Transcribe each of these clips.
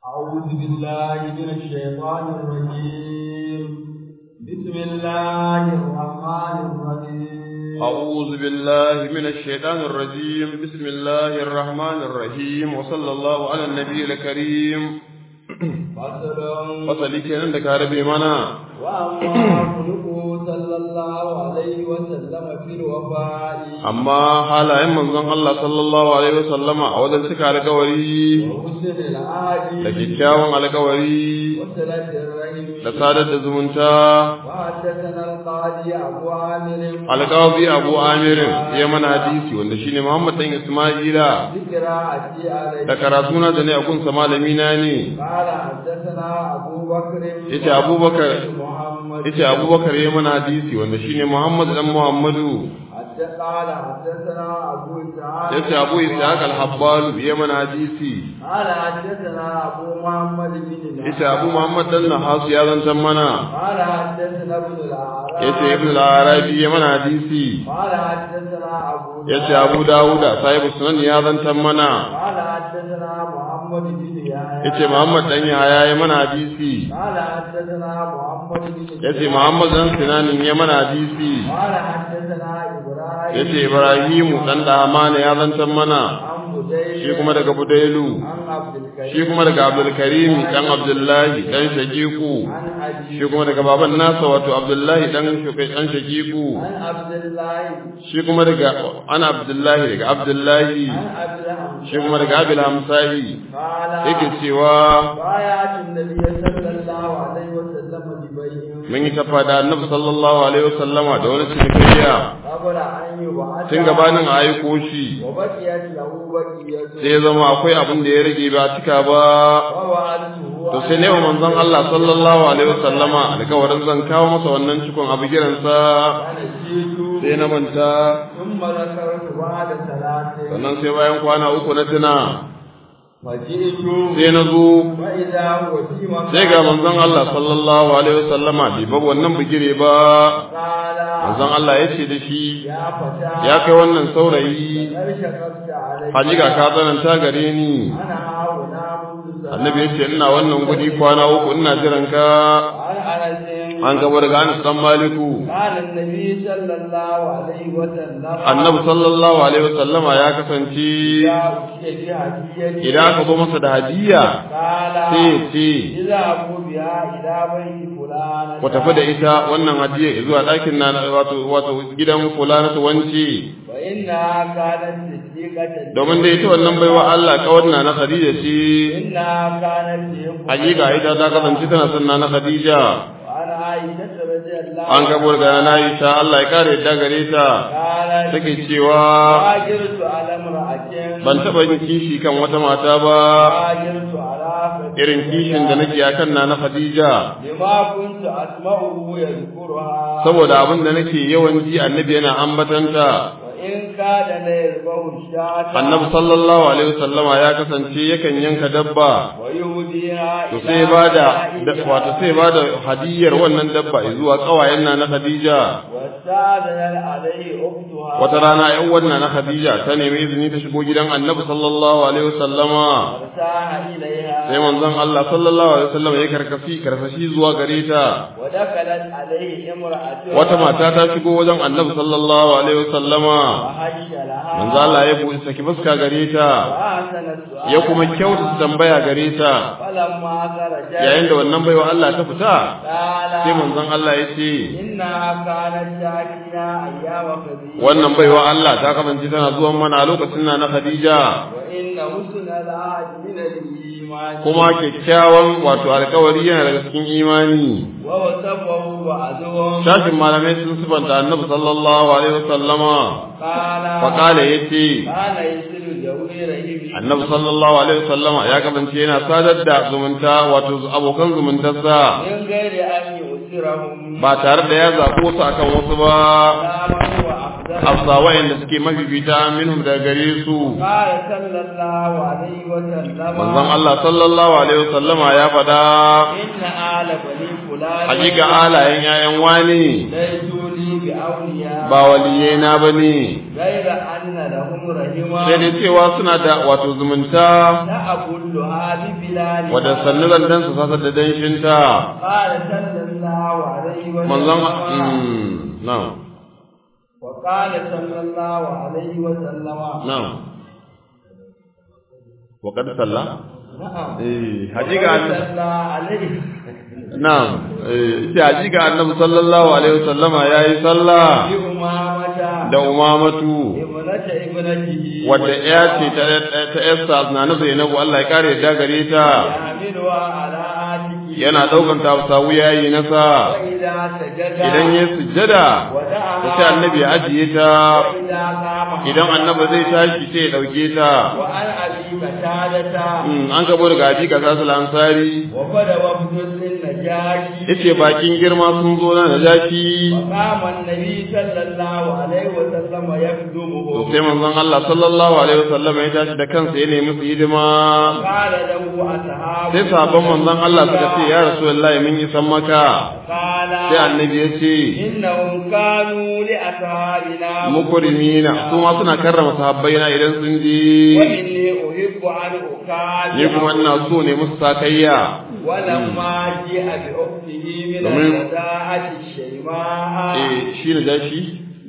أعوذ بالله من الشيطان الرجيم بسم الله الرحمن الرحيم أعوذ بالله من الشيطان الرجيم بسم الله الرحمن الرحيم وصلى الله على النبي الكريم فصل fasali kenan da ka rabe mana وأما خلقه صلى الله عليه وسلم في الوفاء amma halayen manzon Allah sallallahu alaihi wasallama a wajen cika alƙawari وحسن العهد da kyakkyawan alƙawari وصلة الرحم da sadar da zumunta وحدثنا القاضي أبو عامر alƙawabi Abu Amirin ya mana hadisi wanda shine Muhammad dan Isma'ila بقراءتي عليه da karatu na da ne a gunsa malami na ne قال حدثنا أبو بكر yace Abubakar محمد yace Abubakar ya mana hadisi wanda shine Muhammad dan Muhammadu حتى قال حدثنا أبو إسحاق yace Abu Ishaq al-Habbal ya mana hadisi قال حدثنا أبو محمد بن yace Abu Muhammad dan Nahas ya zantan mana قال حدثنا ابن الأعراب yace Ibn al-Arabi ya mana hadisi قال حدثنا أبو yace Abu Dawud sahibu sunan ya zantan mana قال حدثنا محمد بن يحيى yace Muhammad dan Yahya ya mana hadisi قال حدثنا محمد بن yace Muhammad dan Sinanin ya mana hadisi قال حدثنا إبراهيم yace Ibrahimu dan Dahmana ya zantan mana عن بديل shi kuma daga Budailu عن عبد الكريم shi kuma daga Abdul Karim dan Abdullahi dan Shaqiqu عن أبي shi kuma daga baban nasa wato Abdullahi dan Shukai dan Shaqiqu عن عبد الله shi kuma daga ana Abdullahi daga Abdullahi عن عبد الحمد shi kuma daga Abil Hamsahi قال yake cewa بايعت النبي صلى الله عليه وسلم ببيع mun yi tafa da Annabi sallallahu alaihi wasallama da wani cinikayya قبل أن يبعث tun gabanin a aiko shi وبقيت له بقية sai ya zama akwai abin da ya rage ba a cika ba ووعدته to sai ne wa manzon Allah sallallahu alaihi wasallama alƙawarin zan kawo masa wannan cikon abu giransa فنسيت sai na manta ثم ذكرت بعد ثلاث sannan sai bayan kwana uku na tuna فجئت sai na zo فإذا هو في مكان sai ga manzon Allah sallallahu alaihi wasallama bai bar wannan bigire ba قال manzon Allah ya ce da shi يا فتى ya kai wannan saurayi هل شققت علي hakika ka tsananta gare ni أنا هاهنا منذ سنة annabi ya ce ina wannan gudi kwana uku ina jiran ka عن أنس an gaba daga Anas dan Maliku قال النبي صلى الله عليه وسلم annabi sallallahu alaihi wasallama ya kasance يا أتي بهدية idan aka zo masa da hadiya قال sai ya ce إذا أبو بها إلى بيت فلان ku tafi da ita wannan hadiya zuwa ɗakin na wato wato gidan fulana ta wance فإنها كانت صديقة domin da ita wannan baiwa Allah kawar na na Khadija ce إنها كانت تحب hakika ita ta kasance tana son na na Khadija وعن عائشة رضي الله an gabo daga na Aisha Allah ya kare yadda gare ta قالت take cewa هاجرت على امرأة ban taɓa yin kishi kan wata mata ba هاجرت على فتاة irin kishin da nake akan na na Khadija لما كنت أسمعه يذكرها saboda abin da nake yawan ji annabi yana ambatanta وإن كان ليربه الشاة annabi sallallahu alaihi wasallama ya kasance yakan yanka dabba ويهديها to إلى sai bada نسائها wato sai bada hadiyar wannan dabba zuwa kawayen na na Khadija واستأذن عليه أختها wata rana ƴan wannan na Khadija ta nemi izini ta shigo gidan annabi sallallahu alaihi wasallama فارتاح إليها sai manzon Allah sallallahu alaihi wasallama ya karkafi karfashi zuwa gare ta ودخلت عليه امرأة wata mata ta shigo wajen annabi sallallahu alaihi wasallama وهش لها manzo Allah ya buɗe saki fuska gare ta وأحسن السؤال ya kuma kyautata tambaya gare ta فلما خرج yayin da wannan baiwa Allah ta fita قال sai manzon Allah ya ce إنها كانت تأتينا أيام خديجة wannan baiwa Allah ta kasance tana zuwan mana a lokacin na na Khadija وإن حسن العهد من الإيمان kuma kyakkyawan wato alkawari yana daga cikin imani ووصفه بعضهم shashin malamai sun sifanta annabi sallallahu alaihi wasallama قال faqala yace كان يسر ذوي رحمه annabi sallallahu alaihi wasallama ya kasance yana sadar da zumunta wato abokan zumuntarsa من غير أن يؤثرهم ba tare da ya zaɓo su akan wasu ba لا من هو أفضل hafsa wa'anda suke mafifita minhum daga gare su قال صلى الله عليه وسلم manzon Allah sallallahu alaihi wasallama ya faɗa إن آل بني فلان hakika alayen yayan wani ليسوا لي بأولياء ba waliyai na bane غير أن لهم رحمة sai dai cewa suna da wato zumunta تأكلها ببلادها wadda sannu zandan su sasa da danshinta قال صلى الله عليه وسلم manzon mm, na'am وقال صلى الله عليه وسلم na'am wa qad salla نعم eh hakika وقال صلى عليه na'am eh ce hakika annabi sallallahu alaihi wasallama yayi sallah بأمامة da umamatu ابنة ابنته wadda ya ce ta ta Esther na na Zainabu Allah ya kare da gare ta يعملها على عاتقه yana daukan ta sawu yayi nasa وإذا سجد idan ya sujjada ودعها sai annabi ya ajiye ta وإذا قام idan annabi zai tashi sai ya dauke ta وعن أبي قتادة Mm, an gabo daga aji ka sasu ansari وقد وفد النجاشي yace bakin girma sun zo na najaki وقام النبي صلى الله عليه وسلم to يخدمه sai manzon Allah sallallahu alaihi wasallam ya tashi da kansa ya nemi su hidima قال له أصحابه sai sabon manzon Allah suka ce ya rasulullahi mun yi san maka قال sai annabi ya ce إنهم كانوا لأصحابنا mukrimina su ma suna karrama sahabbaina idan sun ji وإني أحب أن أكافئ ni kuma ina so ne musu sakayya ولما جاء بأخته من domin- الوداعة الشيماء eh shi na jashi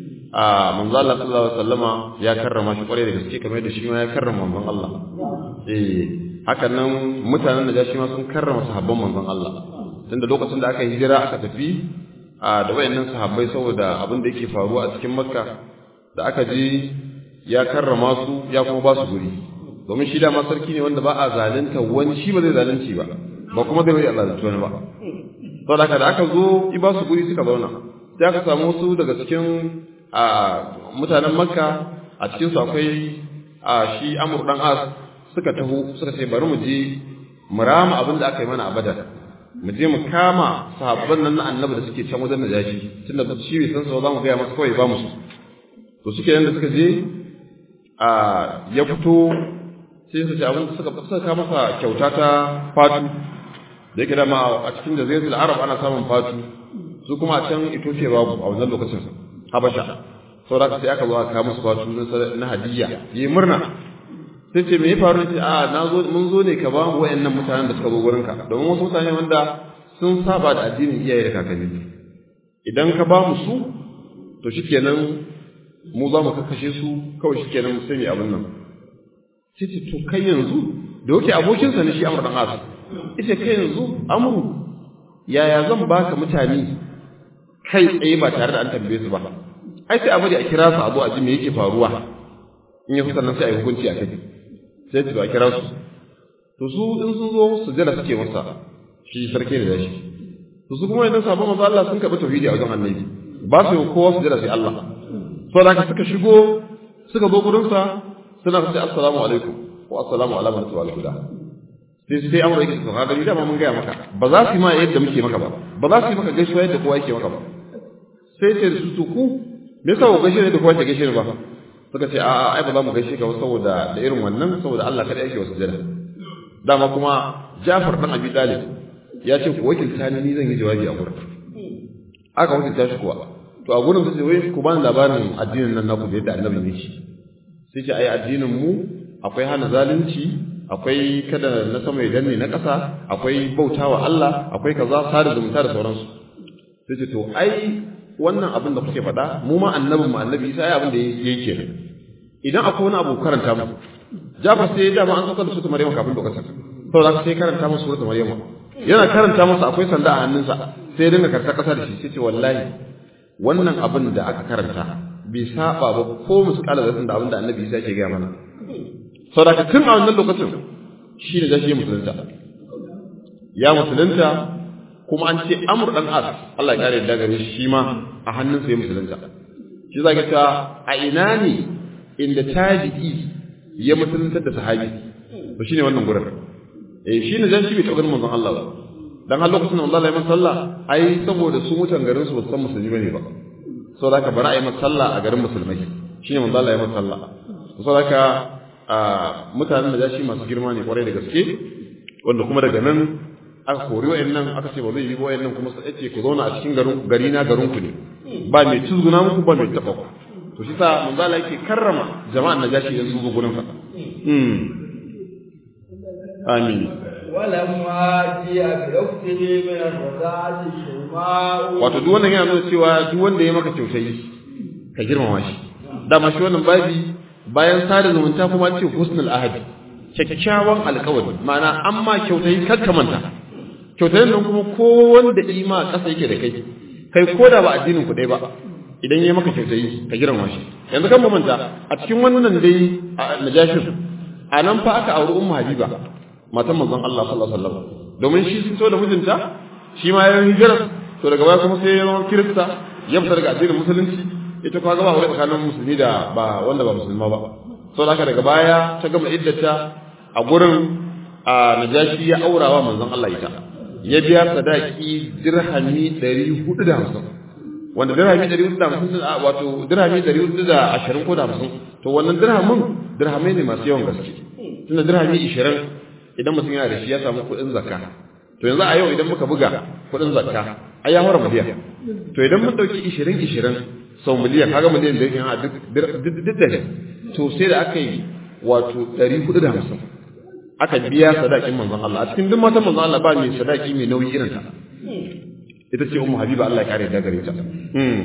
a manzo Allah sallallahu alaihi wasallama ya karrama shi kwarai da gaske kamar yadda shi ma ya karrama manzon Allah eh hakan nan mutanen da jashi ma sun karrama sahabban manzon Allah tunda lokacin da aka hijira aka tafi a da wayannan sahabbai saboda abin da yake faruwa a cikin Makka da aka je ya karrama su ya kuma ba su guri domin shi dama sarki ne wanda ba a zalunta wani shi ba zai zalunci ba ba kuma zai bari Allah zalunci wani ba saboda haka da aka zo i ba su guri suka zauna sai aka samu wasu daga cikin a mutanen makka a cikin su akwai a shi amur dan as suka taho suka ce bari mu je mu rama abin da aka yi mana a badar mu je mu kama sahabban nan na annabi da suke can wajen najashi tunda shi bai san su ba za mu gaya masa kawai ba mu su to suke nan da suka je a ya fito sai suka ce abin da suka suka kama masa kyauta ta fatu da yake dama a cikin jaziratul arab ana samun fatu su kuma a can Ethiopia babu a wannan lokacin Habasha saboda haka sai aka zo aka kawo musu fatu na- na hadiyya yi murna sai ce me ya faru ce a na zo mun zo ne ka ba mu wayannan mutanen da suka zo gurin ka domin wasu mutane wanda sun saba da addinin iyaye da kakanni idan ka ba mu su to shikenan mu za mu kakkashe su kawai shikenan sai mu yi abin nan sai ce to kai yanzu da yake abokinsa ne shi Amr dan As ita kai yanzu Amru yaya zan baka mutane kai tsaye ba tare da an tambaye su ba ai sai a bari a kira su a zo a ji me yake faruwa in ya sannan sai a yi hukunci a kai sai su a kira su to su in sun zo su jira suke masa shi sarki da shi to su kuma idan sabon manzo Allah sun karɓi tauhidi a wajen annabi ba su yi kowa su jira sai Allah saboda haka suka shigo suka zo gurin sa suna ce assalamu alaikum wa assalamu ala man tawalla huda sai sai amurka yake to kaga ni da mun gaya maka ba za su yi ma yadda muke maka ba ba za su yi maka gaisuwa yadda kowa yake maka ba sai ce su to ku me yasa ku gaishe ne da kowa ke gaishe ne ba suka ce a'a ai ba za mu gaishe ka ba saboda da irin wannan saboda Allah kada yake wasu jira dama kuma Jafar dan Abi Talib ya ce ku wakilta ni ni zan yi jawabi a gurin aka wakilta shi kuwa to a gurin sai wai ku bani labarin addinin nan naku da yadda annabi ne shi sai ce ai addinin mu akwai hana zalunci akwai kada na sama ya danne na ƙasa akwai bautawa Allah akwai kaza sada zumunta da sauransu sai ce to ai wannan abin da kuke faɗa mu ma annabin mu annabi Isa ai abin da yake kenan idan akwai wani abu karanta mu Jafar sai ya dama an saukar da su Maryam kafin lokacin saboda sai karanta musu suratul Maryam yana karanta masa akwai sanda a hannunsa sai ya dinga karta ƙasa da shi sai ce wallahi wannan abin da aka karanta bai saba ba ko muskala da da abin da annabi Isa yake gaya mana saboda tun a wannan lokacin shi ne zashi musulunta ya musulunta kuma an ce amur dan as Allah ya kare da gare shi ma a hannun sa ya musulunta shi zaka ta a ina ne inda tabi'i ya musulunta da sahabi to shine wannan gurin eh shine dan shi bai taɓa ganin manzon Allah ba dan har lokacin da Allah ya masa sallah ai saboda su mutan garin su ba san musulmi bane ba saboda haka bari a yi masa sallah a garin musulmai shine manzon Allah ya masa sallah saboda haka a mutanen da shi masu girma ne kwarai da gaske wanda kuma daga nan aka kori wayannan aka ce ba zai yi wayannan kuma sai ce ku zauna a cikin garin gari na garin ku ne ba mai tuzguna muku ba mai taba ku to shi sa manzo Allah yake karrama jama'an najashi idan sun zo gurin sa mm amin ولما جاء بأخته من الرضاعة شيماء wato duk wannan yana nuna cewa duk wanda ya maka kyautayi ka girmama shi dama shi wannan babi bayan sada zumunta kuma ce husnul ahadi kyakkyawan alkawari ma'ana an ma kyautayi kar ka manta kyautayin nan kuma ko wanda ima ƙasa yake da kai kai ko da ba addinin ku ɗaya ba idan ya maka kyautayi ka girmama shi yanzu kan mu manta a cikin wannan dai a najashin a nan fa aka auri ummu habiba matan manzon Allah sallallahu alaihi wasallam domin shi sun so da mijinta shi ma ya hijira to daga baya kuma sai ya zama kirista ya fita daga addinin musulunci ita kuma gaba wani tsakanin musulmi da ba wanda ba musulma ba so da haka daga baya ta gama iddata a gurin a najashi ya aurawa manzon Allah ita ya biya sadaki dirhami 450 wanda dirhami 450 wato dirhami 420 ko da 50 to wannan dirhamin dirhamai ne masu yawan gaske tunda dirhami 20 idan mutum yana da shi ya samu kuɗin zakka to yanzu a yau idan muka buga kuɗin zakka ai ya hora miliyan to idan mun dauki 20 20 sau miliyan kaga miliyan da yake a duk duk da to sai da aka yi wato 450 aka biya sadakin manzon Allah a cikin duk matan manzon Allah ba mai sadaki mai nauyi irin ta ita ce ummu habiba Allah ya kare da gare ta hmm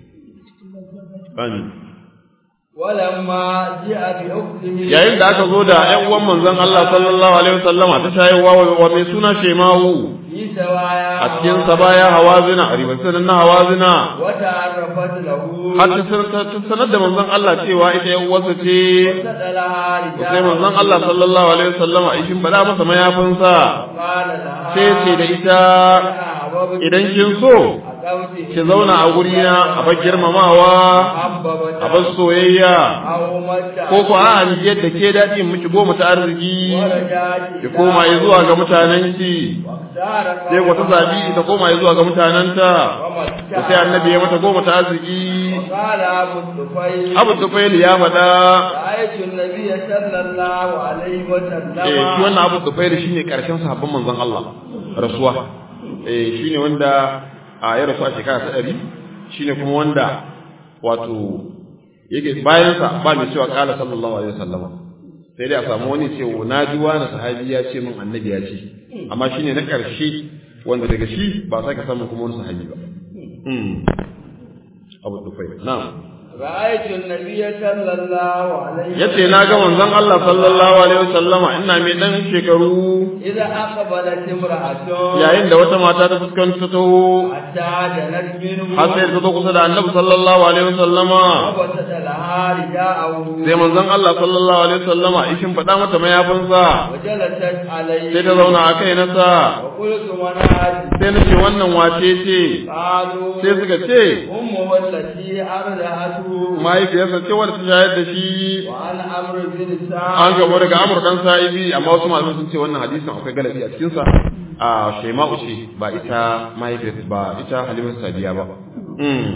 amin ولما جاء بأخته yayin da aka zo da ƴan uwan manzon Allah sallallahu alaihi wasallama ta shayarwa wa mai suna Shemawu في سوايا a cikin sabaya hawazina a ribatin na hawazina وتعرفت له har ta sanar- ta sanar da manzon Allah cewa ita ƴan uwarsa ce وسألها sai رجال manzon Allah sallallahu alaihi wasallama a shin bada masa mayafinsa قال لها sai ce da ita أحببت idan kin so أقوت ki zauna a gurina a bar girmamawa أحببت a bar soyayya أو متى ko ko a ni yadda ke daɗi in miki goma ta arziki ورجعت ki koma yi zuwa ga mutanenki واختار sai wata zabi ta koma yi zuwa ga mutanenta to sai annabi ya mata goma ta arziki قال أبو الطفيل abu tufail ya faɗa رأيت النبي صلى الله عليه وسلم eh shi wannan abu tufail shine karshen sahabban manzon Allah rasuwa eh shine wanda a ya rasu a shekara ta ɗari shine kuma wanda wato yake bayan sa ba mai cewa kala sallallahu alaihi wasallam sai dai a samu wani ce na ji wani sahabi ya ce min annabi ya ce amma shine na karshe wanda daga shi ba sake samun kuma wani sahabi ba hmm abu tufail na'am رأيت النبي صلى الله عليه yace na ga manzon Allah sallallahu alaihi wasallama ina mai dan shekaru إذا أقبلت امرأة yayin da wata mata ta fuskanta ta حتى دنت منه har sai ta zo kusa da Annabi sallallahu alaihi wasallama وبسط لها رداءه sai manzon Allah sallallahu alaihi wasallama ishin faɗa mata mayafinsa وجلست عليه sai ta zauna a kai nasa وقلت من هذه sai na ce wannan wace ce قالوا sai suka ce أمه التي أرضعته mahaifiyarsa ce wadda ta shayar da shi وأنا أمر بن an سعد gabo daga Amr dan Sa'ibi amma wasu malamai sun ce wannan hadisin akwai galabi a cikin sa a Shaima'u ce ba ita mahaifiyar ba ita Halimatu Sadiya ba mm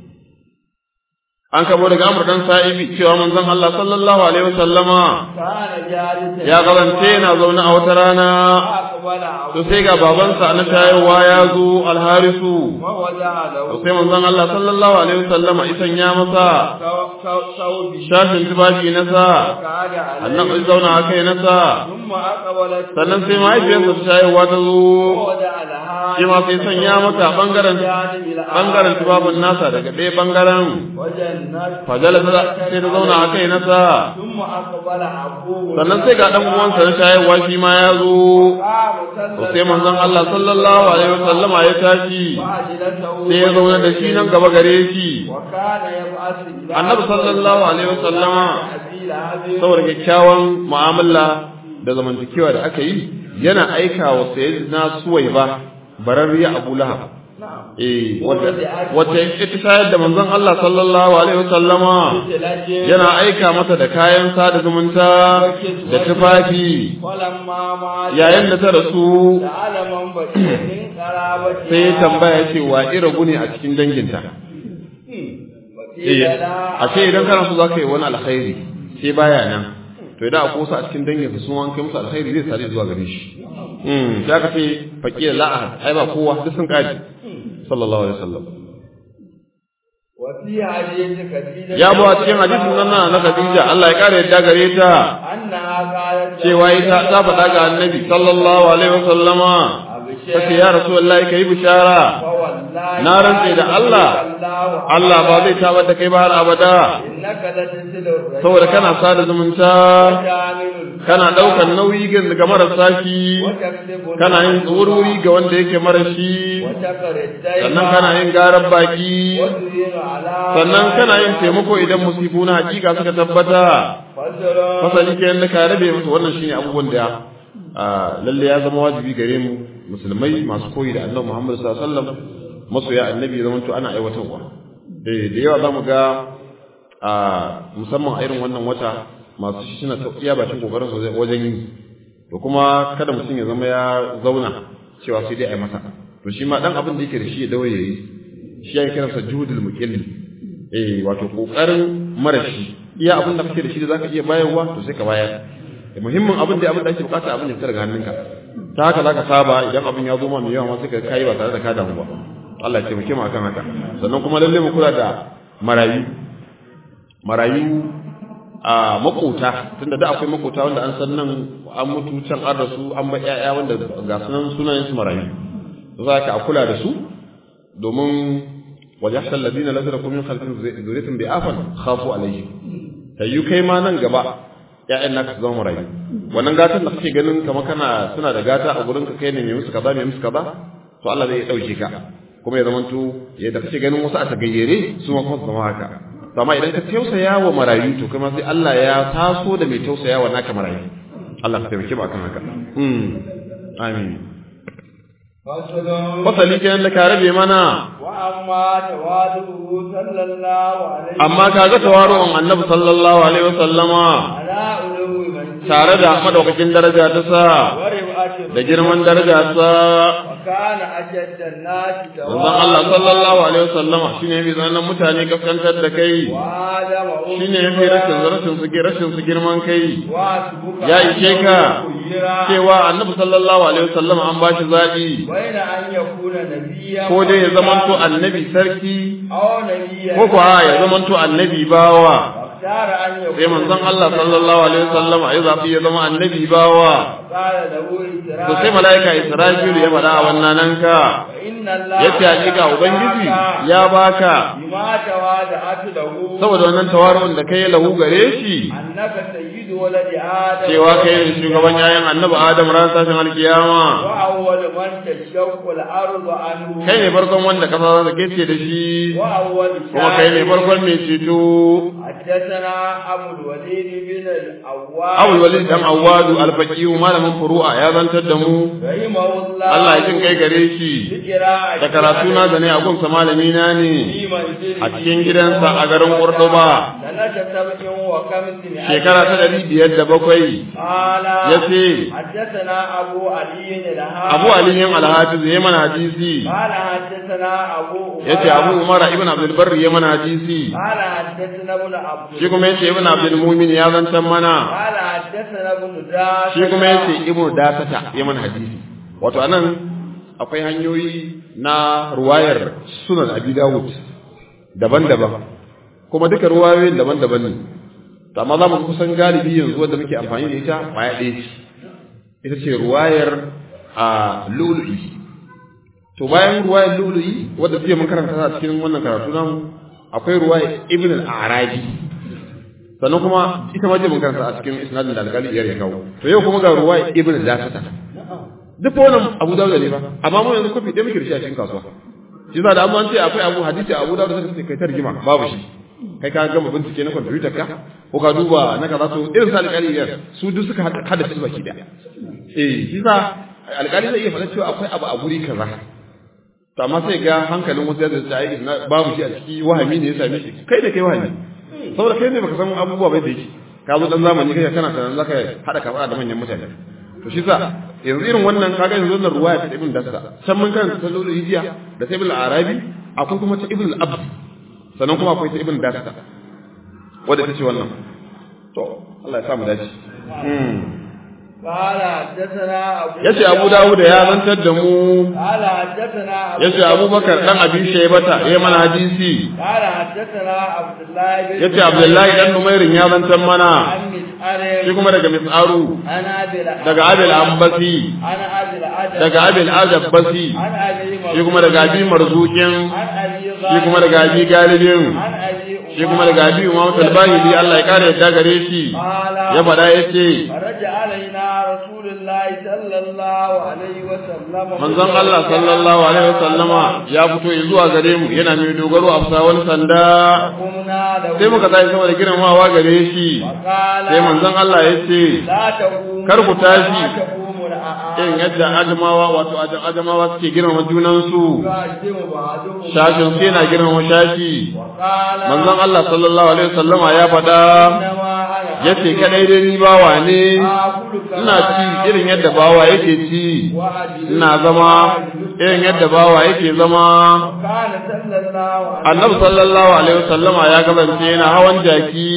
an kabo daga Amr dan Sa'ibi cewa manzon Allah sallallahu alaihi wasallama كان جالسا ya karance yana zaune a wata rana فأقبل to sai ga babansa na shayarwa ya zo alharisu ووضع له to sai manzon Allah sallallahu alaihi wasallama isan ya masa ثوب- ثوب- ثوبه shafin tufafi na sa فقعد عليه annan zauna a kai na sa ثم أقبلت sannan sai mahaifiyarsa ta shayarwa ta zo ووضع لها shi ma sai sanya mata bangaren جانب الآخر bangaren tubabin nasa daga ɗaya bangaren وجنت fajala sai ta zauna a kai nasa ثم أقبل أبوه sannan sai ga ɗan uwansa na shayarwa shi ma ya zo قام to sai manzon Allah sallallahu alaihi wasallama ya tashi وأجلسه sai ya zauna da shi nan gaba gare shi وكان يبعث إلى annabi sallallahu alaihi wasallama أبي لهب saboda kyakkyawan mu'amala da zamantakewa da aka yi yana aika wa sayyidina suwaiba bararriya abu lahab نعم eh wata wata ita shayar da manzon Allah sallallahu alaihi wasallama yana aika mata da kayan sada zumunta da tufafi ولما مات yayin da ta rasu سأل من بقي من قرابتها sai ya tambaya cewa iragu ne a cikin danginta وقيل eh لا a ce idan kana so zaka yi wani alkhairi sai baya nan to idan akwai wasu a cikin danginsa sun wanke musu alkhairi zai sare zuwa gare shi mm sai aka ce faqila la ahad ai ba kowa duk sun kaji sallallahu alaihi wasallam وفي حديث خديجة ya bu a cikin hadisin nan na Khadija Allah ya kare yadda gare ta أنها قالت cewa ita ta faɗa ga Annabi sallallahu alaihi wasallama tace ya Rasulullahi kai bishara فوالله na rantse da Allah Allah ba zai tabar da kai ba har abada إنك لتصل الرحم saboda kana sada zumunta وتعمل kana ɗaukar nauyi ga ga marasa shi وتكسب kana yin tsururi ga wanda yake marashi وتقر الدين sannan kana yin garar baki وتعين على sannan kana yin taimako idan musifu na hakika suka tabbata فسر fasali ke yadda ka rabe musu wannan shine abubuwan da a, lalle ya zama wajibi gare mu musulmai masu koyi da annabi Muhammad sallallahu alaihi wasallam masoya annabi ya zamanto ana aiwatarwa da da yawa zamu ga a musamman a irin wannan wata masu shi suna iya bakin kokarin su wajen yi to kuma kada mutum ya zama ya zauna cewa sai dai a yi masa to shi ma dan abin da yake da shi ya dawo ya yi shi ya kiransa juhudul muqilli eh wato kokarin marashi iya abin da kake da shi da zaka iya bayarwa to sai ka bayar muhimmin abin da abin da ake bukata abin ya fita daga hannunka ta haka zaka saba idan abin ya zo ma mai yawa ma sai ka kai ba tare da ka damu ba Allah ya taimake mu akan haka sannan kuma lalle mu kula da marayu marayu a makota tunda da akwai makota wanda an san nan an mutu can an rasu an ba ƴaƴa wanda ga sunan sunayen su marayu za ka kula da su domin wajahta alladhina lam yakun min khalfihim dhurriyyatun bi'afan khafu alayhi tayyu kai ma nan gaba ƴaƴan naka su zama marayu wannan gatan da kake ganin kamar kana suna da gata a gurin ka kai ne mai musu kaza mai musu kaza to Allah zai dauke ka kuma ya zamanto yadda kake ganin wasu a tagayyare su ma kuma su zama haka to amma idan ka tausaya wa marayu to kuma sai Allah ya taso da mai tausaya wa naka marayu Allah ka taimake ba kan haka mm amin فسر fasali kenan da ka rabe mana وأما تواضعه صلى الله عليه amma kaga tawaru'un annabi sallallahu alaihi wasallama على علو منزله tare da madaukakin daraja ta sa ورفعة da girman daraja sa وكان أشد الناس manzon Allah sallallahu alaihi wasallama shine yafi zanen mutane kaskantar da kai وآدم shine yafi rashin rashin su rashin su girman kai واسبك ya ishe ka خيرا cewa annabi sallallahu alaihi wasallama an bashi zabi بين أن يكون نبيا ko dai ya zamanto annabi sarki أو نبيا ko kuwa ya zamanto annabi bawa واختار أن يكون sai manzon Allah sallallahu alaihi wasallama ya zabi ya zama annabi bawa قال له إسرائيل to sai malaika Isra'ilu ya faɗa a wannan nan ka فإن الله yace hakika ubangiji ya baka بما توادعت له saboda wannan tawaru'un da kai lahu gare shi أنك سيد ولد آدم cewa kai ne shugaban yayin annabi Adam ran tashin alkiyama وأول من تشق الأرض عنه kai ne farkon wanda kasa za ta kece da shi وأول kuma kai ne farkon mai ceto حدثنا أبو الوليد بن الأواب Abul Walid dan Awwadu al-Faqihu malamin furu'a ya zantar da mu رحمه الله Allah ya jin kai gare shi بقراءة da karatu na da ne a gunsa malami na ne في منزله a cikin gidansa a garin Cordoba سنة سبع وخمس shekara ta ɗari biyar da bakwai قال ya ce حدثنا أبو علي الهام Abu Aliyin Al-Hafiz ya mana hadisi قال حدثنا أبو ya ce Abu Umar ibn Abdul Barri ya mana hadisi قال حدثنا ابن عبد shi kuma ya ce ibn Abdul Mumin ya zantar mana قال حدثنا ابن داس shi kuma ya ce ibn Dasata ya mana hadisi wato anan akwai hanyoyi na ruwayar sunan Abi Dawud daban-daban kuma duka ruwayoyin daban-daban ne to amma za mu kusan galibi yanzu wanda muke amfani da ita baya ɗaya ce ita ce ruwayar a lulu'i to bayan ruwayar lulu'i wadda jiya mun karanta ta a cikin wannan karatu namu akwai ruwayar ibn al-arabi sannan kuma ita ma jiya mun karanta a cikin isnadin da alƙali iyar ya kawo to yau kuma ga ruwayar ibn al-dasata duk wannan abu dawud ne ba amma mu yanzu kofi ɗaya muke da shi a cikin kasuwa shi za da amma an ce akwai abu hadisi abu dawud sai ka kai ta rigima babu shi kai ka gama bincike na kwamfutar ka ko ka duba na kaza to irin sa alƙali iyar su duk suka hada shi baki da eh shi sa alƙali zai iya faɗa cewa akwai abu a guri kaza to amma sai ga hankalin wasu yadda ta yi na babu shi a ciki wahami ne ya same shi kai da kai wahami saboda kai ne baka san abubuwa bai da yake ka zo dan zamani kai kana tunanin zaka hada ka da manyan mutane to shi sa yanzu irin wannan kaga yanzu wannan ruwaya ta ibn dasa can mun kan sallolu hijiya da ta ibn arabi akwai kuma ta ibn al-abd sannan kuma akwai ta ibn dasa wadda ta ce wannan to Allah ya sa mu dace قال حدثنا أبو yace Abu Dawud ya zantar da mu قال حدثنا أبو yace Abubakar dan Abi Shaybata ya mana hadisi قال حدثنا عبد الله بن yace Abdullahi dan Numairin ya zantar mana عن مسعر shi kuma daga Mis'aru عن أبي الأ- daga Abil Ambasi عن أبي الأدب daga Abil Ajabbasi عن أبي shi kuma daga Abi Marzuqin عن أبي shi kuma daga Abi Galibin عن أبي shi kuma daga Abi Umama Talbahili Allah ya kare yadda gare shi قال ya faɗa yace فرج علينا رسول الله صلى الله عليه وسلم manzon Allah sallallahu alaihi wasallama ya fito zuwa gare mu yana mai dogaro a bisa wani sanda قمنا له sai muka tashi saboda girmamawa gare shi وقال sai manzon Allah ya ce لا تقوم kar ku tashi. لا تقوم الأعاد irin yadda adamawa wato Ad- adamawa suke girmama junansu يقدم بعضهم shashin sai na girmama shashi وقال manzon Allah sallallahu alaihi wasallama ya faɗa إنما أنا yace kadai dai ni bawa ne آكل كما ina ci irin yadda bawa yake ci وأجلس ina zama irin yadda bawa yake zama وكان صلى الله عليه annabi sallallahu alaihi wasallama ya kasance yana hawan jaki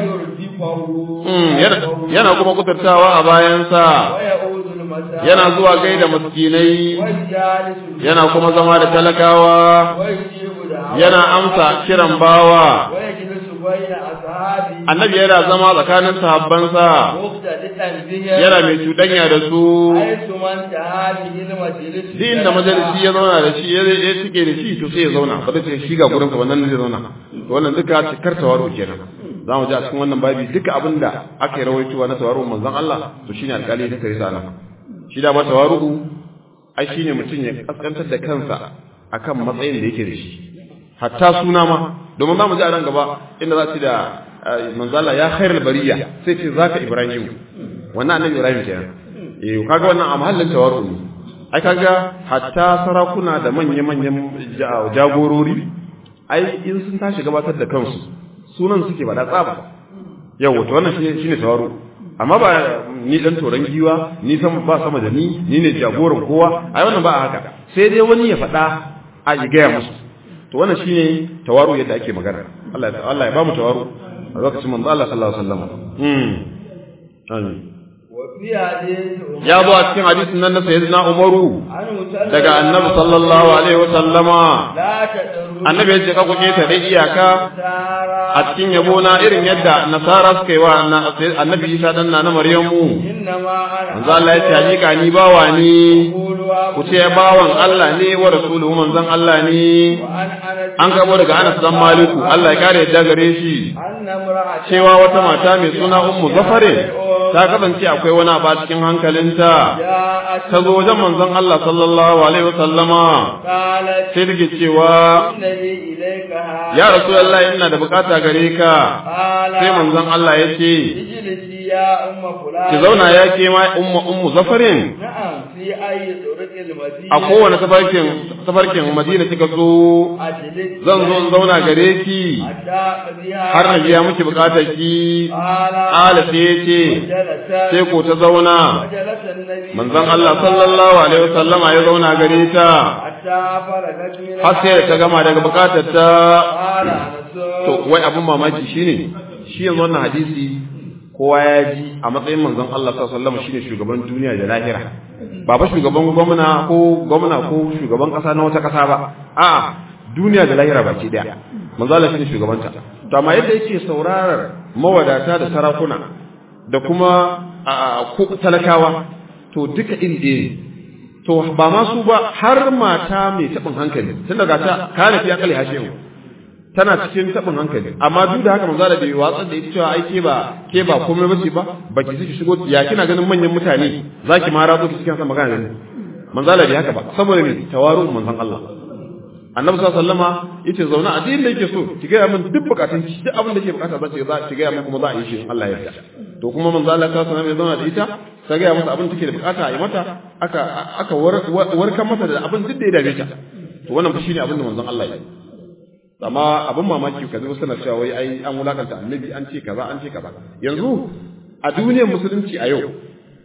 ويردفه Mm, yana- yana kuma kuturtawa a bayansa ويعود المساء yana zuwa gaida miskinai ويجالس yana kuma zama da talakawa ويجيب دعوة yana amsa kiran bawa ويجلس بين أصحابه annabi yana zama tsakanin sahabbansa مختلطا بهم yana mai cuɗanya da su حيث من انتهى به المجلس duk inda majalisi ya zauna da shi ya ya suke da shi to sai ya zauna ba zai ce shi ga gurin ka wannan zai zauna to wannan duka cikar tawaro kenan za mu ji a cikin wannan babi duka abin da aka yi rawaitowa na tawaro manzon Allah to shine alƙali da kare sana shi da ba tawaro ai shine mutum ya kaskantar da kansa akan matsayin da yake da shi hatta suna ma domin za mu ji a nan gaba inda za su da manzon Allah ya khairul bariya sai ce zaka Ibrahim wannan annabi Ibrahim kenan eh kaga wannan a mahallin tawaro ne ai kaga hatta sarakuna da manya-manyan ja- jagorori ai in sun tashi gabatar da kansu sunan suke bada tsaba yau wato wannan shine shine tawaru amma ba ni dan toran giwa ni sama ba sama da ni ni ne jagoran kowa ai wannan ba a haka sai dai wani ya faɗa a yi gaya musu to wannan shine tawaru yadda ake magana Allah ya Allah ya ba mu tawaru a lokacin manzo Allah sallallahu alaihi wasallam mm amin وفي حديث عمر ya zo a cikin hadisin nan na sayyidina Umaru عنه صلى daga annabi sallallahu alaihi wa sallama لا تدروا annabi ya ce ka kuke ta dai iyaka a cikin yabo na irin yadda nasara suka yi wa na- sai annabi Isa dan na Maryamu إنما أنا manzo Allah ya ce hakika ni bawa ni أقول ku ce bawan Allah ne wa rasuluhu manzon Allah ne وأن أنا an gabo daga Anas dan Maliku Allah ya kare yadda gare shi أن امرأة cewa wata mata mai suna Ummu Zafare ta kasance akwai wani abu a cikin hankalinta جاءت ta zo wajen manzon Allah sallallahu alaihi wa sallama قالت sai take cewa إن لي إليك هذا ya rasulullahi ina da bukata gare ka قال sai manzon Allah ya ce اجلسي يا أم فلان ki zauna ya ke ma ummu ummu zafarin نعم في أي طرق المدينة a kowane tafarkin tafarkin Madina kika so أجلس zan zo in zauna gare ki حتى أقضيها har na biya miki bukatar ki قال ala sai ya ce جلس sai ko ta zauna وجلس النبي manzon Allah sallallahu alaihi wasallama ya zauna gare ta حتى فرغت من har sai da ta gama daga bukatar ta قال أنس to wai abin mamaki shine shi yanzu wannan hadisi kowa ya ji a matsayin manzon Allah sallallahu alaihi wasallam shine shugaban duniya da lahira ba ba shugaban gwamna ko gwamna ko shugaban kasa na wata kasa ba a'a duniya da lahira baki daya manzon Allah shine shugabanta to amma yadda yake saurarar mawadata da sarakuna da kuma a ko talakawa to duka iri ɗaya ne to ba ma su ba har mata mai taɓin hankali tun daga ta kana fi akali hashewu tana cikin taɓin hankali amma duk da haka manzo da bai watsar da ita cewa ai ke ba ke ba komai bace ba baki saki shigo ya kina ganin manyan mutane zaki ma ratso ki cikin sa magana da ni manzo da bai haka ba saboda me tawaru manzon Allah annabi sallallahu alaihi wasallama yace zauna a din da yake so ki ga min duk bukatun ki duk abin da ke bukata za ki za ki ga min kuma za a yi shi in Allah ya yarda to kuma manzo Allah sallallahu alaihi wasallam ya zauna da ita ta ga masa abin da take da bukata a yi mata aka aka warkar mata da abin duk da ya dame ta to wannan fa shine abin da manzon Allah ya yi amma abin mamaki ka zo suna cewa wai ai an wulakanta annabi an ce kaza an ce kaza yanzu a duniyar musulunci a yau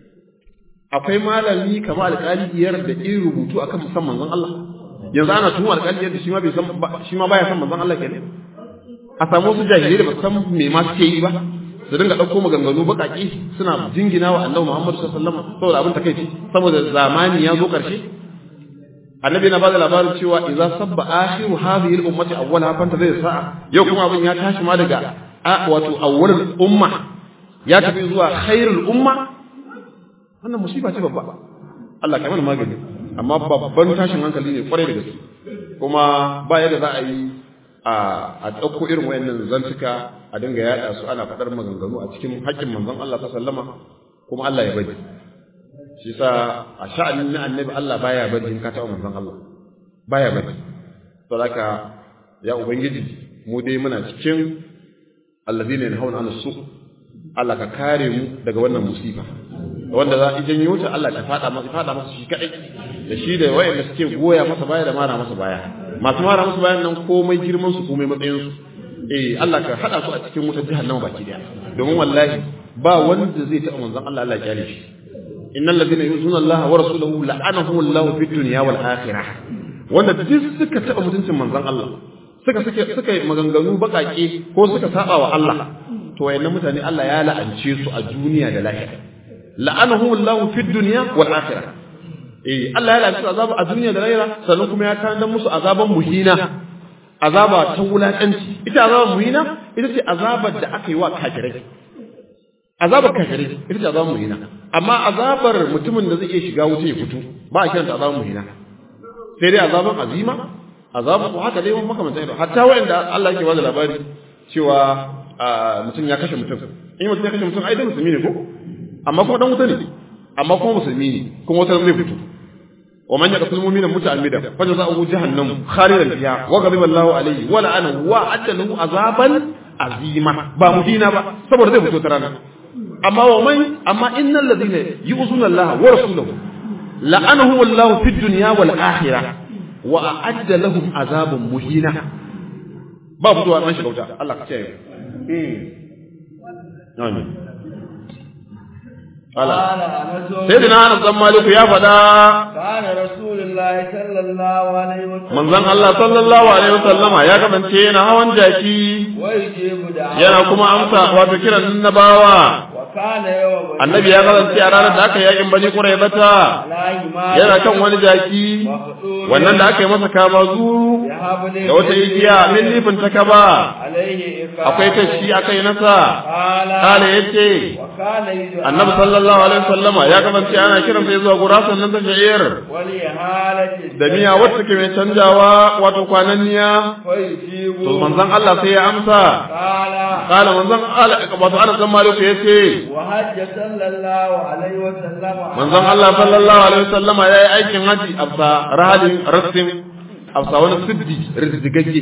akwai malami kamar alƙaliyar da ke rubutu akan musamman manzon Allah yanzu ana tuhum alƙaliyar da shi ma bai san shi ma baya san manzon Allah kenan a samu wasu jahilai da ba san me ma suke yi ba su dinga ɗauko maganganu baƙaƙi suna jingina wa annabi Muhammad sallallahu alaihi wasallam saboda abin takeici saboda zamani ya zo ƙarshe annabi na bada labarin cewa idza sabba akhiru hadhihi al-ummati awwalaha fanta zai sa'a yau kuma abin ya tashi ma daga wato awwalul umma ya tafi zuwa khairul umma wannan musiba ce babba Allah kai mana magani amma babban tashin hankali ne kwarai da gaske kuma ba yadda za a yi a ɗauko irin wayannan zantuka a dinga yaɗa su ana faɗar maganganu a cikin haƙƙin manzon Allah sallama kuma Allah ya bari shi sa a sha'anin na annabi Allah baya bari in ka taɓa manzon Allah baya bari to haka ya ubangiji mu dai muna cikin alladhina yanhauna 'anil su Allah ka kare mu daga wannan musifa wanda za a janyo ta Allah ta fada masa fada masa shi kadai da shi da wayanda suke goya masa baya da mara masa baya masu mara masa bayan nan komai girman su komai matsayin su eh Allah ka hada su a cikin wutar jahannama baki daya domin wallahi ba wanda zai taɓa manzon Allah Allah ya kyale shi innal ladina yuzuna Allah wa rasulahu la'anahu Allah fid dunya wal akhirah wanda duk suka taɓa mutuncin manzon Allah suka suke suka yi maganganu bakake ko suka saba wa Allah to wayannan mutane Allah ya la'ance su a duniya da lahira la'anahu Allah fid dunya wal akhirah eh Allah ya la'ance su azaba a duniya da lahira sannan kuma ya tanadar musu azaban muhina azaba ta wulakanci ita azaban muhina ita ce azabar da aka yi wa kafirai azabar kafirai ita ce azabar muhina amma azabar mutumin da zai iya shiga wuta ya fito ba a kiranta azabar muhina sai dai azaban azima azabar ko haka dai wani makamantan ido hatta wa'anda Allah yake bada labari cewa mutum ya kashe mutum in mutum ya kashe mutum ai dai musulmi ne ko amma kuma dan wuta ne amma kuma musulmi ne kuma wata zai fito ومن يقتل مؤمنا متعمدا فجزاؤه جهنم خالدا فيها وغضب الله عليه ولعنه وأعد له عذابا عظيما با مدينة با saboda zai fito ta rana amma wa man amma innal ladina yu'zuna Allah wa rasulahu la'anahu Allah fid dunya wal akhirah wa a'adda lahum azaban muhina ba fitowa ran shiga wuta Allah ka ce amin قال أنس sayyidina Anas dan Maliku ya faɗa كان رسول الله صلى الله عليه وسلم manzon Allah sallallahu alaihi wasallama ya kasance yana hawan jaki ويجيب دعوة yana kuma amsa wato kiran annabawa وكان يوم annabi ya kasance a ranar da aka yakin bani quraybata على حمار yana kan wani jaki مخطوم wannan da aka yi masa kama zuru بحبل da wata igiya min nifin ta kaba عليه إقامة akwai ta shi aka yi nasa قال kala yace وكان يدعى annabi sallallahu alaihi wasallama ya kasance ana kiran sai zuwa gurasan nan ta sha'ir ولإهالة da miya wacce ke mai canjawa wato kwananniya فيجيب to manzon Allah sai ya amsa قال kala manzon Allah wato ana san maliku yace وحج صلى الله عليه وسلم manzon Allah sallallahu alaihi wasallama ya yi aikin haji afsa rahalin rassin afsa wani siddi rizdigagge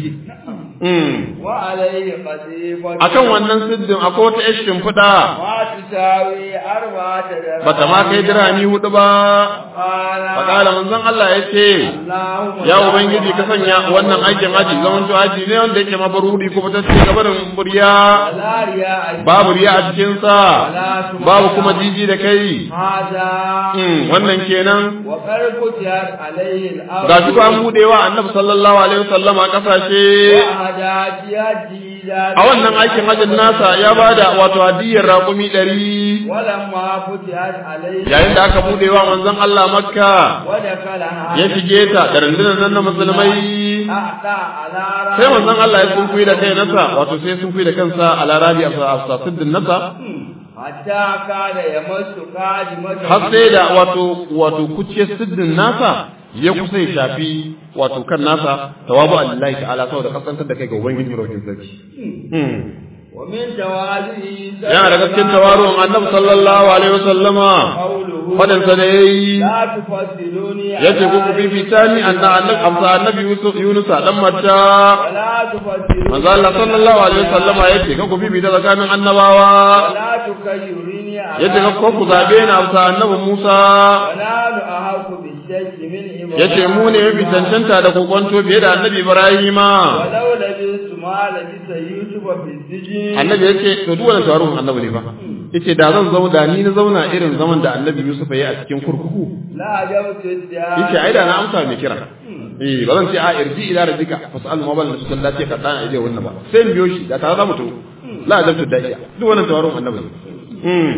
mm وعليه قصيفة akan wannan siddin akwai wata yar shimfiɗa ما تساوي أربعة درهم bata ma kai dirhami hudu ba قال fakala manzon Allah ya ce اللهم ya ubangiji ka sanya wannan aikin haji zaman to haji ne wanda yake mabaruri kuma ta ce gabarin buriya لا رياء babu riya a cikin sa babu kuma jiji da kai هذا mm wannan kenan وقد فتحت عليه الأرض ga shi ko an budewa annabi sallallahu alaihi wasallam a kasashe وهدات يديدا a wannan aikin hajjin nasa ya bada wato hadiyar raƙumi ɗari ولما فتحت عليه yayin da aka budewa manzon Allah makka ودخلها ya shige ta da rundunar nan na musulmai أعطى على رأسه sai manzon Allah ya sunkuyi da kai nasa wato sai ya sunkuyi da kansa a larabi a sasiddin nasa حتى كان يمس قادمته har sai da wato wato kuce siddin nasa ya kusa ya shafi wato kan nasa tawabu Allah ta'ala saboda kasantar da kai ga ubangiji rokin sarki Hmm. ومن تواضعه yana da gaskin tawaruwan annabi sallallahu alaihi wasallama قوله fadan sa da yayi لا تفضلوني yace ku ku fifita ni anna annabi amsa annabi yusuf yunus dan matta ولا تفضلوني manzo Allah sallallahu alaihi wasallama yace ka ku fifita tsakanin annabawa ولا تكيروني على yace ka ku zabe ni amsa annabi Musa ولا أحق بالشك من إبراهيم yace mu ne mafi cancanta da kokonto fiye da annabi Ibrahima ولو لبثت ما لبث يوسف في السجن annabi yace to duk wannan tawaruwan annabi ne fa yace da zan zauna da ni na zauna irin zaman da annabi Yusuf ya yi a cikin kurkuku لا عجبت الدار yace ai da na amsa mai kira eh ba zan ce a irji ila rabbika fasal ma bal nasu sallati ka dana ije wannan ba sai in biyo shi da tare za mu to la ajabtu da'iya duk wannan tawarin annabi mm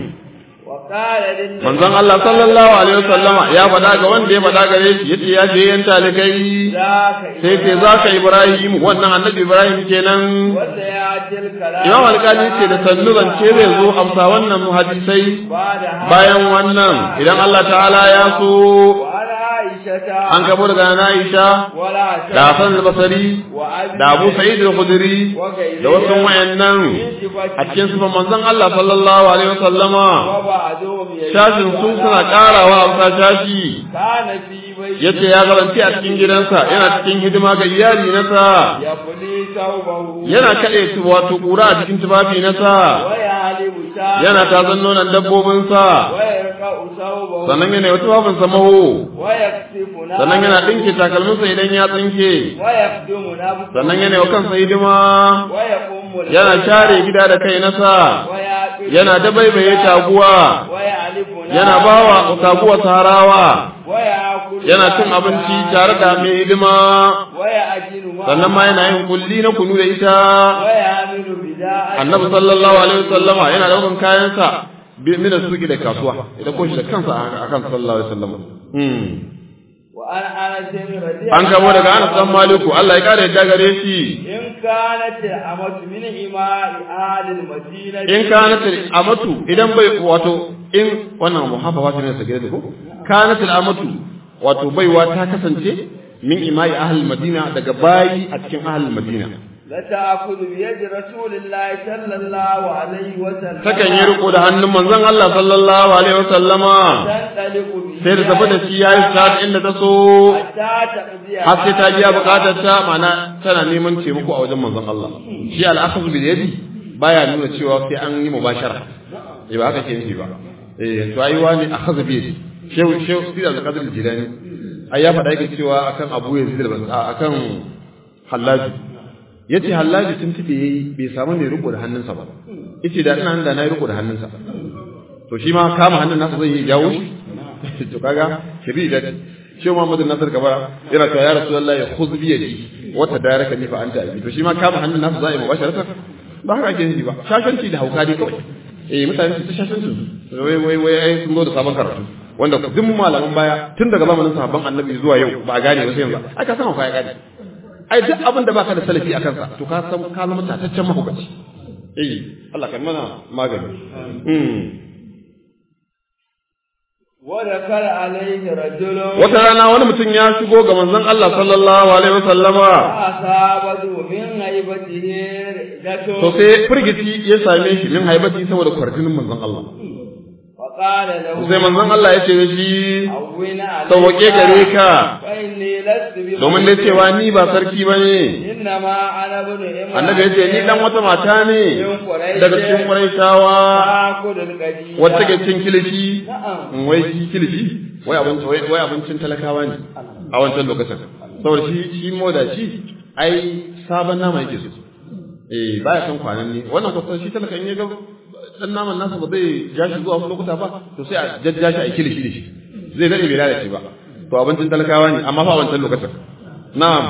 وقال للنبي manzon Allah sallallahu alaihi wasallama ya faɗa ga wanda ya faɗa gare shi yace ya je yan talikai ذاك sai ce zaka Ibrahim wannan annabi Ibrahim kenan وسيأتي الكلام Imam Alƙali ce da sannu zance zai zo amsa wannan hadisai بعد هذا bayan wannan idan Allah ta'ala ya so وعن عائشة an gabo daga na Aisha ولا da Hassan al-Basri وأبي da Abu Sa'id al-Khudri da wasu wayannan a cikin sifan manzon Allah sallallahu alaihi wasallama وبعضهم يجد shashin su suna karawa amsa shashi كان في بيت yace ya garanti a cikin gidansa yana cikin hidima ga iyali nasa يبلي ثوبه yana kaɗe su wato ƙura a cikin tufafi nasa ويعلم شاة yana tazan nonon dabbobinsa ويرقع ثوبه sannan yana yi tufafinsa maho ويكسف نفسه sannan yana ɗinke takalminsa idan ya tsinke ويخدم نفسه sannan yana yi wa kansa hidima ويقوم yana share gida da kai nasa ويعقل yana dabaibaye taguwa ويعلف yana bawa taguwa saharawa ويأكل yana cin abinci tare da mai hidima ويأكل sannan ma yana yin kulli na kunu da ita ويعمل بداء annabi sallallahu alaihi wasallama yana daukan kayansa bi- min suki da kasuwa idan ko shi da kansa a kan sallallahu alaihi wasallama hmm وأن أنس رضي an kamo daga Anas dan Maliku Allah ya kare yadda gare shi إن كانت الأمة من إماء أهل المدينة in kanat amatu idan bai wato in wannan muhaffafa ce ne sa gare ko kanat amatu wato baiwa ta kasance min imai ahli madina daga bayi a cikin ahli madina لتأخذ بيد رسول الله صلى الله عليه وسلم takan yi riko da hannun manzon Allah sallallahu alaihi wasallama تنطلق به sai da tafi da shi yayi sa'ad inda ta so حتى تقضي har sai ta biya bukatar ta ma'ana tana neman taimako a wajen manzon Allah shi al-akhadhu bil yadi baya nuna cewa sai an yi mubashara eh ba haka ke nufi ba eh to ai wani akhadhu bi yadi shehu shehu sida al-qadr al-jilani ai ya faɗa yake cewa akan Abu Yazid al akan Hallaji yace Hallaji tun tafi yayi bai samu ne riko da hannunsa ba yace da ina da na yi riko da hannunsa to shi ma kama hannun nasa zai yi jawo shi to kaga shiri da shi Muhammadu Nasir Kabara yana cewa ya Rasulullahi khudh bi yadi wa tadaraka ni fa anta abi to shi ma kama hannun nasa zai mubasharatan ba haka ake yi ba shashanci da hauka dai kawai eh mutane su ta shashanci wai wai wai ai sun zo da sabon karatu wanda duk malaman baya tun daga zamanin sahabban annabi zuwa yau ba a gane ba sai yanzu ai ka san hauka ya gane ai duk abin da baka da salafi a kansa to ka san ka zama tataccen mahaukaci eh Allah kan mana magani mm وذكر عليه رجل wata rana wani mutum ya shigo ga manzon Allah sallallahu alaihi wasallama أصابته من هيبته رئته to sai firgici ya same shi min haibati saboda kwarjinin manzon Allah وقال له sai manzon Allah ya ce da shi هون عليك sauke gare ka فإني لست بمؤمن domin dai cewa ni ba sarki bane إنما أنا ابن امرأة annabi ya ce ni dan wata mata ne daga cikin Qurayshawa آكل القديم wacce ke cin kilishi نعم wai shi kilishi wai abinci wai wai abincin talakawa ne a wancan lokacin saboda shi shi moda shi ai sabon nama yake so eh baya son kwanan ne wannan kwasa shi talaka in ya ga dan naman nasa ba zai ja shi zuwa wasu lokuta ba to sai a jajja shi a kilishi da shi zai dade bai lalace ba to abincin talakawa ne amma fa a wancan lokacin na'am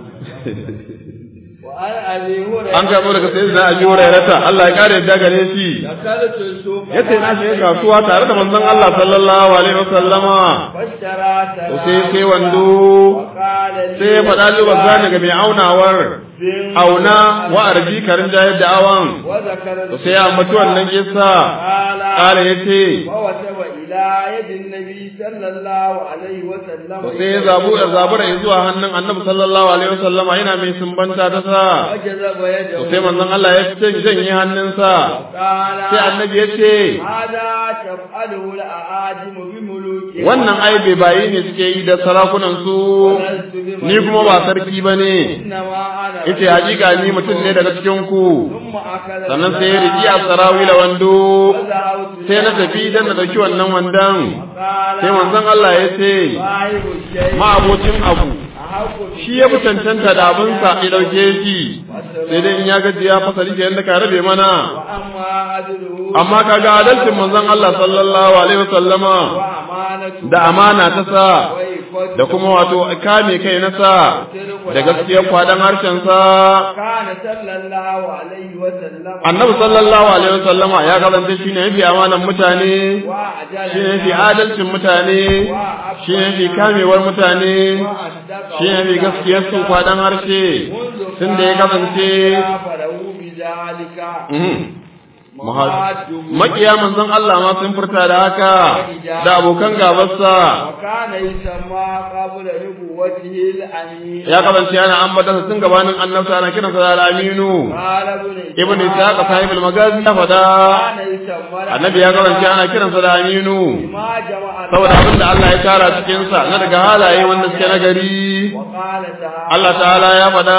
وعن أبي هريرة an karɓo daga sayyidina Abi Hurairah Allah ya kare yadda gare shi دخلت السوق yace na shiga kasuwa tare da manzon Allah sallallahu alaihi wasallama فاشترى to sai sai wando وقال لي sai ya faɗa lubar zane ga mai aunawar auna wa arji karin jayar da awan وذكر to sai ya ambaci wannan kissa قال kala ya ce ووتب إلى يد النبي صلى الله عليه وسلم to sai ya zabu ya zabura ya zuwa hannun annabi sallallahu alaihi wasallama yana mai sumbanta ta sa وجذب يده to sai manzon Allah ya ce janye hannunsa قال sai annabi ya ce هذا تفعله الأعاجم بملوكها wannan ai bai bayi ne suke yi da sarakunan su ولست بملك. ni kuma ba sarki bane إنما أنا yace hakika ni mutum ne daga cikin ku ثم أخذ sannan sai ya riki a sarawi da wando وذهبت sai na tafi dan na dauki wannan wandon قال sai manzon Allah ya ce صاحب الشيء ma'abocin abu أحق shi ya fi cancanta da abinsa ya dauke shi sai dai in ya gaji ya fasari ke yadda ka rabe mana وأما عدله amma kaga adalcin manzon Allah sallallahu alaihi wasallama وأمانته da amana ta sa وإفاء da kuma wato kame kai nasa da gaskiyar kwadan harshen sa kana sallallahu alaihi wa sallam annabi sallallahu alaihi wasallama ya kasance shine yafi amanan mutane wa ajala shine yafi adalcin mutane shine yafi kamewar mutane shine yafi gaskiyar su kwadan harshe tun da ya kasance farahu bi zalika mhm, makiya manzon Allah ma sun furta da haka da abokan gabarsa wa kana yusamma qabla nubuwwatihi al-amin ya kasance ana ambata sun gabanin annabta ana kiransa da al-aminu qala ibn ibn ishaq sahib al-magazi ya fada kana yusamma annabi ya kasance ana kiransa da aminu ma jama'a saboda abin da Allah ya tara cikin sa na daga halaye wanda suke nagari wa qala ta'ala Allah ta'ala ya fada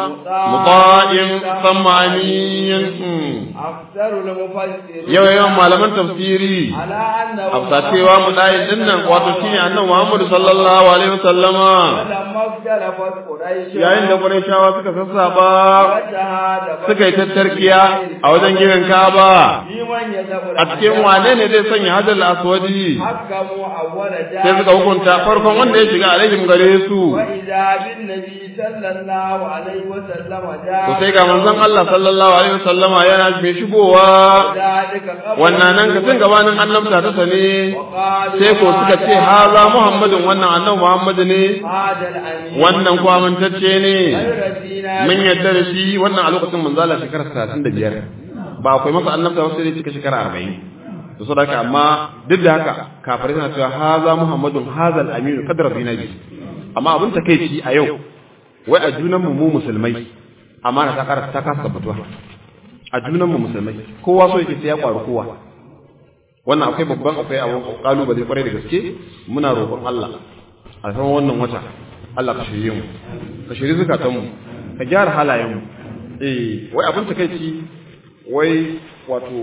muta'in samma amin afdalu al-mufassirin yau yawan malaman tafsiri ala annahu afsa cewa muta'in dinnan wato shine annabi Muhammad sallallahu alaihi wasallama lamma ikhtalafa quraish yayin da Qurayshawa suka sassaba wajhada suka yi tattarkiya a wajen gidan Kaaba liman yadabu a cikin wane ne zai sanya hadal aswadi hakamu awwala sai suka hukunta farkon wanda ya shiga alaihim gare su wa idza bin nabi sallallahu alaihi wa sallam to sai ga manzon Allah sallallahu alaihi wasallama yana mai shigowa wannan nan ka tun gabanin annabta ta sane sai ko suka ce haza Muhammadun wannan annabi Muhammad ne wannan ko amintacce ne mun yadda da shi wannan a lokacin manzo Allah shekara 35 ba akwai masa annabta wasu sai cika shekara 40 to saboda amma duk da haka kafirai suna cewa haza Muhammadun haza al-aminu qadra binabi amma abin takeici a yau wai a junan mu mu musulmai amana ta kara ta kasa tabbatuwa a junan mu musulmai kowa so yake sai ya kwaru kowa wannan akwai babban akwai abun kalubale kwarai da gaske muna roƙon Allah a san wannan wata Allah ka shirye mu ka shirye zakatan mu ka gyara halayen mu eh wai abin takeici wai wato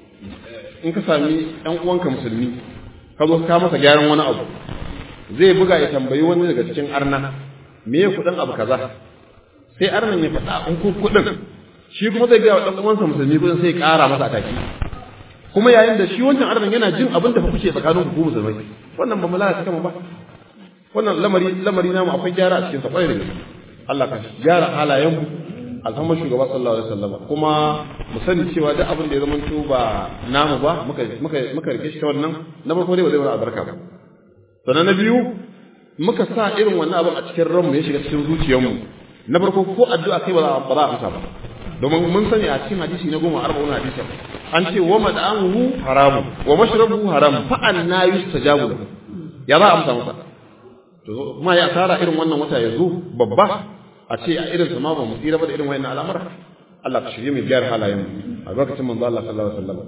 in ka sami ɗan uwanka musulmi ka zo ka masa gyaran wani abu zai buga ya tambayi wani daga cikin arna me ya kuɗin abu kaza sai arnan ya faɗa in ku kuɗin shi kuma zai gaya wa ɗan uwansa musulmi kuɗin sai ya ƙara masa ataki kuma yayin da shi wancan arnan yana jin abin da fa kuke tsakanin ku musulmai wannan ba mu lalata kama ba wannan lamari lamari namu akwai gyara a cikin sa kwarai da gaske Allah ka gyara halayen mu alhamman shugaba sallallahu alaihi wasallam kuma mu sani cewa duk abin da ya zama to ba namu ba muka muka muka rike shi ta wannan na farko dai ba zai wani albarka ba sannan na biyu muka sa irin wannan abin a cikin ranmu ya shiga cikin zuciyarmu na farko ko addu'a kai ba za a ba za a amsa ba domin mun sani a cikin hadisi na goma arba'un hadisi an ce wa mad'amuhu haramu wa mashrabuhu haram fa anna yustajabu lahu ya za a amsa masa to kuma ya tsara irin wannan wata ya zo babba a ce a irin sama ba mu tsira ba da irin wayannan al'amura Allah ka shirye mu gyara halayen mu a lokacin manzo Allah sallallahu alaihi wasallam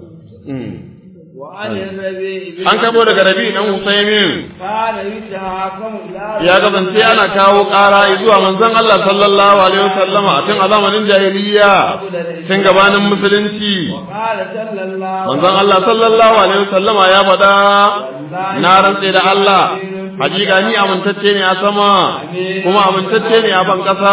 an kabo daga rabi dan Usaimin ya kasance ana kawo ƙara zuwa manzon Allah sallallahu alaihi wasallama a tun a zamanin jahiliya tun gabanin musulunci manzon Allah sallallahu alaihi wasallama ya faɗa na rantse da Allah hakika ni amintacce ne a sama kuma amintacce ne a ban ƙasa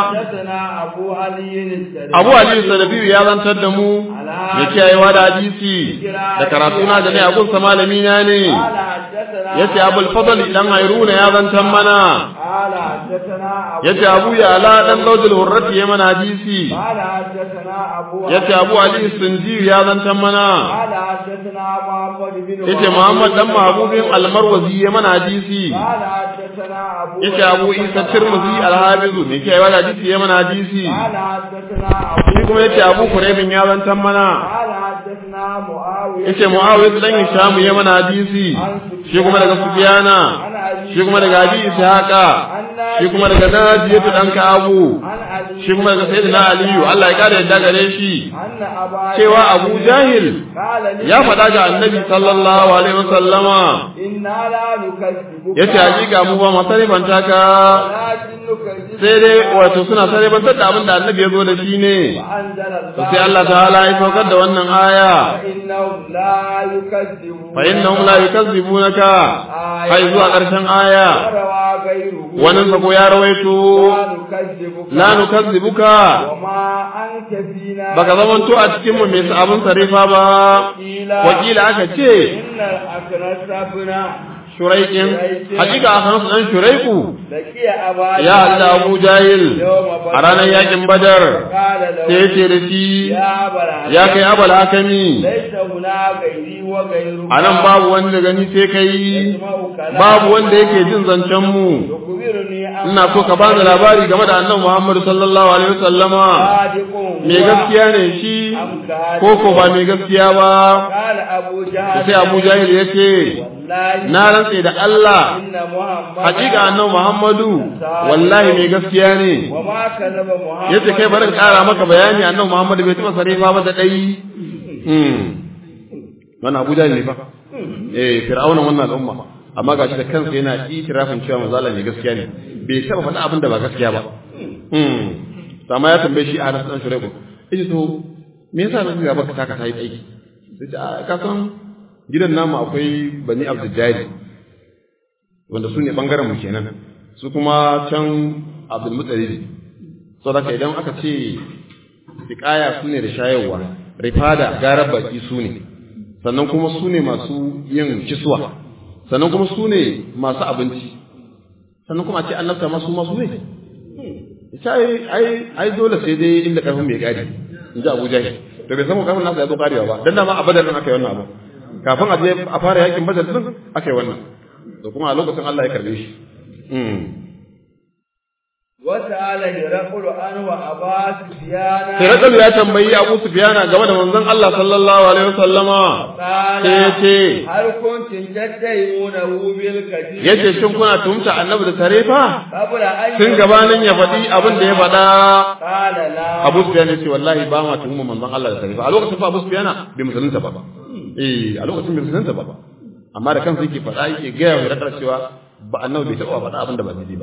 Abu Ali Sadabiyu ya zantar da mu ya kiyayewa da hadisi da karatu na da ne a gunsa malami na ne yace Abul Fadl dan Hairuna ya zantar mana yace Abu Yala dan Zawjul Hurrati ya mana hadisi yace Abu Ali Sunji ya zantar mana yace Muhammad dan Mahbubin Al-Marwazi ya mana hadisi yace Abu Isa Tirmidhi Al-Hafiz ne ke yawa hadisi ya mana hadisi shi kuma yace Abu Quraybin ya zantar mana yace Muawiya dan Hisham ya mana hadisi shi kuma daga Sufyana shi kuma daga Abi Ishaqa shi kuma daga Najiyatu dan Ka'abu shi kuma daga Sayyidina Aliyu Allah ya kare yadda gare shi cewa Abu Jahil ya faɗa ga Annabi sallallahu alaihi wasallama yace hakika mu ba masarifanta ka sai dai wato suna sarrafantar da abin da Annabi ya zo da shi ne sai Allah ta'ala ya saukar da wannan aya fa innahum la yukazzibunaka hay zuwa ƙarshen aya wannan sa ko ya rawaito la nukazzibuka baka zamanto a cikin mu mai abin sarifa ba wakila aka ce shuraikin hakika Akhnas dan shuraiku laqiya aba ya hada Abu Jahil a ranar yakin Badar qala lahu sai ce da shi ya bara ya kai abal hakami laysa huna gairi wa gairu a nan babu wanda gani sai kai babu wanda yake jin zancen mu yukbiruni an ina so ka bani labari game da annabi Muhammad sallallahu alaihi wasallama sadiqun me gaskiya ne shi ko ko ba me gaskiya ba qala abu jahl sai Abu Jahil ya ce wallahi na rantse da Allah inna muhammad hakika annabi Muhammadu wallahi me gaskiya ne wa ma kadaba muhammad yace kai bari in kara maka bayani annabi Muhammadu bai taba sarefa ba da dai hmm wannan Abu Jahil ne fa eh fir'auna wannan al'umma amma gashi da kansa yana itirafin cewa manzo Allah ne gaskiya ne bai taba faɗa abin da ba gaskiya ba hmm to amma ya tambaye shi a Anas dan Shuraiku yace to me yasa ba ga baka taka tayi aiki sai ce a ka san gidan namu akwai Bani Abdul Jali wanda su ne bangaren mu kenan su kuma can Abdul Muttalib saboda idan aka ce siƙaya su ne da shayarwa rifada garar baki su ne sannan kuma su ne masu yin kiswa sannan kuma su ne masu abinci sannan kuma a ce annabta masu masu ne ita ai ai ai dole sai dai inda karfin mai gadi in ji Abu Jahil to bai samu karfin nasa ya zo karewa ba dan dama a badar din aka yi wannan abu kafin a je a fara yakin badar din aka yi wannan to kuma a lokacin Allah ya karbe shi وسأل هرقل عنه أبا سفيان Hirakal ya tambayi Abu Sufyana game da manzon Allah sallallahu alaihi wasallama قال sai ya ce هل كنتم تتهمونه بالكذب yace shin kuna tumta annabi da tarefa قبل أن tun gabanin ya faɗi abin da ya faɗa قال لا Abu Sufyan ya ce wallahi ba ma tuhumma manzon Allah da tarefa a lokacin fa Abu Sufyan bai musulunta ba eh a lokacin bai musulunta ba amma da kansa yake faɗa yake gaya wa Hirakal cewa ba annabi bai taɓa faɗa abin da ba daidai ba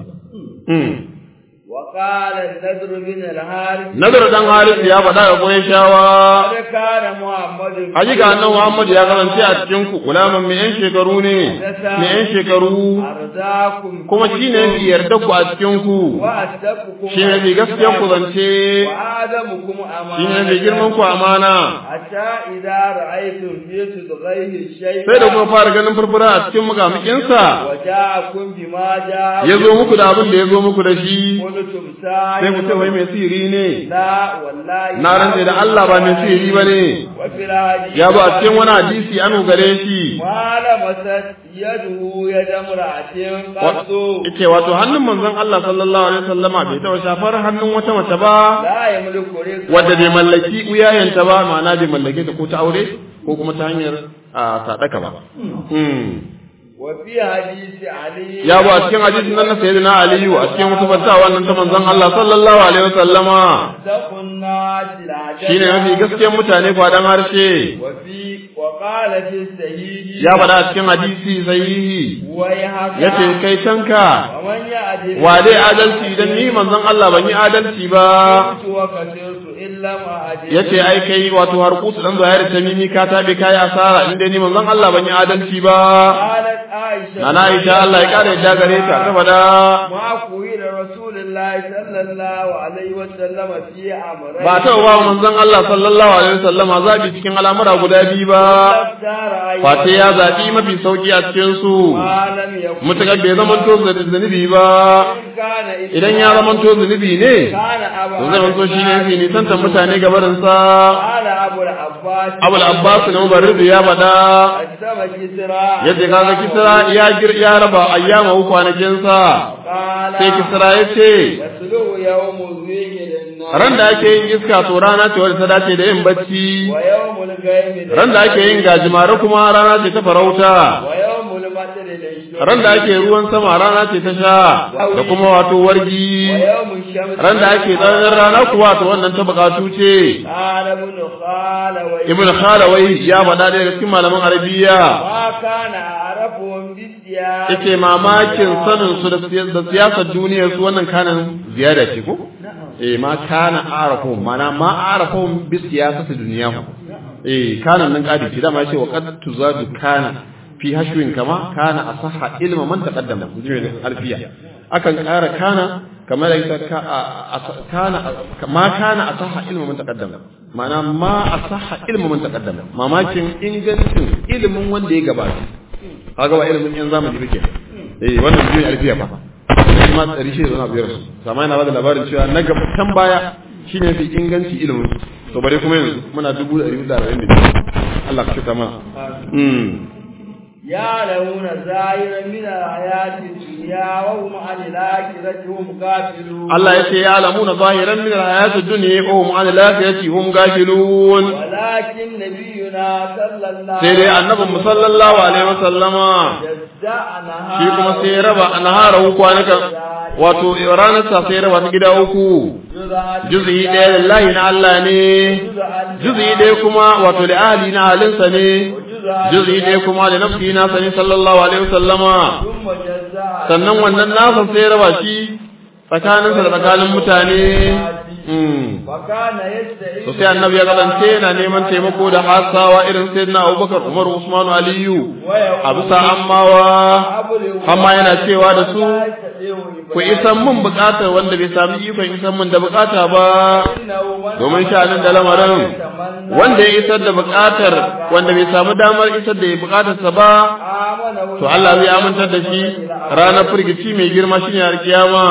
وقال النذر بن الحارث Nazar dan Haris ya faɗa ga Qurayshawa قد كان محمد Hakika annabi Muhammad ya kasance a cikin ku gulaman mai yan shekaru ne mai yan shekaru أرزاكم kuma shine mai yarda ku a cikin ku وأصدقكم shine mai gaskiyan ku zance وآدمكم أمانة shine mai girman ku amana حتى إذا رأيتم في صدغيه الشيء sai da kuma fara ganin furfura a cikin mukamukinsa وجاءكم بما جاء ya zo muku da abin da ya zo muku da shi قلتم sai ku ce wai mai sihiri ne لا والله na rantse da Allah ba mai sihiri ba ne وفي الحديث ya zo a cikin wani hadisi an gare shi ما لمست يده يد امرأة قط yace wato hannun manzon Allah sallallahu alaihi wasallama bai taɓa shafar hannun wata mace ba لا يملك رزقا wadda bai mallaki uyayenta ba ma'ana bai mallake ta ko ta aure ko kuma ta hanyar a sadaka ba وفي حديث علي ya bu a cikin hadisin nan na sayyidina aliyu a cikin wasu fattawa nan ta manzon Allah sallallahu alaihi wasallama أصدق الناس العجب shine mafi gaskiyar mutane kwadan harshe وفي وقال في السهيل ya faɗa a cikin hadisi sahihi ويحك yace kai tanka ومن يعدل wa dai adalci idan ni manzon Allah ban yi adalci ba كنت وكسرت إلا ما أدل yace ai kai wato har kusu dan zahiri tamimi ka tabe kai asara inda ni manzon Allah ban yi adalci ba قالت عائشة nana Aisha Allah ya kare da gare ta ta faɗa ما قيل رسول الله صلى الله عليه وسلم في أمرين ba ta ba manzon Allah sallallahu alaihi wasallam zabi cikin al'amura guda biyu ba اختار أيضا Fate ya zaɓi mafi sauƙi a cikin su ما لم يكن mutakar bai zaman to zunubi ba كان idan ya zaman to zunubi ne كان أبا to zai zanto shi ne fi nisantar mutane gabarin sa قال أبو العباس Abul Abbas ne Mubarrid ya faɗa أجسم كسرى yadda kaga Kisra ya gir ya raba ayyama kwanakin sa قال sai Kisra ya ce يسلو يوم الزيغ للنار ran da ake yin iska to rana ce wadda ta dace da yin bacci ويوم الغيم ran da ake yin gajimare kuma rana ce ta farauta ويوم المطر للشرب ran da ake ruwan sama rana ce ta sha da kuma wato wargi ويوم الشمس ran da ake tsananin rana kuwa to wannan ta bukatu ce قال ابن خالوي ibn khalawai ya faɗa daga cikin malaman arabiya ما كان أعرفهم بالسياسة yake mamakin sanin su da siya- da siyasar duniyar su wannan kanan ziyada ce ko eh ma kana arafum mana ma arafum bi siyasati duniyahu eh kanan nan kadi ce dama yace wa qad tuzadu kana fi hashwin kama kana asahha ilma man taqaddama jimin alfiya akan ƙara kana kamar da ita ka a- a- kana ma kana asahha ilma man taqaddama ma'ana ma asahha ilma man taqaddama mamakin ingancin ilimin wanda ya gabata kaga ba irin yan zamani bake eh wannan biyu alfiya fa shi ma ɗari shi da biyar su sama yana bada labarin cewa na gabatan baya shine fi inganci ilimin to bare kuma yanzu muna dubu da ɗari da arba'in da biyu Allah ka shuka mana يعلمون ظاهرا من الحياة الدنيا وهم عن الآخرة هم غافلون Allah ya ce ya alamuna zahiran min al-hayati ad-dunya wa hum an al-akhirati hum ghafilun ولكن نبينا صلى الله sai dai annabin mu sallallahu alaihi wasallama جزعناها shi kuma sai ya raba anhara kwanukan wato ranar sa sai ya raba ta gida uku juz'i ɗaya lillahi na Allah ne juz'i ɗaya kuma wato da ahli na halinsa ne juz'i ɗaya kuma da nafsi na sani sallallahu alaihi wasallama ثم جزع sannan wannan nasa sai ya raba shi tsakaninsa da tsakanin mutane Mm. وكان يستعيذ to sai annabi ya kasance yana neman taimako da hasawa irin sayyidina Abubakar Umar Usman Aliyu a bisa ammawa amma yana cewa da su ku isan mun bukatar wanda bai sami ikon isan mun da bukata ba domin sha'anin da lamarin wanda ya isar da bukatar wanda bai samu damar isar da bukatarsa ba to Allah zai amintar da shi ranar firgici mai girma shine alkiyama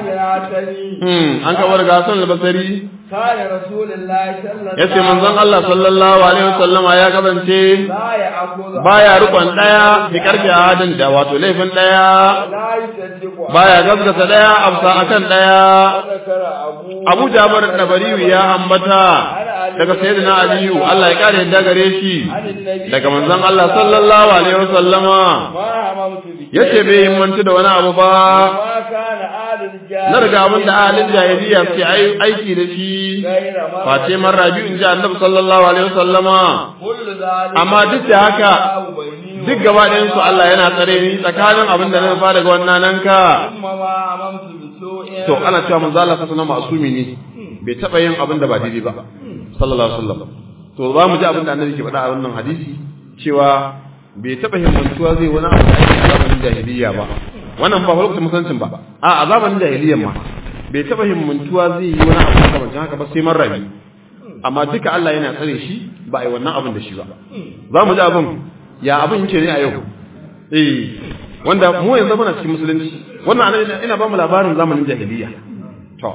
hmm an kabar ga Hassan al-Basri كان رسول الله صلى الله yace manzon Allah sallallahu alaihi wasallama ya kasance لا يأخذ baya rukun daya bi karfi adin da wato laifin daya لا يصدق baya gaskata daya afsa akan daya وذكر أبو Abu Jabir Nabariyu ya ambata daga Sayyidina Aliyu Allah ya kare yadda gare shi عن النبي daga manzon Allah sallallahu alaihi wasallama ما هممت به yace bai himmanci da wani abu ba ما كان آل الجاهل na riga abin da ahalin jahiliya suke ai- aiki da shi غير ما face man rabi'u in ji annabi sallallahu alaihi wasallama كل ذلك amma duk da haka الله بيني duk gaba ɗayan su Allah yana tsare ni tsakanin abin da na nufa daga wannan nan ka ثم ما هممت بسوء to ana cewa manzo Allah sallallahu alaihi wasallam masumi ne bai taba yin abin da ba daidai ba sallallahu alaihi wasallam to za mu ji abin da annabi ke faɗa a wannan hadisi cewa bai taba himmantuwa zai wani abu da ake a zamanin jahiliya ba wannan ba lokacin musancin ba a a zamanin jahiliyan ma bai taba himmantuwa zai yi wani abu makamancin haka ba sai man rabi amma duka Allah yana tsare shi ba a yi wannan abin da shi ba za mu ji abin ya abin yake ne a yau eh wanda mu yanzu muna cikin musulunci wannan anan ina ba mu labarin zamanin jahiliya to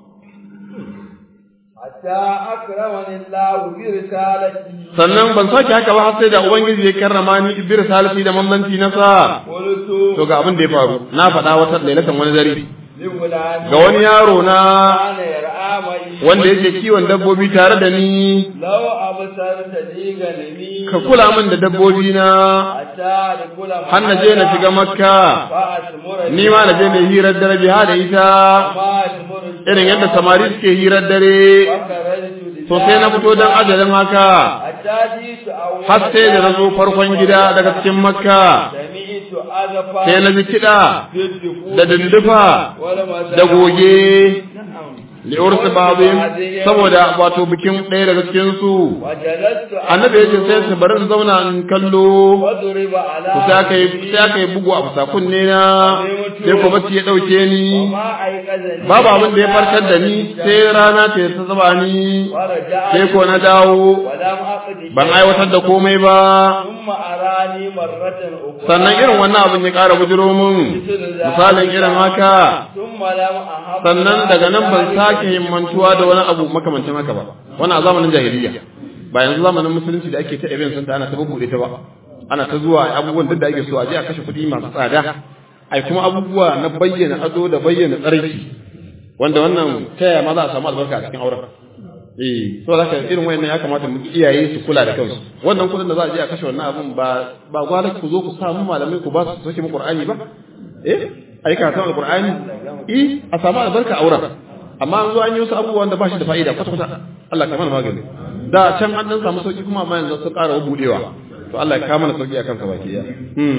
حتى أكرمني الله برسالته sannan ban sake haka ba har sai da ubangiji ya karrama ni bi risalati da mammanci na sa قلت to ga abin da ya faru na faɗa wata lailatan wani dare لفلان ga wani yaro na كان يرعى معي wanda yake kiwon dabbobi tare da ni لو أبصرت لي غنمي ka kula min da dabbobi na حتى لكل har na je na shiga makka فأتمر ni ma na je na hirar dare biha da ita ما أتمر irin yadda samari suke hirar dare فخرجت to sai na fito don ajalin haka حتى جئت أول har sai da na zo farkon gida daga cikin makka سمعت أذفا sai na ji kiɗa بالدفوف da dindufa والمساء da goge li'ursu babin saboda wato bikin ɗaya daga cikin su وجلست annabi ya ce sai su bari in zauna in kallo وضرب على to sai aka yi sai aka yi bugu a fusa kunne na sai ko bacci ya ɗauke ni وما أيقظني babu abin da ya farkar da ni sai rana ce ta zuba ni ورجعت sai ko na dawo ولم أقد ban aiwatar da komai ba ثم أراني مرة أخرى sannan irin wannan abin ya ƙara bujiro min misalin irin haka ثم لم أحب sannan daga nan ban sake himmantuwa da wani abu makamancin haka ba wannan a zamanin jahiliya ba yanzu zamanin musulunci da ake ta event sun ana ta bubuɗe ta ba ana ta zuwa abubuwan duk da ake so a je a kashe kuɗi masu tsada ai kuma abubuwa na bayyana ado da bayyana tsarki wanda wannan ta yaya ma za a samu albarka a cikin auren eh so zaka irin wayannan ya kamata mu iyaye su kula da kansu wannan kuɗin da za a je a kashe wannan abun ba ba gwala ku zo ku samu malamai ku ba su soke mu qur'ani ba eh ai karatun alqur'ani eh a samu albarka auren amma an zo an yi wasu abubuwan da ba shi da fa'ida kwata kwata Allah ka mana magani da can an dan samu sauki kuma amma yanzu sun ƙara budewa to Allah ya kawo mana sauki akan sa baki ya hmm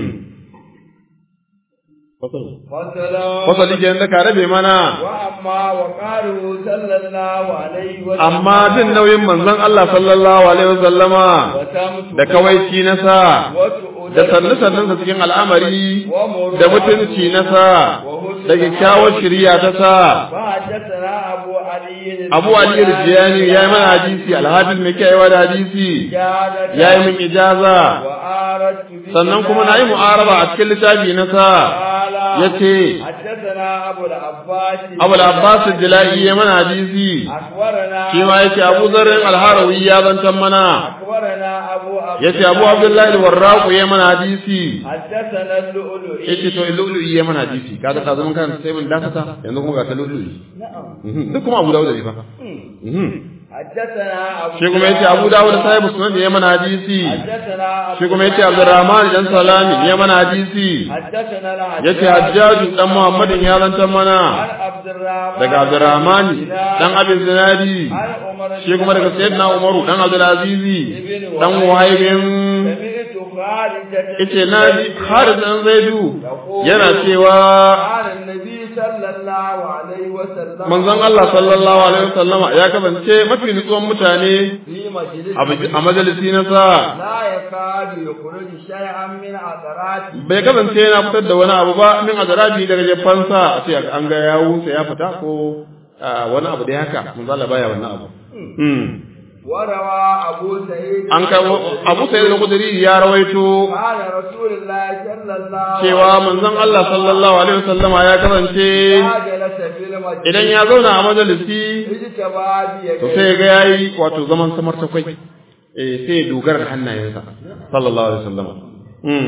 فصلا fasali kenan da ka rabe mana وأما وقاله صلى الله عليه وسلم amma jin nauyin manzon Allah sallallahu alaihi wasallama وتمت da kawaici na sa وتؤدى da sannu sannun sa cikin al'amari ومر da mutunci na sa وحسن da kyakkyawar shirya ta sa وحدثنا أبو علي Abu Ali Rijiyani ya yi mana hadisi alhafiz mai kiyayewa da hadisi زيادة ya yi min ijaza وآردت به sannan kuma na yi mu'araba a cikin littafi na sa قال ya ce حدثنا أبو العباس Abu Abbas Jila'i ya mana hadisi أخبرنا shi ma ya ce Abu Zarrin Alharawi ya zantan mana أخبرنا أبو عبد ya ce Abu Abdullahi Al-Warraqu ya mana hadisi حدثنا اللؤلؤي ya ce to Lulu'i ya mana hadisi kaga ka zaman kan sai mun dakata yanzu kuma ga ta Lulu'i نعم Mhm. duk kuma Abu Dawud ne fa Mhm. حدثنا أبو shi kuma yace Abu Dawud sahibu sunan ya mana hadisi حدثنا أبو shi kuma yace Abdurrahman dan Salami ya mana hadisi حدثنا yace Hajjaj dan Muhammadin ya zantan mana عن عبد الرحمن daga Abdurrahman dan Abin Zinadi عن عمر shi kuma daga Sayyidina Umaru dan Abdul Azizi dan Wahaibin سمعت خارجة yace na ji Khalid dan Zaidu yana cewa قال النبي صلى الله عليه وسلم manzon Allah sallallahu alaihi wasallama ya kasance mafi nutsuwan mutane في مجلس a bij- a majalisi na sa لا يكاد يخرج شيئا من عثراته bai kasance yana fitar da wani abu ba min azrabi daga jefansa a ce an ga yawu sai ya fita ko ah, wani abu da haka manzo Allah baya wannan abu hmm وروى أبو سعيد an kai Abu Sa'id al-Khudri ya rawaito قال رسول الله صلى الله cewa manzon Allah sallallahu alaihi wasallama ya kasance ما جلس في المجلس idan ya zauna a majalisi اجتبى to بيديه sai ga yayi wato zaman samar ta kwai eh sai ya dogara da hannayensa sallallahu alaihi wasallama hmm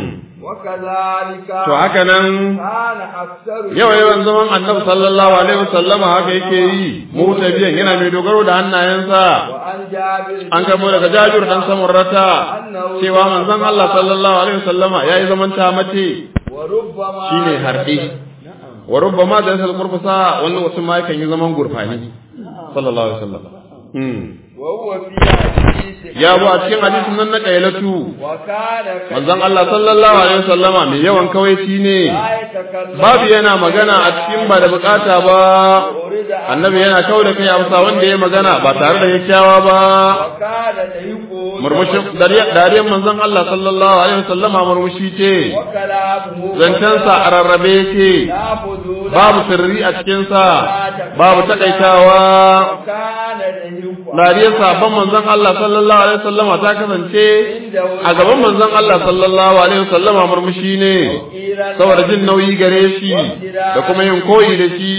وكذلك to haka nan كان أكثر yawa yawan zaman annabi sallallahu alaihi wasallama haka yake yi mutabiyan yana mai dogaro da hannayensa وعن جابر an karbo daga jabir dan samurrata cewa manzon Allah sallallahu alaihi wasallama yayi zaman ta mace وربما shine harbi wa rubbama da yasal qurfasa wannan wasu ma yakan yi zaman gurfani sallallahu alaihi wasallam hmm وهو في حديث ya bu a cikin hadisin nan na kailatu وكان manzon Allah sallallahu alaihi wasallama mai yawan kawaici ne لا يتكلم babu yana magana a cikin ba da bukata ba أريد أن annabi yana kawo da kai amsa wanda ya magana ba tare da kyakkyawa ba وكان يقول murmushin dariyar manzon Allah sallallahu alaihi wasallama murmushi ce وكلامه zancensa a rarrabe yake لا فضول babu sirri a cikinsa babu takaitawa وكان يقول dariyar sabon manzon Allah sallallahu alaihi wasallama ta kasance a gaban manzon Allah sallallahu alaihi wasallama murmushi ne saboda jin nauyi gare shi da kuma yin koyi da shi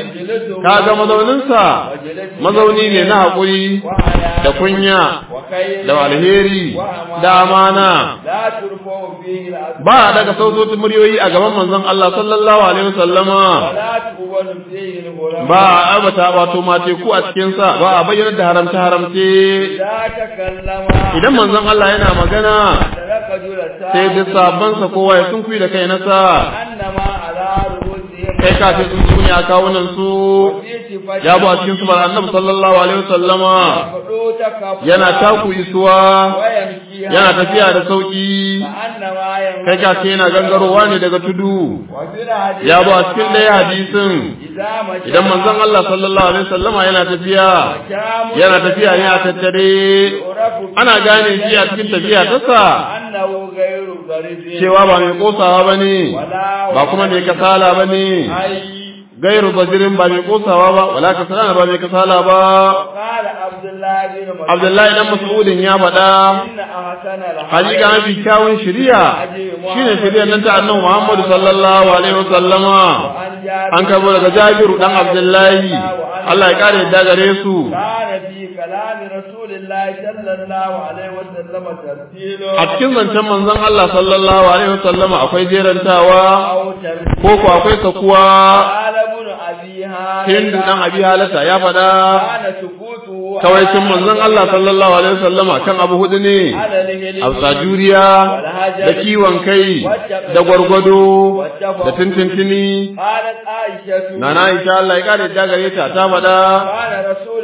kaga mazauninsa mazauni ne na haƙuri da kunya da alheri da amana لا ترفع فيه الأسماء ba a daga sautotin muryoyi a gaban manzon Allah sallallahu alaihi wasallama ولا تقبل فيه الغرام ba a abata wato mace ku a cikin sa ba a bayyana da haramta haramce لا تكلم idan manzon Allah yana magana ترك جلساء sai duk sabban sa kowa ya sunkuyi da kai nasa أنما على رؤوسهم kai ka ce sun suni a kawunan su في صفة ya bu a cikin sufar annabi sallallahu alaihi wasallama خطوتك yana taku isuwa ويمشي yana tafiya da sauki كأنما يمشي kai ka ce yana gangarowa ne daga tudu وفي الحديث ya bu a cikin ɗaya hadisin إذا مشى idan manzon Allah sallallahu alaihi wasallama yana tafiya شام yana tafiya ne a tattare يعرف ana gane shi a cikin tafiya ta sa أنه غير ضريب cewa ba mai kosawa bane ولا ba kuma mai kasala bane أي gairu bajirin ba mai kosawa ba wala kasala ba mai kasala ba قال عبد الله بن مسعود Abdullahi dan Mas'udin ya faɗa إن أحسن hakika mafi kyawun shari'a shine shari'ar nan ta Annabi Muhammad sallallahu alaihi wasallama وأن جابر an karbo daga Jabiru dan Abdullahi Allah ya kare yadda gare su كان في كلام رسول الله صلى الله عليه وسلم ترتيل a cikin zancen manzon Allah sallallahu alaihi wasallama akwai jerantawa أو ترتيل ko ko akwai sakuwa قال ابن أبي هالة Hindu dan Abi Halata ya faɗa كان سكوته kawaicin manzon Allah sallallahu alaihi wasallama kan abu hudu ne على الهلم hausa juriya da kiwon kai da gwargwado da tintintini قالت عائشة nana Aisha Allah ya kare ta gare ta ta faɗa قال رسول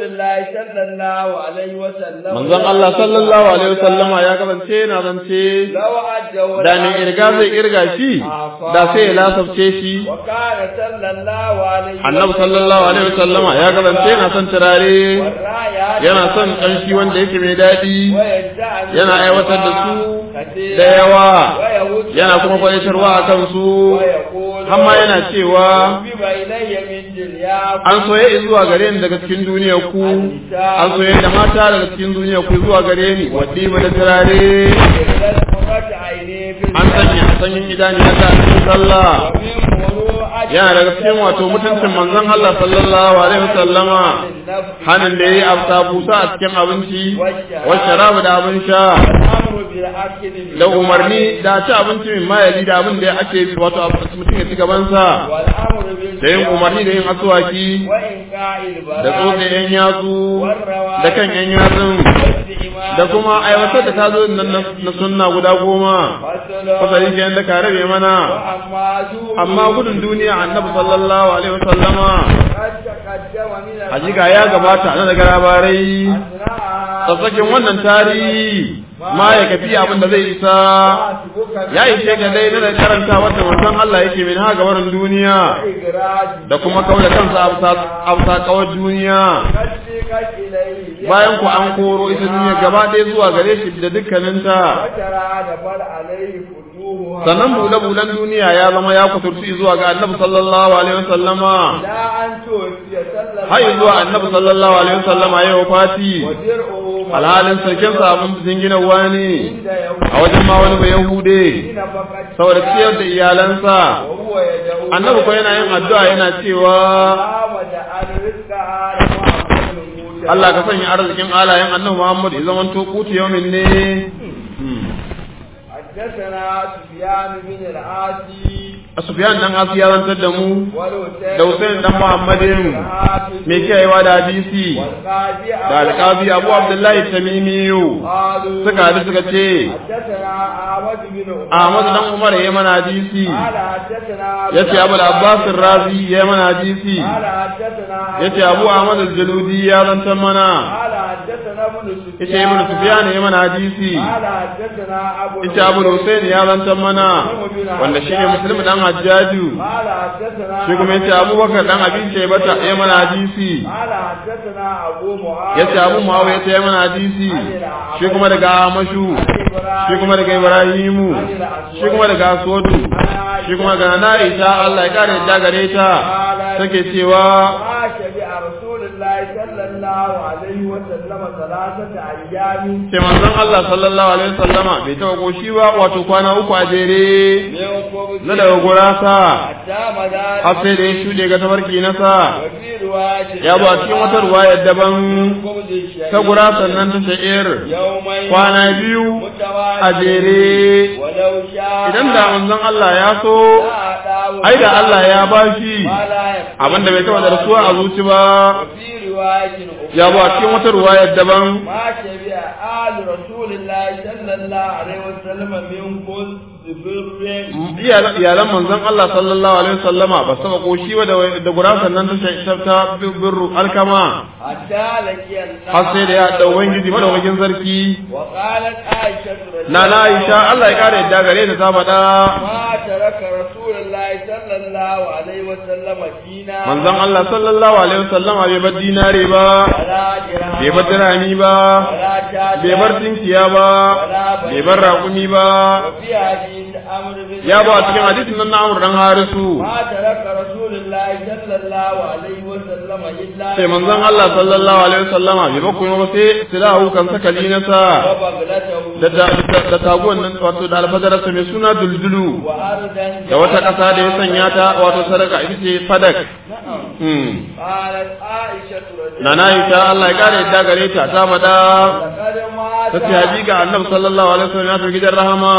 الله صلى الله عليه وسلم manzon Allah sallallahu alaihi wasallama ya kasance yana zance لو أدوا da mai irga zai irga shi da sai ya lasafce shi وكان صلى الله عليه annabi sallallahu alaihi wasallama ya kasance yana son turare والرايات yana son kanshi wanda yake mai daɗi ويجعل yana aiwatar da su كثيرا da yawa ويهد yana kuma kwaitarwa a kansu ويقول hamma yana cewa حبب إلي من دنياكم an soye zuwa gare ni daga cikin duniyar ku an soye da mata daga cikin duniyar ku zuwa gare ni wadda ba da turare إلى قرة عيني في an sanya sanyin idaniya ta a cikin sallah ومن مروءة yana daga cikin wato mutuncin manzon Allah sallallahu alaihi wasallama النفس hanin da yayi afta busa a cikin abinci wa sharabu da abin sha والأمر بالأكل da umarni da ci abinci min mayali da abin da ake wato mutum ya ci gabansa والأمر da yin umarni da yin asuwaki وإنقاء da tsotse البراء yan yatsu da kan yan yatsun da kuma aiwatar da tazo nan na na sunna guda goma fasali ke yanda ka rabe mana amma gudun duniya annabi sallallahu alaihi wasallama hakika ya gabata na daga labarai tsatsakin wannan tarihi ma ya kafi abin da zai isa ya ishe ka dai na da karanta wata manzon Allah yake min ha gabarin duniya da kuma kawai kansa afsa kawar duniya bayan ku an koro ita duniya gaba ɗaya zuwa gare shi da dukkaninta sannan bule-bulen duniya ya zama ya kuturci zuwa ga annabi sallallahu alaihi wasallama har zuwa annabi sallallahu alaihi wasallama ya wafati alhalin sarkin sa abin jinginawa ne a wajen ma wani bai yahude saboda ciyar da iyalansa annabi ko yana yin addu'a yana cewa Allah ka sanya arzikin alayen annabi Muhammad ya zama to kuti yaumin ne حدثنا سفيان بن العاصي Sufyan dan Asi ya zantar da mu da Hussein dan Muhammadin me kiyayewa da hadisi da alƙazi Abu Abdullahi Tamimi suka hadu suka ce Ahmad dan Umar ya mana hadisi yace Abu Abbas Razi ya mana hadisi yace Abu Ahmad al-Jaludi ya zantar mana yace Ibn Sufyan ya mana hadisi yace Abu Hussein ya zantar mana wanda shi ne Muslim dan Hajjaju shi kuma yace Abubakar dan Abi Shaybata ya mana hadisi yace Abu Muawiya ya mana hadisi shi kuma daga Amashu shi kuma daga Ibrahimu shi kuma daga Aswadu shi kuma daga Na'isha Allah ya kare ta gare ta take cewa sai manzon Allah sallallahu alaihi wasallama bai taba koshi ba wato kwana uku a jere na daga gurasa har sai da ya shuɗe ga tabarki na sa ya ba cikin wata ruwaya daban ta gurasan nan ta sha'ir kwana biyu a jere idan da manzon Allah ya so ai da Allah ya bashi abinda bai taba da rasuwa a zuci ba ya ba cikin wata ruwayar daban iyalan manzon Allah sallallahu alaihi wasallama ba saba koshi ba da gurasan nan ta ta birru alkama har sai da ya da ubangiji madaukakin sarki na na Aisha Allah ya kare yadda gare ta ta faɗa manzon Allah sallallahu alaihi wasallama bai bar dinare ba bai bar dirami ba bai bar tinkiya ba bai bar raƙumi ba ya ba cikin hadisin nan na Amr dan Harisu sai manzon Allah sallallahu alaihi wasallama bai ba kuma sai silahu kan sakali na sa da da taguwan nan wato da alfadarsa mai suna duldulu da wata ƙasa da ya sanya ta wato sadaka ita ce fadak na na yi ta Allah ya kare yadda gare ta ta faɗa ta ce hakika annabi sallallahu alaihi wasallam ya fi gidan rahama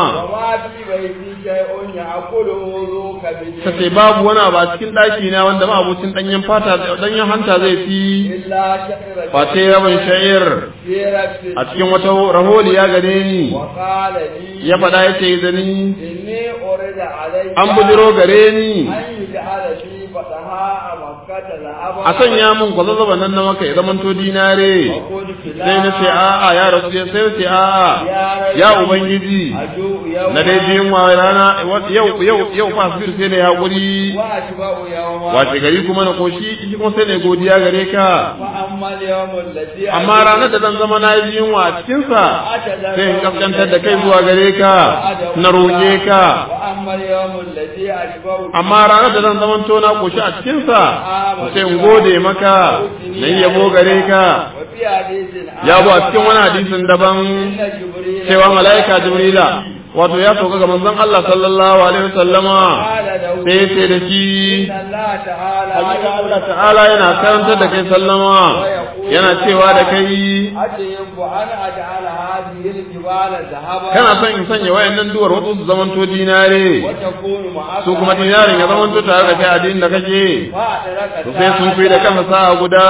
ta ce babu wani abu a cikin ɗaki na wanda ma abocin ɗanyen fata ɗanyen hanta zai fi face rabin sha'ir a cikin wata raholi ya gare ni ya faɗa ya ce da ni an bujiro gare ni فتحاء مكة لأبا a sanya min kwazazzaba nan na maka ya zamanto dinare وقلت لا sai na ce a'a ya rasu sai na ce a'a ya ubangiji أجوء يوما na dai biyun wa rana yau yau yau fa asbir sai ne hakuri وأشبع يوما wace gari kuma na koshi shi kuma sai ne godiya gare ka فأما اليوم الذي amma ranar da zan zama na yi yunwa a cikinsa sai in kaskantar da kai zuwa gare ka na roƙe ka وأما اليوم الذي أشبع amma ranar da zan zama to na koshi a cikinsa sai in gode maka na yi yabo gare ka وفي حديث ya bu a cikin wani hadisin daban إن جبريل cewa mala'ika jibrila wato ya sauka ga manzon Allah sallallahu alaihi wasallama قال له sai ce da shi إن الله تعالى hakika Allah ta'ala yana karantar da kai sallama yana cewa da kai أجب أن أجعل هذه الجبال ذهبا kana son in sanya wayannan duwar wasu su zamanto dinare وتكون معك su kuma dinarin ya zamanto tare da kai addinin da kake فأدرك to sai sun fi da kansa sa'a guda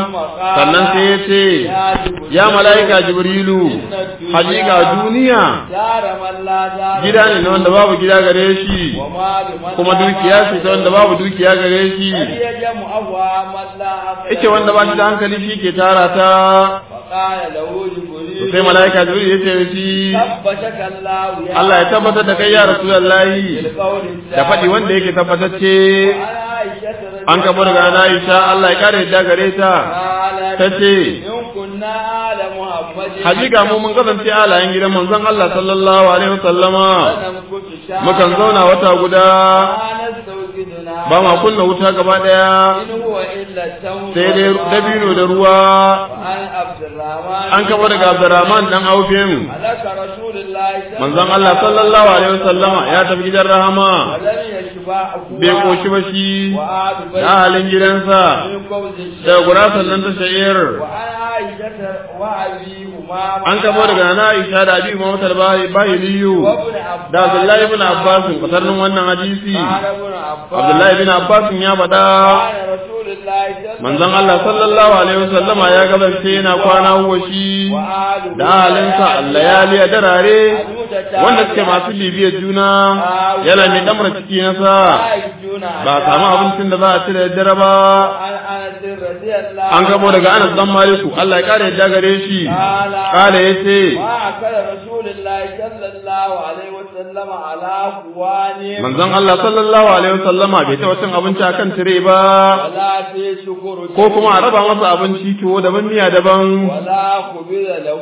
sannan sai ya ce ya mala'ika jibrilu hakika duniya دار من لا دار gida ne na wanda babu gida gare shi ومال من kuma لا dukiya مال ce ta wanda babu dukiya gare shi يجمع أبواب من لا عقل ike wanda ba shi da hankali shi ke tara ta فقال له to جبريل sai mala'ika jibril ya ce da shi ثبتك الله يا Allah ya tabbatar da kai ya rasulullahi بالقول da faɗi wanda yake tabbatacce أنا عائشة رضي an kabo daga na Aisha Allah ya kare yadda gare ta قالت ta ce إن كنا آل محمد hakika mu mun kasance alayen gidan manzon Allah sallallahu alaihi wasallama فنمكث شهرا mukan zauna wata guda ما نستوقدنا ba ma kunna wuta gaba daya إن هو إلا التمر sai dai dabino da ruwa وعن عبد الرحمن an kabo daga Abdurrahman dan Aufin هلك رسول الله صلى manzon Allah sallallahu alaihi wasallama ya tafi gidan rahama ولم يشبع bai koshi ba shi وآل da بيت halin gidansa من قوز da gurasan nan ta sha'ir وعن عائشة وأبي أمامة an kamo daga na Aisha da Abi Muhammad al-Bahiliyu وابن عباس da Abdullahi ibn Abbas kasarnin wannan hadisi قال ابن عباس Abdullahi ibn Abbas ya faɗa قال رسول الله صلى manzon Allah sallallahu alaihi wasallama ya gabance yana kwana huwa shi وآله da halinsa allayali a darare wanda suke masu bibiyar juna yana mai damar ciki na sa ba a samu abincin da za a ci da daddare ba عن أنس رضي الله an gabo daga Anas dan Maliku Allah ya kare yadda gare shi kala yace ما أكل رسول الله صلى الله عليه وسلم على قوان manzon Allah sallallahu alaihi wasallama bai taɓa cin abinci akan tire ba ولا في شكر ko kuma a raba masa abinci tuwo daban miya daban ولا قبل له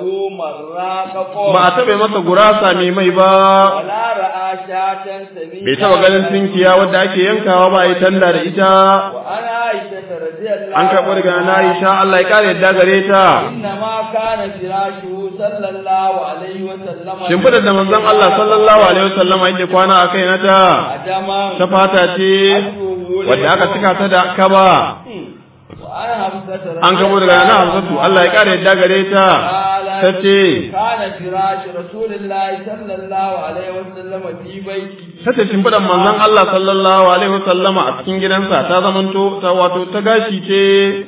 مراق ba a taɓa masa gurasa mai mai ba ولا رأى شاة سمينة bai taɓa ganin tinkiya wadda ake yankawa ba a yi tanda da ita وأنا عائشة رضي الله an karɓo daga na Aisha Allah ya kare yadda gare ta إنما كان فراشه صلى الله عليه وسلم shimfiɗar da manzon Allah sallallahu alaihi wasallama yake kwana a kai na ta عدما ta fata ce wadda aka cika ta da kaba وأنا حفصة رضي an kabo daga na Hafsatu Allah ya kare yadda gare ta ta ce كان فراش رسول الله صلى الله عليه وسلم في بيته tace shimfiɗar manzon Allah sallallahu alaihi wasallama a cikin gidansa ta zamanto ta wato ta gashi ce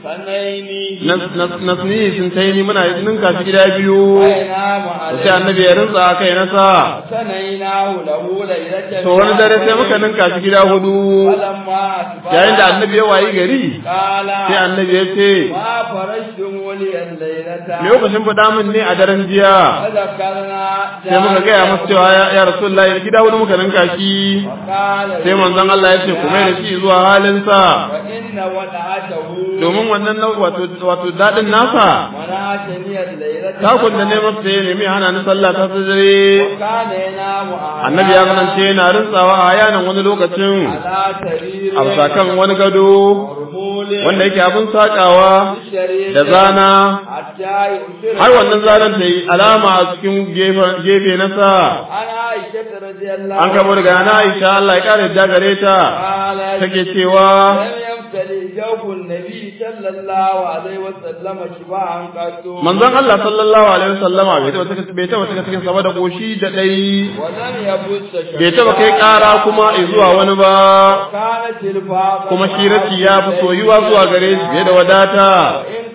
سنين nasni sun ta yi muna ninka shi gida biyu وينام sai عليه annabi ya rinsa a kai nasa سنيناه له ليلة to wani dare sai muka ninka shi gida hudu فلما أصبح yayin da annabi ya wayi gari قال sai annabi ya ce ما فرشتم لي الليلة me kuka shimfiɗa min ne a daren jiya فذكرنا sai muka gaya masa cewa ya ya rasulullahi gida hudu muka ninka shi وقال sai manzon Allah ya ce ku mai da shi zuwa halinsa وإن ودعته domin wannan nau- wato wato dadin nasa منعتني الليلة takun da ne masa ya nemi hana ni sallah ta dare وكان ينام annabi ya kasance yana rintsawa a yanan wani lokacin على سرير a kan wani gado مرمول wanda yake abin sakawa بالشرير da zana حتى يؤثر har wannan zanen ta yi alama a cikin gefe- gefe na sa عن عائشة رضي الله an kabo daga na Aisha Allah ya kare da gare ta قالت take cewa لم يمتلئ جوف النبي صلى الله عليه وسلم شبعا قط manzon Allah sallallahu alaihi wasallama bai taba saka bai taba saka cikin sama da koshi da dai ولم يبث bai taba kai kara kuma zuwa wani ba كانت الفاقة kuma shi rashi ya fi soyuwa zuwa gare shi fiye da wadata وإن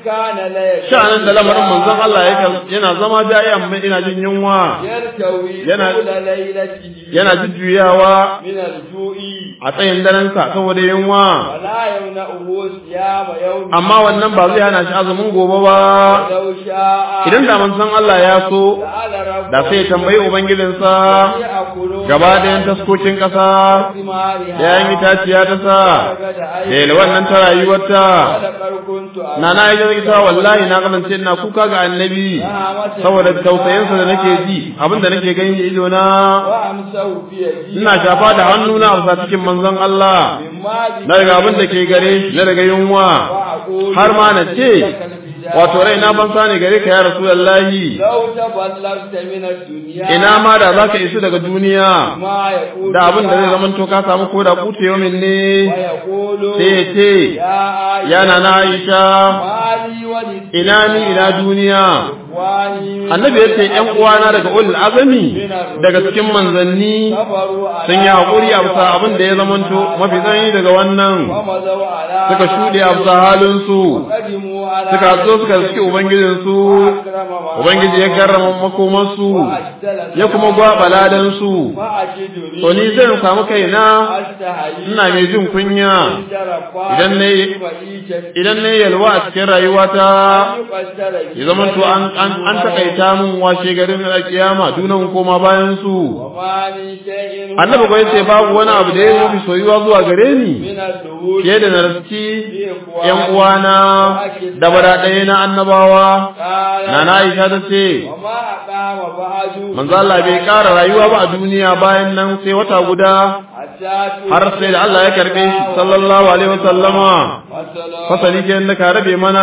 كان لا يكاد sha'anin da lamarin manzon Allah yake yana zama jayan mai ina jin yunwa يرتوي yana- طول ليلته yana jujjuyawa من الجوع a tsayin daren sa saboda yunwa ولا يمنعه صيام يوم amma wannan ba zai hana shi azumin gobe ba ولو شاء idan da manzon Allah ya so سأل ربه da sai ya tambayi ubangijinsa يأكلون gaba ɗayan taskokin ƙasa ثمارها da yayin itaciya ta sa da yalwan nan ta rayuwarta ولقد كنت na na yi ita wallahi na kasance ina kuka ga annabi saboda tausayinsa da nake ji abinda nake gani da ido na وأمسه في يدي ina shafa da hannuna a bisa cikin manzon Allah مما na daga abin da ke gare shi na daga yunwa وأقول har ma na ce لك الفداء wato rai na ban sani gare ka ya rasulullahi لو تبلغت من الدنيا ina ma da zaka isu daga duniya ما يقول da abin da zai zama to ka samu ko da kuce yomin ne ويقول sai ya ce يا yana na Aisha مالي ولد ina ni ina duniya واني annabi ya ce ‘yan uwana daga ulul azami daga cikin manzanni صبروا على sun yi haƙuri a bisa abin da ya zamanto mafi tsanani daga wannan ومضوا على suka shuɗe a bisa halinsu قدموا على suka zo suka suke ubangijinsu أكرم ما ubangiji ya karrama makomansu وأجدل ya kuma gwaɓa ladansu فأجدني to ni zai samu kaina أستحيي ina mai jin kunya idan ne idan ne yalwa a cikin rayuwata ya zamanto an an an takaita min washe garin alkiyama dunan koma bayan su annabi ko yace babu wani abu da ya mafi soyuwa zuwa gare ni fiye da narski yan uwana da bada ɗaya na annabawa nana Aisha ta ce manzo Allah bai ƙara rayuwa ba a duniya bayan nan sai wata guda har sai da Allah ya karbe shi sallallahu alaihi wasallama fasali ke da ka rabe mana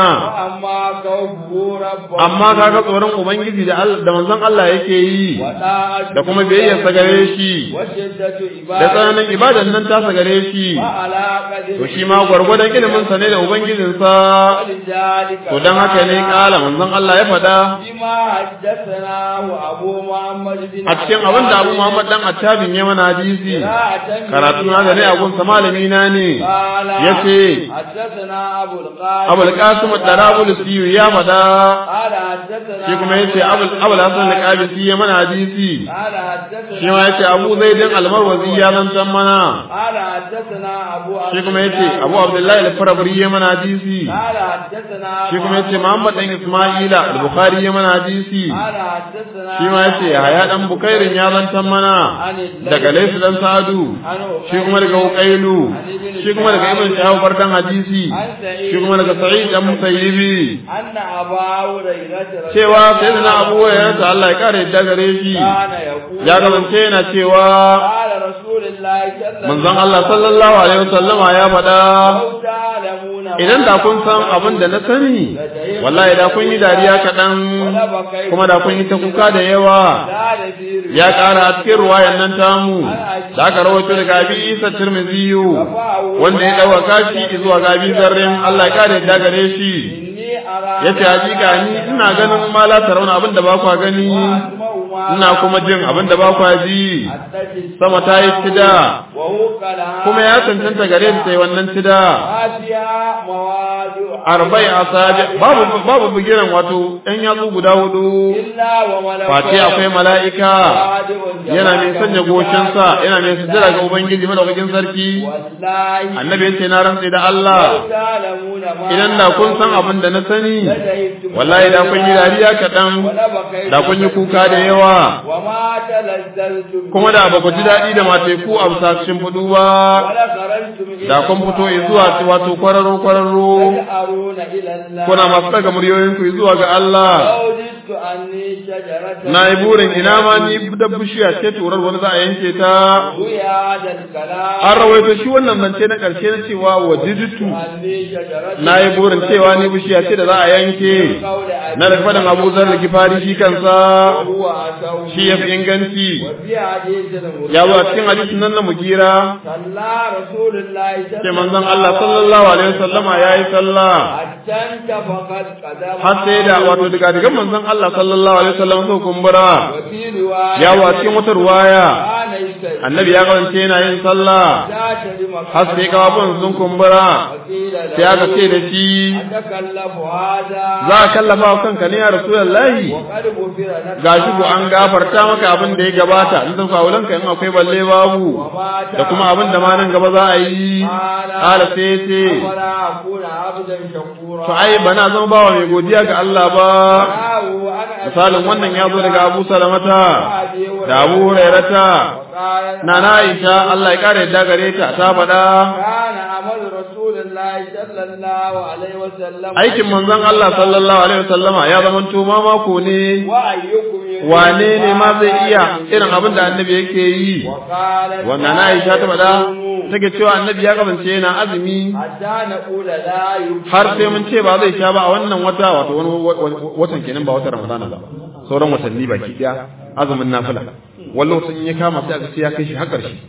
amma kaga tsoron ubangiji da Allah da manzon Allah yake yi da kuma biyayyar sa gare shi da tsananin ibadan nan ta sa gare shi to shi ma gwargwadon ilimin sa ne da ubangijin sa to dan haka ne kala manzon Allah ya faɗa a cikin abin da Abu Muhammad dan Attabin ya mana hadisi karatu na da ne a gunsa malami na ne yace Abul Qasim ad-Darabulsi ya faɗa shi kuma yace Abul Abul Hasan al-Qabisi ya mana hadisi shi ma yace Abu Zaidin al-Marwazi ya zantan mana shi kuma yace Abu Abdullahi al-Farabri ya mana hadisi shi kuma yace Muhammad dan Isma'ila al-Bukhari ya mana hadisi shi ma yace Yahya dan Bukairin ya zantan mana daga Laysu dan Sa'adu shi kuma daga Uqailu shi kuma daga Ibn Shahab barkan hadisi shi kuma daga Sa'id dan Musayyibi cewa sayyidina Abu Hurairah Allah ya kare da gare shi ya kasance yana cewa manzon Allah sallallahu alaihi wasallama ya faɗa idan da kun san abin da na sani wallahi da kun yi dariya kaɗan kuma da kun yi ta kuka da yawa ya ƙara a cikin ruwayan nan tamu da aka rawaito daga abi isa tirmidhiyu wanda ya ɗauka shi zuwa ga abi zarrin Allah ya kare da gare shi yace hakika ni ina ganin ma la tarawna abin da ba kwa gani ina kuma jin abin da ba kwa ji sama ta yi tida kuma ya cancanta gare ta yi wannan tida arba'i asabi babu babu bugiran wato ɗan yatsu guda hudu face akwai mala'ika yana mai sanya goshinsa yana mai sujjada ga ubangiji madaukakin sarki annabi ya ce na rantse da Allah idan da kun san abin da na sani wallahi da kun yi dariya kaɗan da kun yi kuka da yawa kuma da ba ku ji daɗi da mateku a bisashin fudu ba da kun fito zuwa wato kwararo kwararo kuna masu daga muryoyinku zuwa ga Allah na yi burin ina ma ni da bishiya ce turar wani za a yanke ta an rawaito shi wannan zance na ƙarshe na cewa wajiditu na yi burin cewa ni bishiya ce da za a yanke na daga faɗin Abu Zar Gifari shi kansa وهو أتوه shi yafi inganci وفي حديث المغيرة ya zo a cikin hadisin nan na Mugira صلى رسول الله صلى ce manzon Allah sallallahu alaihi wasallama yayi sallah حتى انتفخت قدمه har sai da wato daga digan manzon Allah sallallahu alaihi wasallam so kumbura وفي رواية ya zo a cikin wata ruwaya كان يستيقظ annabi ya kasance yana yin sallah ذات لمكان har sai kafafun sun kumbura وقيل له sai aka ce da shi أتكلف هذا za ka kallafa wa kanka ne ya rasulullahi وقد غفر لك gashi ko an gafarta maka abin da ya gabata in san fawulanka in akwai balle babu وما da kuma abin da ma nan gaba za a yi ala sai ya ce ولا أكون عبدا شكورا to ai bana zama bawa mai godiya ga Allah ba راه أنا misalin wannan ya zo daga Abu Salamata da Abu Hurairata وقال na na Aisha Allah ya kare yadda gare ta ta faɗa كان عمل رسول الله صلى الله عليه وسلم aikin manzon Allah sallallahu alaihi wasallama ya zama to mako ne وأيكم يريد wane ne ma zai iya irin abin da annabi yake yi وقالت wannan na Aisha ta faɗa take cewa annabi ya kasance yana azumi حتى نقول لا يفعل har sai mun ce ba zai sha ba a wannan wata wato wani watan kenan ba watan Ramadana ba sauran watanni baki daya azumin nafila wani lokacin ya kama sai a sai ya kai shi har ƙarshe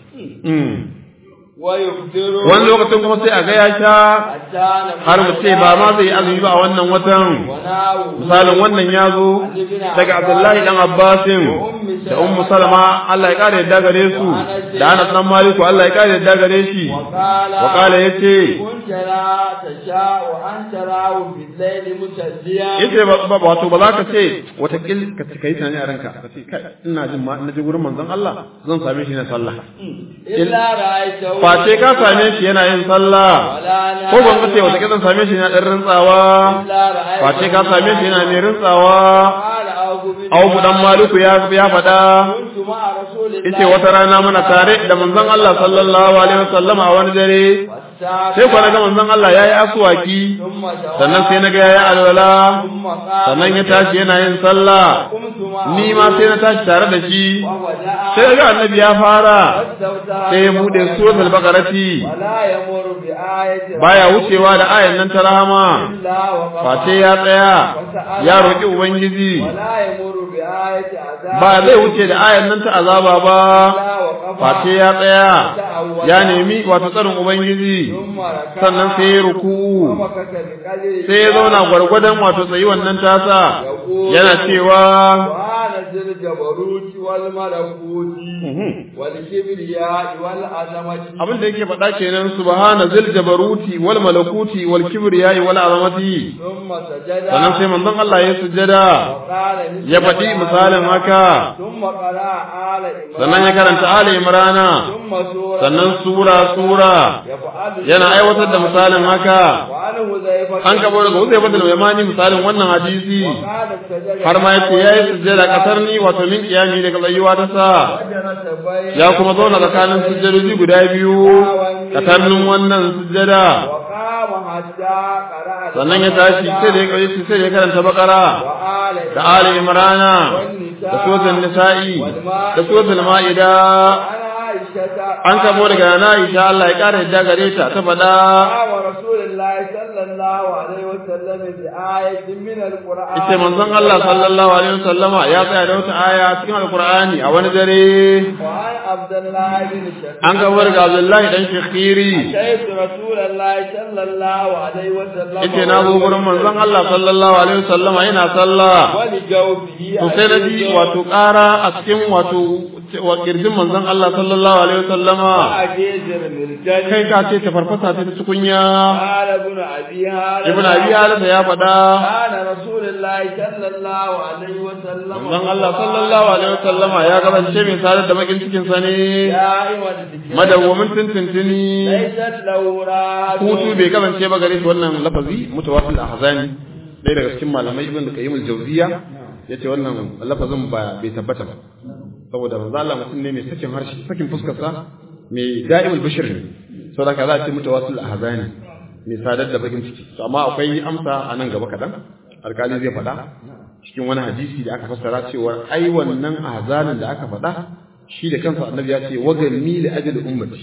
ويفطر wani lokacin kuma sai a ga ya sha حتى نقول har mu ce ba ma zai yi azumi ba a wannan watan وناو misalin wannan ya zo daga Abdullahi dan Abbasin da Ummu Salama Allah ya kare yadda gare su da Anas dan Maliku Allah ya kare yadda gare shi وقال wa kala yace كنت لا تشاء أن تراه في الليل متديا yace ba ba- wato ba za ka ce wata kil ka ci kai tunani a ranka ka ce kai ina jin ma na je gurin manzon Allah zan same shi na sallah إلا رأيته face ka same shi yana yin sallah ولا نام ko ban ka ce wata kil zan same shi yana dan rintsawa إلا رأيته face ka same shi yana mai rintsawa قال أوف بن Abu dan Maliku ya ya faɗa كنت مع رسول الله yace wata rana muna tare da manzon Allah sallallahu alaihi wasallam a wani dare والساعة sai kwana ga manzon Allah yayi aswaki ثم جواب sannan sai naga yayi alwala ثم قال sannan ya tashi yana yin sallah قمت معه ni ma sai na tashi tare da shi وودع sai ga annabi ya fara واستفتح sai ya bude suratul baqarati ولا يمر بآية baya wucewa da ayan nan ta rahama إلا وقف face ya tsaya ya roki ubangiji ولا يمر بآية عذاب ba zai wuce da ayan nan ta azaba ba إلا وقف face ya tsaya ya nemi wato tsarin ubangiji ثم ركع sannan sai ya ruku'u ومكث بقدر sai ya zauna gwargwadon wato tsayi wannan tasa yana cewa وأنا ذي الجبروت والملكوت والكبرياء والعظمة abin da yake faɗa kenan subhana zil jabaruti wal malakuti wal kibriyai wal azamati ثم سجد sannan sai manzon Allah ya sujjada وقال مثل ya faɗi ما misalin haka ثم قرأ آل إمران sannan ya karanta Ali Imrana ثم سورة sannan sura sura يفعل yana aiwatar da misalin haka وعن حذيفة an kabo daga Uzayfa bin Yamani misalin wannan hadisi وقال سجد har ma yace yayi sujjada kasar ni wato min kiyami daga tsayuwa ta sa وجلس بين ya kuma zauna tsakanin sujjadoji guda biyu tsakanin wannan sujjada وقام حتى قرأ sannan ya tashi sai da ya kai sai da ya karanta bakara وآل da ali imrana da suratul nisa'i da suratul ma'ida عن عائشة an kamo daga na Aisha Allah ya kare yadda gare ta ta faɗa قام رسول الله صلى الله عليه وسلم بآية من القرآن ita manzon Allah sallallahu alaihi wasallama ya tsaya da wata aya cikin alqur'ani a wani dare وعن عبد الله بن شقيق an kamo daga Abdullahi dan Shakhiri أتيت رسول الله صلى الله عليه وسلم yace na zo gurin manzon Allah sallallahu alaihi wasallama yana sallah ولجوفه to sai na ji wato ƙara a cikin wato wa kirjin manzon Allah sallallahu alaihi wasallama أجيزر مرجل kai ka ce ta farfasa ta tukunya قال ابن أبي هذا ibn abi halisa ya faɗa كان رسول الله صلى الله عليه وسلم manzon Allah sallallahu alaihi wasallama ya kasance mai sadar da bakin cikin sa ne دائما ذكر madawwamin tuntuntuni ليست له راحة hutu bai kasance ba gare shi wannan lafazi mutawassil ahzani dai daga cikin malamai ibn qayyim al-jawziya yace wannan lafazin ba bai tabbata ba saboda manzo Allah mutum ne mai sakin harshe sakin fuskar sa mai da'imul bashir ne saboda ka za a ce mutawassil ahzani mai sadar da bakin ciki to amma akwai amsa a nan gaba kadan alkali zai faɗa cikin wani hadisi da aka fassara cewa ai wannan ahzanin da aka faɗa shi da kansa annabi ya ce wagalmi li ajli ummati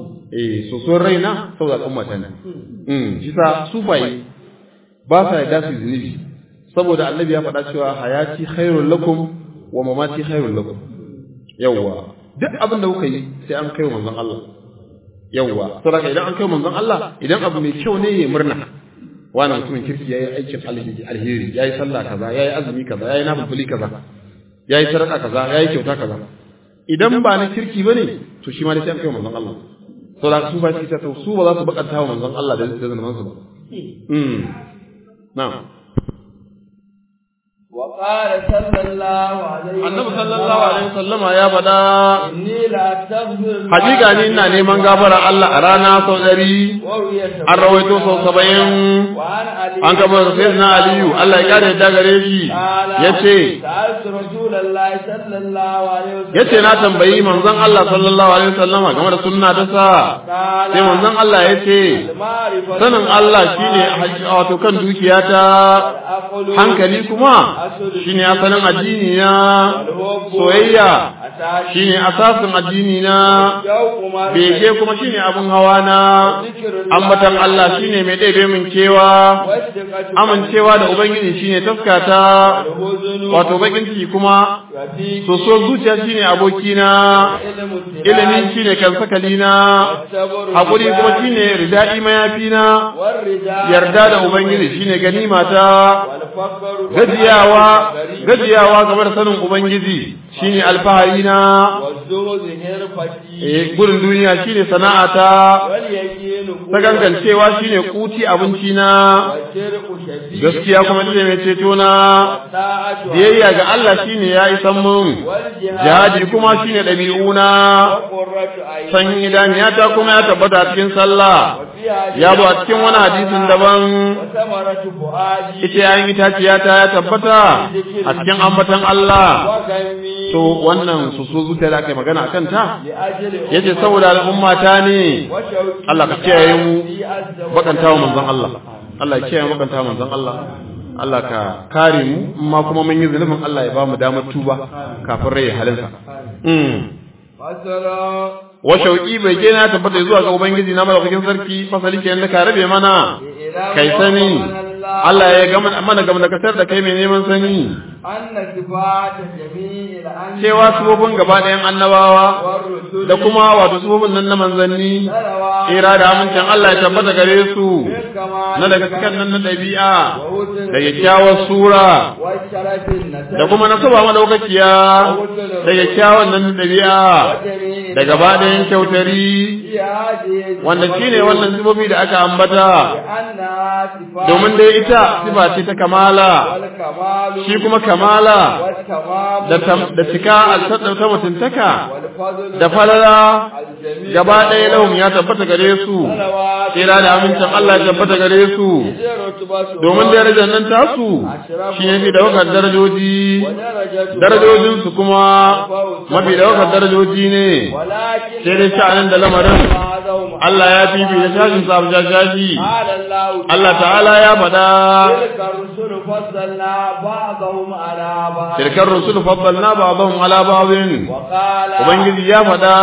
eh so son raina saboda al'ummata ne mm shi sa sufaye ba sa yarda su zunubi saboda annabi ya faɗa cewa hayati khairul lakum wa mamati khairul lakum yawwa duk abin da kuka yi sai an kai manzon Allah yawwa saboda idan an kai manzon Allah idan abu mai kyau ne ya murna wani mutumin kirki yayi aikin alheri yayi sallah kaza yayi azumi kaza yayi nafili kaza yayi sadaka kaza yayi kyauta kaza idan ba na kirki bane to shi ma dai sai an kai manzon Allah saboda su ba shi ta su ba za su bakanta wa manzon Allah da zai zama su ba mm na'am وقال صلى الله عليه annabi sallallahu alaihi wasallama ya faɗa إني لأستغفر الله hakika ni ina neman gafara Allah a rana sau ɗari وهي an rawaito sau saba'in وعن علي an kama da sai na aliyu Allah ya kare da gare shi ya ce سألت رسول الله صلى الله عليه وسلم ya ce na tambayi manzon Allah sallallahu alaihi wasallama game da sunna ta sa قال sai manzon Allah ya ce المعرفة sanin Allah shine wato kan dukiyata والعقل hankali kuma shine asalin addini na soyayya shine asasin addini na bege kuma shine abin hawa na ambatan Allah shine mai ɗebe min kewa amincewa da ubangiji shine taskata wato bakin ciki kuma soso zuciya shine abokina ilimi shine kansakalina hakuri kuma shine ridai mayafina yarda da ubangiji shine ganimata gajiyawa gajiyawa game da sanin ubangiji shine alfahari na eh gurin duniya shine sana'ata ta gangancewa shine kuti abinci na gaskiya kuma ita mai ceto na biyayya ga Allah shine ya isan mun jihadi kuma shine ɗabi'u na san idaniyata kuma ya tabbata a cikin sallah ya zo a cikin wani hadisin daban ita yayin itaciya ta ya tabbata a cikin ambatan Allah to wannan su so zuciya da aka yi magana a kanta yace saboda al'umma ta ne Allah ka kiyaye mu bakanta wa manzon Allah Allah ya kiyaye mu bakanta wa manzon Allah Allah ka kare mu amma kuma mun yi zunubin Allah ya ba mu damar tuba kafin rai halinsa mm wa shauki bai ke na tabbata zuwa ga ubangiji na madaukakin sarki fasali ke da ka rabe mana kai sani Allah ya gama mana gama da kasar da kai mai neman sani cewa sufofin gaba ɗayan annabawa da kuma wato sufofin nan na manzanni tsira da amincin Allah ya tabbata gare su na daga cikin nan na ɗabi'a da kyakkyawar sura da kuma na saba madaukakiya da kyakkyawan nan na ɗabi'a da gaba ɗayan kyautari wanda shine wannan sifofi da aka ambata domin dai ita sifa ce ta kamala shi kuma kamala da da cika alsadar ta mutuntaka da falala gaba ɗaya lahum ya tabbata gare su tsira da amincin Allah ya tabbata gare su domin darajar nan tasu shi ne fi daukar darajoji darajojinsu kuma mafi daukar darajoji ne sai dai sha'anin da lamarin Allah ya fifi da shashin sa abu shashi Allah ta'ala ya faɗa tilkar rusul faddalna ba'dahum ala ba'dhin ubangiji ya faɗa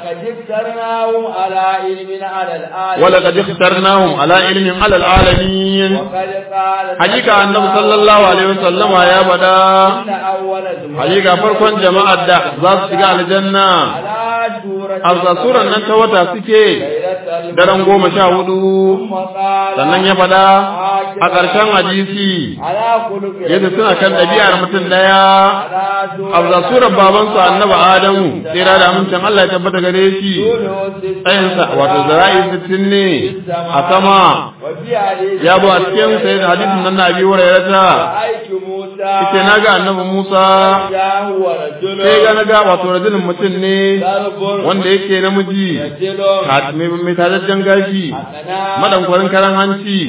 ولقد اخترناهم على علم على العالمين حقيقة النبي صلى الله عليه وسلم يا بدا حقيقة فرقا جماعة دا ذات سجاء الجنة أرضا سورة ننت وتا سكي daren goma sha hudu sannan ya faɗa a ƙarshen hadisi yadda suna kan ɗabi'ar mutum ɗaya a surar babansu annaba adamu tsira da amincin Allah ya tabbata gare shi tsayinsa wato zara'i sittin ne a sama ya zo a cikin sai da hadisin nan na abi wurairata ita na ga annabi Musa sai ga na ga wato rajulun mutum ne wanda yake namiji mai tajajjen gashi madankwarin karan hanci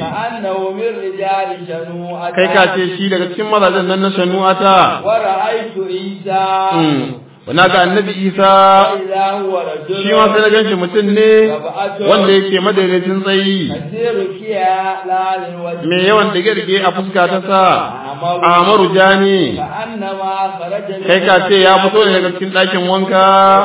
kai ka ce shi daga cikin mazajen nan na shanu'ata na ga annabi isa shi ma sai na ganshi mutum ne wanda yake madaidaicin tsayi mai yawan dige-dige a fuska ta sa Ahmaru Jani كأنما خرج من kai ka ce ya fito ne daga cikin ɗakin wanka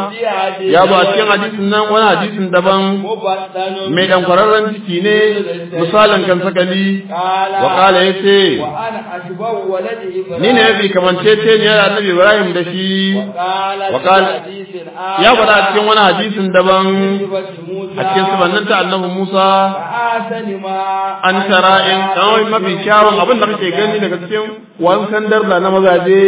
ya zo a cikin hadisin nan wani hadisin daban مبطن mai dan kwararren ciki ne misalin kan sakali قال wa kala ya ce وأنا أشبه ولد إبراهيم ni ne mafi kamancece ne da annabi Ibrahim da shi وقال وقال في حديث آخر ya faɗa a cikin wani hadisin daban صفة موسى a cikin sifannin ta annabi Musa فآسن ما an tara in kawai mafi kyawun abin da kake gani daga cikin wankan darda na mazaje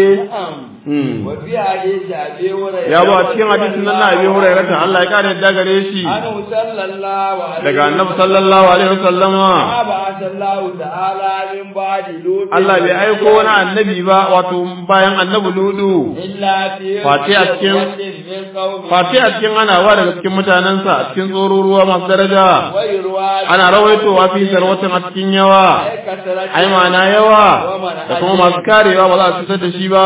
Hmm. وفي حديث أبي هريرة ya zo a cikin hadisin nan na abi hurairah ta Allah ya kare yadda gare shi عنه صلى الله عليه daga annabi sallallahu alaihi wasallama ما بعث الله تعالى من بعد لوط Allah bai aiko wani annabi ba wato bayan annabi ludu إلا في Face a cikin- من قومه Fati a cikin anawa daga cikin mutanensa a cikin tsororuwa masu daraja ويروى ana rawaitowa fi sarwatin a cikin yawa كثرة ai ma'ana yawa da kuma masu karewa ba za su fitar da shi ba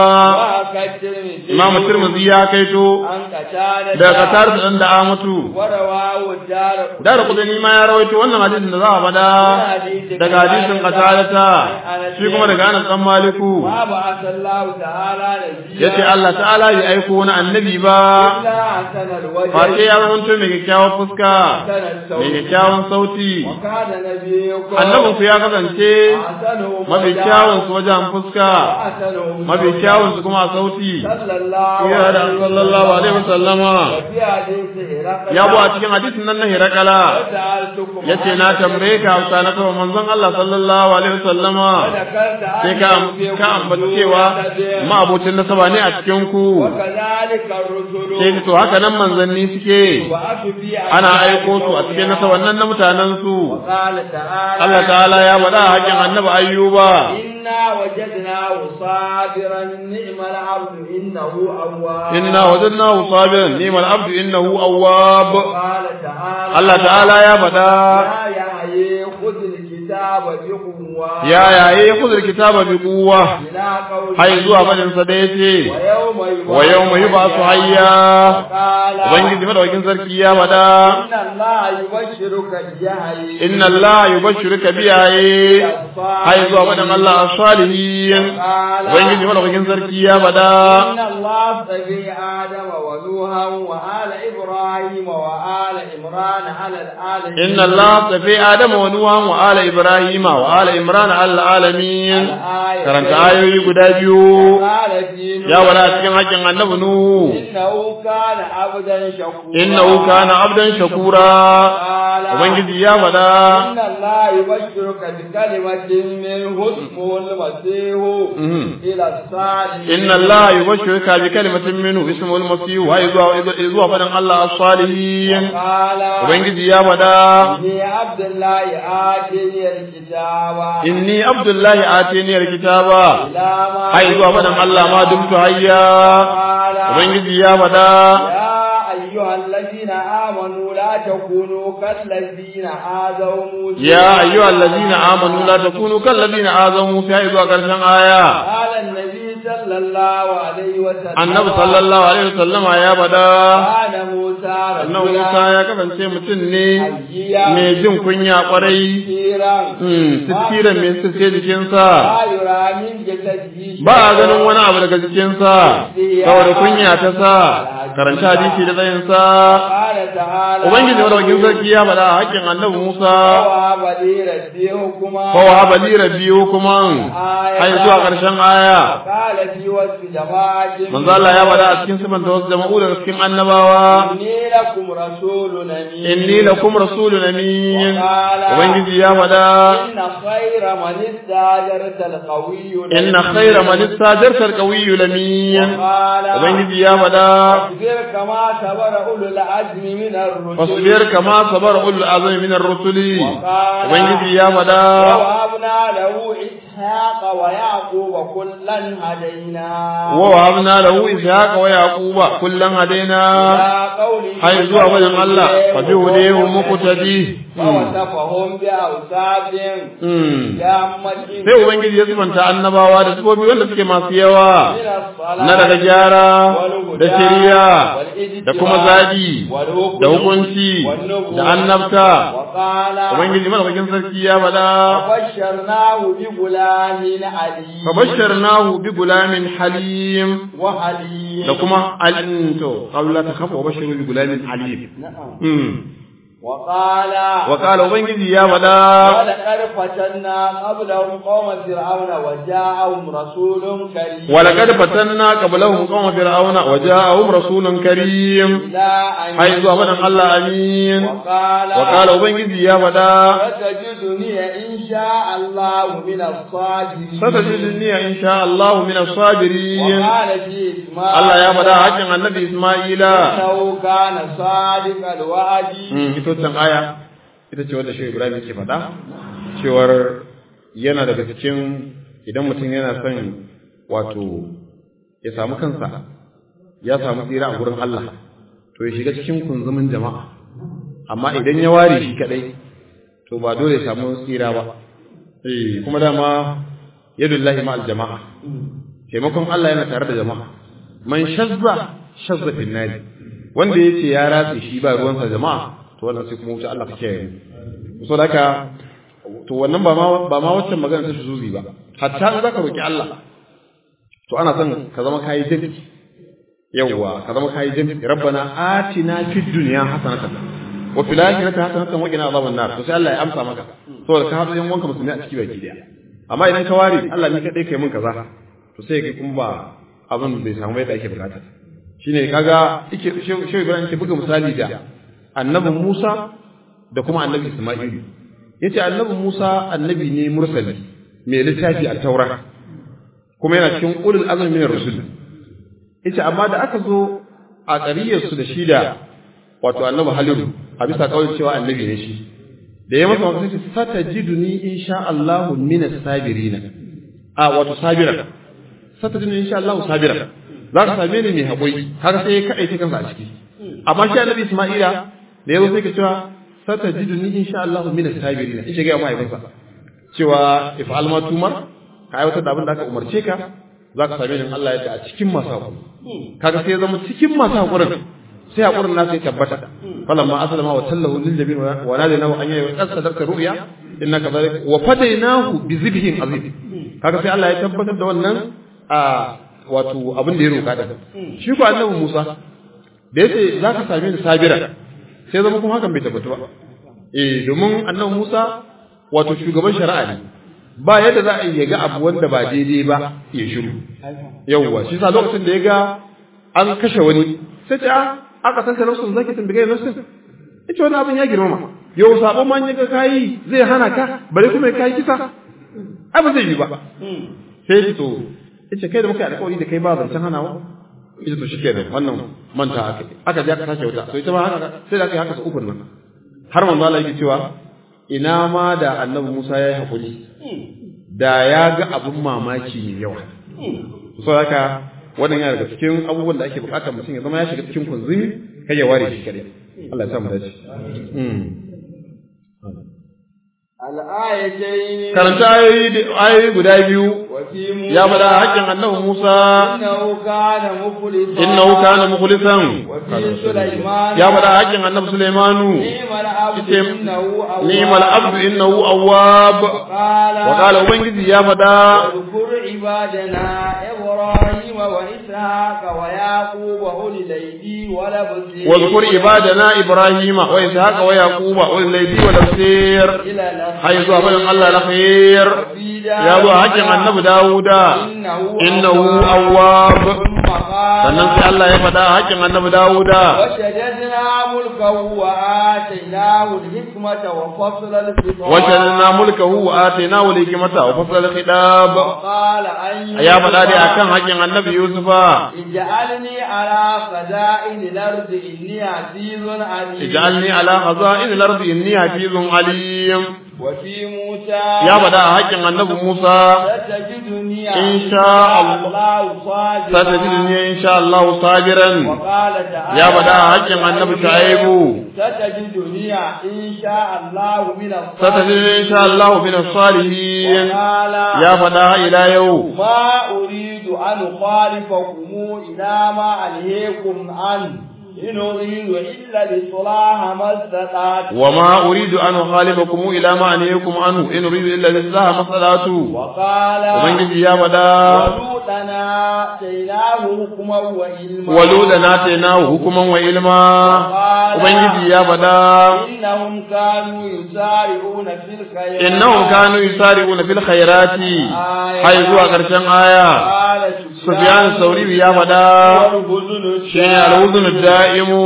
وكالترمذي imamu tirmidhi ya kaito عن قتادة daga katar da dan da amatu ورواه الدار da kudani ma ya rawaito wannan hadisin da za a faɗa daga hadisin qatalata shi kuma daga Anas dan Maliku ما بعث الله تعالى نبيا yace Allah ta'ala bai aiko wani annabi ba إلا حسن الوجه face ya zama mai kyakkyawar fuska حسن الصوت mai kyakkyawan sauti وكان نبيكم annabin ku ya kasance أحسنهم mafi وجها kyawun su wajen fuska وأحسنهم mafi صوتا. kyawun su kuma a sauti صلى الله ya da sallallahu alaihi wasallama وفي حديث هرقل ya bu a cikin hadisin nan na hirakala وسألتكم yace na tambaye ka hausa na kawai manzon Allah sallallahu alaihi wasallama وذكرت sai ka ka ambaci cewa ma abocin nasaba ne a cikin ku وكذلك الرسل sai to haka nan manzanni suke وأتوا في ana aiko su a cikin nasaban nan na mutanen su وقال تعالى Allah ta'ala ya faɗa a hakin annabi ayyuba إنا وجدناه صابرا نعم العبد إنه أواب inna wajadnahu sabiran ni'mal abdu innahu awwab وقال تعالى Allah ta'ala ya faɗa يا يحيى خذ الكتاب بقوة ya yaye khudhul kitaba bi quwwa إلى قوله hay zuwa fadin sa da yace ويوم يبعث wa yawma yub'athu hayya وقال ubangiji madaukin sarki ya faɗa إن الله يبشرك بيحيى inna allaha yubashshiruka bi yaye hay zuwa fadin Allah as-salihin ubangiji madaukin sarki ya faɗa إن الله اصطفى آدم ونوحا وآل إبراهيم وآل عمران على العالمين إن الله صفي آدم ونوحا وآل إبراهيم وآل إمران على العالمين karanta ayoyi guda biyu قال في ya wala cikin haƙƙin annabi nuhu إنه كان عبدا شكورا innahu kana abdan shakura قال ubangiji ya faɗa إن الله يبشرك بكلمة منه اسمه المسيح إلى الصالحين inna allaha yubashshiruka bi kalimatin minhu ismuhu al-masih wa zuwa zuwa fadan Allah as-salihin قال ubangiji ya faɗa إني عبد الله آتيني الكتاب inni abdullahi atini al-kitaba إلى ما hay zuwa fadan Allah ma dumtu hayya قال ubangiji ya faɗa يا أيها الذين آمنوا لا تكونوا كالذين آذوا موسى يا أيها الذين آمنوا لا تكونوا كالذين آذوا موسى إذ وقرشن آية قال النبي صلى الله عليه وسلم النبي صلى الله عليه وسلم يا بدا كان موسى annabi رجلا Musa ya kasance mutum ne حيا mai jin kunya kwarai كثيرا Hmm, sittiran mai sirce jikinsa لا يرى من جسده ba a ganin wani abu daga jikinsa saboda kunya ta sa karanta hadisi da tsayinsa قال تعالى ubangiji madaukakin sarki ya faɗa a haƙƙin annabi Musa ووهب لي ربي حكما kowa balira biyu kuma har zuwa ƙarshen aya قال في وصف جماعة manzo Allah ya faɗa a cikin sifanta wasu jama'u daga cikin annabawa إني لكم رسول أمين inni lakum rasulun amin ubangiji ya faɗa إن خير من استاجرت القوي inna khayra man istajarta alqawiyyu lamin قال ubangiji ya faɗa فاصبر كما صبر أولو العزم من الرسل fasbir kama sabara ulul azmi min ar-rusuli وقال ubangiji ya faɗa ووهبنا له إسحاق ويعقوب كلا هدينا wa wahabna lahu ishaqa wa yaquba kullan hadaina إلى قوله hay zuwa wajen Allah fa bi hudahu muqtadi ووصفهم بأوصاف Hmm. جامة sai ubangiji ya sifanta annabawa da sifofi wanda suke masu yawa من الصلاة na daga gyara da shari'a da kuma zabi da hukunci da annabta ubangiji madaukakin sarki ya faɗa فبشرناه بغلام عليم فبشرناه بغلام حليم وحليم da kuma alin to qawla ta kafa wa bashiru bi gulamin alim نعم mm وقال wa qala ubangiji ya faɗa ولقد فتنا قبلهم قوم فرعون وجاءهم رسول كريم ولقد فتنا قبلهم قوم فرعون وجاءهم رسول كريم إلى أن hay zuwa fadan Allah amin وقال wa qala ubangiji ya faɗa فتجدني إن شاء الله من الصابرين satajidni insha Allah min as-sabirin وقال في إسماعيل Allah ya faɗa hakkin annabi Isma'ila إنه كان صادق الوعد Mm, ita wancan aya ita ce wanda shi Ibrahim yake faɗa cewar yana daga cikin idan mutum yana son wato ya samu kansa ya samu tsira a gurin Allah to ya shiga cikin kunzumin jama'a amma idan ya ware shi kadai to ba dole ya samu tsira ba eh kuma dama yadullahi ma'al jama'a taimakon Allah yana tare da jama'a man shazza shazza fil nadi wanda yace ya ratse shi ba ruwansa jama'a to wannan sai kuma wuce Allah kake yi so haka to wannan ba ma ba ma waccan magana ta shuzuzi ba hatta in zaka roki Allah to ana son ka zama kai jami yawwa ka zama kai jami rabbana atina fid dunya hasanatan wa fil akhirati hasanatan wa qina adhaban nar to sai Allah ya amsa maka saboda ka haɗu yan wanka musulmi a ciki baki daya amma idan ka ware Allah ni kadai kai mun kaza to sai ga kuma ba abin bai samu yadda ake bukata shine kaga yake shehu Ibrahim ke buga misali da annabi Musa da kuma annabi Isma'ilu yace annabi Musa annabi ne mursali mai littafi a Taura kuma yana cikin ulul azmi min rusul yace amma da aka zo a ƙariyar su da shi da wato annabi Halilu a bisa kawai cewa annabi ne shi da ya masa magana sai satajiduni insha Allah min as-sabirin a wato sabira satajiduni insha Allah sabira za ka same ni mai haƙuri har sai ka aike kansa a ciki amma shi annabi Isma'ila da yazo sai ka cewa satajiduni insha Allah min as-sabirin in shiga mai kansa cewa if'al ma tumar ka aiwatar da abin da aka umarce ka za ka same ni Allah ya ce a cikin masu haƙuri kaga sai ya zama cikin masu haƙurin sai haƙurin nasa ya tabbata falamma aslama wa tallahu lil jabin wa nadaynahu an yayi qad sadaqta ru'ya inna kadhalika wa fadaynahu bi zibhin azim kaga sai Allah ya tabbatar da wannan a wato abin da ya roka da shi ko annabi Musa da yace zaka same ni sabira sai zama kuma hakan bai tabbata ba eh domin annabi Musa wato shugaban shari'a ne ba yadda za a yi ga abu wanda ba daidai ba ya shiru yawwa shi sa lokacin da ya ga an kashe wani sai ta aka san ka nafsun zaki tun bigai nafsun ita wani abin ya girmama yau sabon man yaga kayi zai hana ka bare kuma ya kai kisa ai ba zai yi ba sai ki to ita kai da muka alƙawari da kai ba zancen hanawa ita to shikenan wannan manta aka aka je aka sake wuta to ita ma haka sai da aka yi haka su ukun nan har manzo Allah yake cewa ina ma da annabi Musa ya yi hakuri da ya ga abin mamaki mai yawa so haka wannan yana daga cikin abubuwan da ake bukatar mutum ya zama ya shiga cikin kunzumi kai ya ware shi kadai Allah ya sa mu dace الآيتين karanta ayoyi ayoyi guda biyu وفي موسى ya bada haƙƙin annabi Musa إنه كان مخلصا innahu kana mukhlisan وفي سليمان ya bada haƙƙin annabi Sulaimanu نعم العبد Ite- إنه أواب ni'mal abdu innahu awwab قال wa qala ubangiji ya bada واذكر عبادنا إبراهيم وإسحاق ويعقوب أولي الأيدي والأبصير واذكر عبادنا إبراهيم وإسحاق ويعقوب أولي الأيدي والأبصير إلى الأخير حيث أبدا الله الخير وفي يا ذو حق النبي داود إنه أواب ثم قال sannan sai Allah ya faɗa haƙƙin annabi Dawuda وشددنا ملكه وآتيناه الحكمة وفصل الخطاب وشددنا ملكه وآتيناه الحكمة وفصل الخطاب وقال أن ya faɗa dai akan haƙƙin annabi Yusufa اجعلني على خزائن الأرض إني عزيز عليم اجعلني على خزائن الأرض إني حفيظ عليم وفي موسى ya faɗa a haƙƙin annabi Musa ستجدني إن شاء الله. صادقا satajidni insha Allah sabiran وقال تعالى ya faɗa a haƙƙin annabi Shu'aibu ستجدني إن شاء الله من satajidni insha Allah min as-salihin وقال ya faɗa ila yau ما أريد أن أخالفكم إلى ما ألهيكم عنه إن أريد إلا لصلاح ما استطعت وما أريد أن أخالفكم إلى ما أنهيكم عنه إن أريد إلا الإصلاح ما استطعت وقال ubangiji ya faɗa ولوطنا آتيناه حكما وعلما waluda na tainahu hukuman wa ilma ubangiji ya faɗa إنهم كانوا يسارعون في الخيرات innahum kanu yusari'una fil khairati hay zuwa ƙarshen aya قال sufyan sauri ya faɗa والبذل shine al-udhun da'imu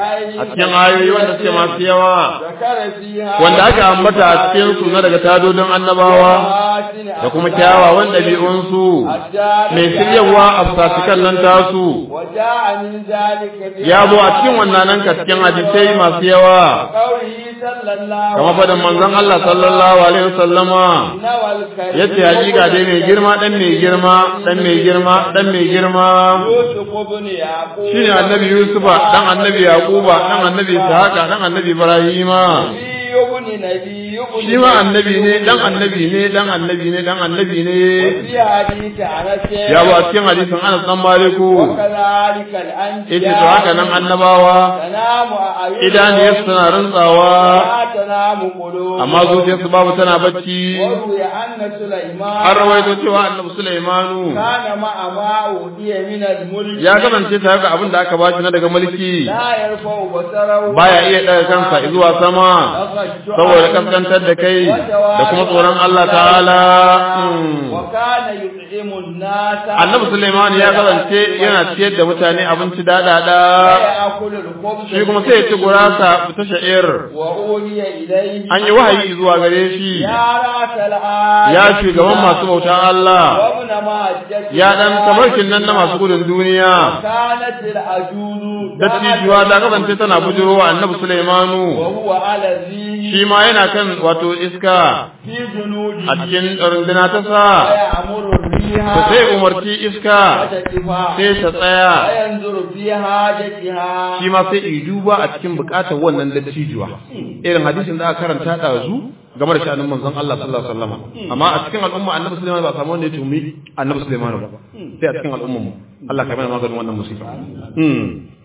a cikin ayoyi wanda suke masu yawa ذكر فيها wanda aka ambata a cikin su na daga tadodin annabawa da kuma kyawawan ɗabi'unsu mai shiryawa a fasikan nan tasu وجاء من ذلك في ya zo a cikin wannan nan ka cikin hadisai masu yawa قوله صلى الله kamar fadin manzon Allah sallallahu alaihi wasallama إنما الكريم yace hakika dai mai girma dan mai girma dan mai girma dan mai girma يوسف بن يعقوب shine annabi Yusufa dan annabi Yaquba dan annabi Ishaqa dan annabi Ibrahima نبي ابن نبي ابن shi ma annabi ne dan annabi ne dan annabi ne dan annabi ne وفي حديث أنس ya zo a cikin hadisin Anas dan Maliku وكذلك الأنبياء yace to haka nan annabawa تنام أعينهم idaniyarsu tana rantsawa لا تنام قلوبهم amma zuciyarsu babu tana bacci وروي أن سليمان an rawaito cewa annabi Sulaimanu كان مع ما أوتي من الملك ya kasance tare da abin da aka bashi na daga mulki لا يرفع بصره baya iya daga kansa zuwa sama saboda kaskantar da kai da kuma tsoron Allah ta'ala Hmm. وكان يطعم الناس annabi Sulaiman ya kasance yana ciyar da mutane abinci daɗaɗa ويأكل الخبز shi kuma sai ya ci gurasa ta sha'ir وأوحي إليه an yi wahayi zuwa gare shi يا رأس الآية ya shugaban masu bautan Allah وابن مهجة ya dan tabarkin nan na masu gudun duniya كانت العجوز dattijuwa ta kasance tana bujirowa annabi Sulaimanu وهو على ذي shi ma yana kan wato iska في جنوده a cikin runduna ta sa ويأمر الريح to sai umarci iska وتكفى sai ta tsaya وينظر في حاجتها shi ma sai yi duba a cikin bukatar wannan dattijuwa irin hadisin da aka karanta ɗazu game da sha'anin manzon Allah sallallahu alaihi wasallam amma a cikin al'umma annabi Sulaiman ba a samu wanda ya tumi annabi Sulaiman ba sai a cikin al'ummar mu Allah ka mana maganin wannan musifa hmm.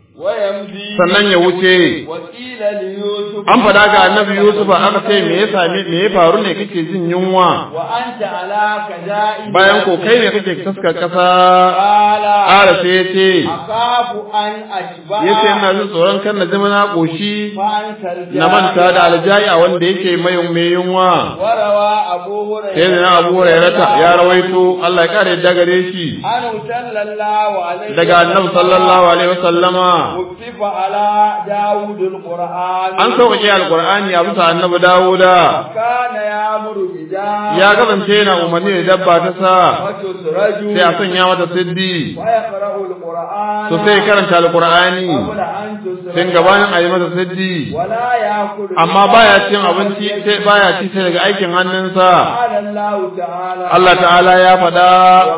ويمضي sannan ya wuce وقيل ليوسف an faɗa ga annabi Yusuf aka ce me ya same me ya faru ne kake jin yunwa وأنت على كدائن bayan ko kai ne kake taskar kasa قال ƙara sai ya ce أخاف أن أشبع ya ce ina jin tsoron kan na zama na ƙoshi فأنت الجاهل na manta da aljayi a wanda yake mai mai yunwa وروى أبو sai هريرة da na abu hurairata ya rawaito Allah ya kare yadda gare shi أنه صلى الله عليه daga annabi sallallahu alaihi wasallama وكتب على داود القرآن an sauƙaƙe alqur'ani a bisa annabi dawuda كان يأمر بجاه ya kasance yana umarni da dabba ta sa وتسرج sai a sanya mata siddi ويقرأ القرآن to sai karanta alqur'ani قبل أن تسرج tun gabanin a yi mata siddi ولا يأكل amma baya cin abinci sai baya ci sai daga aikin hannunsa قال الله تعالى Allah ta'ala ya faɗa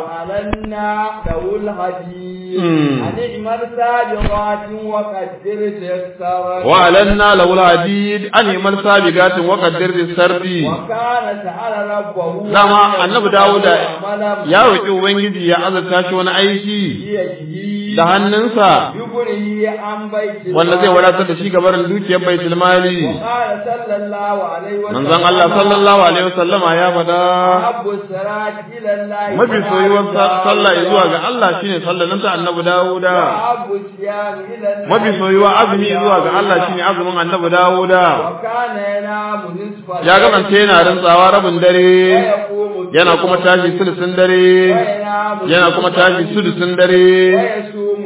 وعلنا له الحديد مم. أن اعمل سابقات وقدر تيسرا وعلنا له الحديد أن يمل سابقات وقدر بالسرد وكان سأل ربه dama annabi Dawuda عملا ya roƙi ubangiji ya azurta shi wani aiki بيده da hannunsa يغنيه عن بيت wanda zai المال. wadatar da shi gabarin dukiyar baitul mali وقال صلى الله عليه وسلم manzon Allah sallallahu alaihi wasallama ya faɗa أحب الصلاة إلى الله mafi soyuwar sa- sallah zuwa ga Allah shine sallar nan ta annabi Dawuda وأحب الصيام إلى الله mafi soyuwa azumi zuwa ga Allah shine azumin annabi Dawuda وكان ينام نصف ya kasance yana rantsawa rabin dare ويقوم yana kuma tashi sulusun dare وينام yana kuma tashi sulusun dare ويصوم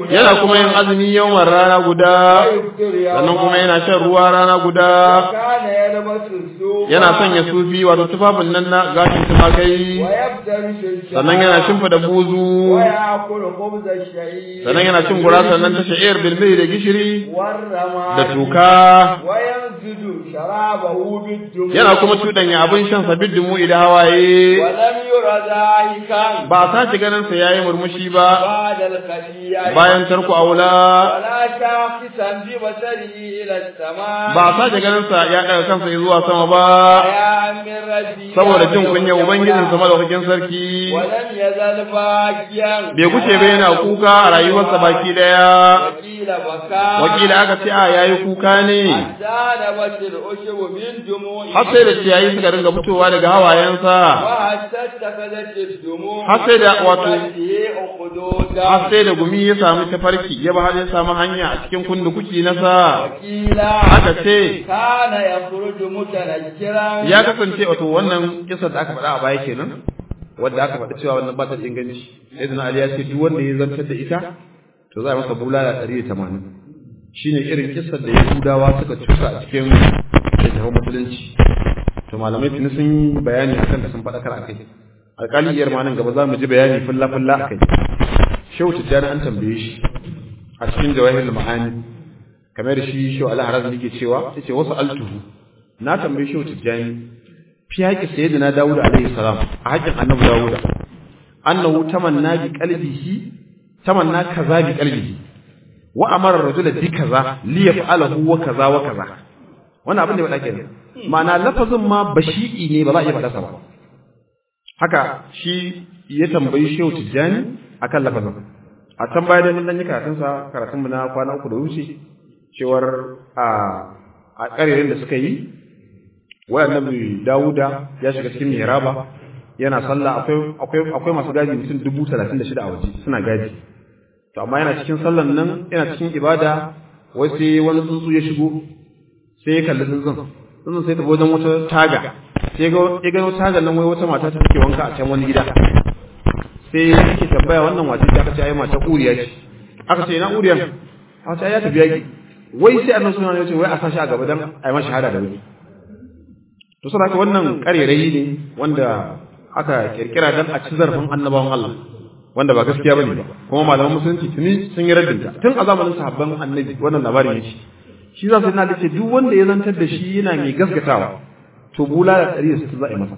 yana kuma yin azumi yawan rana guda sannan kuma yana shan ruwa rana guda kana yalbasu su yana sanya sufi wato tufafin nan na gashin tumakai sannan yana shimfida buzu ويأكل خبز الشعير sannan yana cin gurasa nan ta sha'ir bilmai da gishiri والرماد da tuka وينزل شرابه بالدموع yana kuma cuɗanya abin shan sa biddumu da hawaye ولم ير ذلك ba a sace ganin sa yayi murmushi ba بعد الخلية bayan tarku aula ولا شاخصا ببصره إلى السماء ba a sace ganin sa ya daga kansa zuwa sama ba يا من ربي saboda jin kunya ubangijin sa madaukakin sarki ولم يزل باكيا bai guce ba yana kuka a rayuwarsa baki daya وقيل بكاء wakila aka ce a yayi kuka ne حتى نبت العشب من دموعه har sai da ciyayi suka ringa fitowa daga hawayensa وحتى اتخذت الدموع har sai da wato وجهه أخدودا har sai da gumi ya samu tafarki ya ba har ya samu hanya a cikin kundukuki na sa وقيل aka ce كان يخرج متنكرا ya kasance wato wannan kisa da aka faɗa a baya kenan wanda aka faɗa cewa wannan ba ta da inganci sayyidina ali ya ce duk wanda ya zantar da ita to za a masa bulala 180 shine irin kissar da yahudawa suka cusa a cikin littafin musulunci to malamai tuni sun yi bayani akan da sun faɗakar akai alƙali iyar ma nan gaba za mu ji bayani fulla fulla akai shehu tijjani an tambaye shi a cikin jawahirul ma'ani kamar shi shehu al-haraz yake cewa yace wasu altuhu na tambaye shehu tijjani fi haƙi sayyidina dawud alaihi salam a haƙin annabi dawud annahu tamanna bi qalbihi tamanna kaza bi qalbihi wa amara rajula bi kaza li yaf'alahu wa kaza wa kaza wannan abin da ya faɗa kenan ma'ana lafazin ma bashi'i ne ba za a iya faɗa sa ba haka shi ya tambayi shehu tijjani akan lafazin a can baya dai mun dan yi karatun sa karatun mu na kwana uku da wuce cewar a a ƙarerin da suka yi wai annabi Dawuda ya shiga cikin mihraba yana sallah akwai akwai akwai masu gadi mutum dubu talatin da shida a waje suna gadi to amma yana cikin sallan nan yana cikin ibada wai sai wani tsuntsu ya shigo sai ya kalli tsuntsun tsuntsun sai ta wajen wata taga sai ga ya gano tagar nan wai wata mata ta take wanka a can wani gida sai yake tambaya wannan wace ce aka ce ai mata uriya ce aka ce ina uriyan aka ce ai ya tafi yaki wai sai annabi sallallahu alaihi wasallam ya ce wai a sashi a gaba dan ai masa shahada da wuri to saboda wannan karerayi ne wanda aka kirkira dan a ci zarfin annabawan Allah wanda ba gaskiya bane ba kuma malaman musulunci tuni sun yi raddinta tun a zamanin sahabban annabi wannan labarin yake shi za su yana da ce duk wanda ya zantar da shi yana mai gaskatawa to bula da ɗari su za a yi masa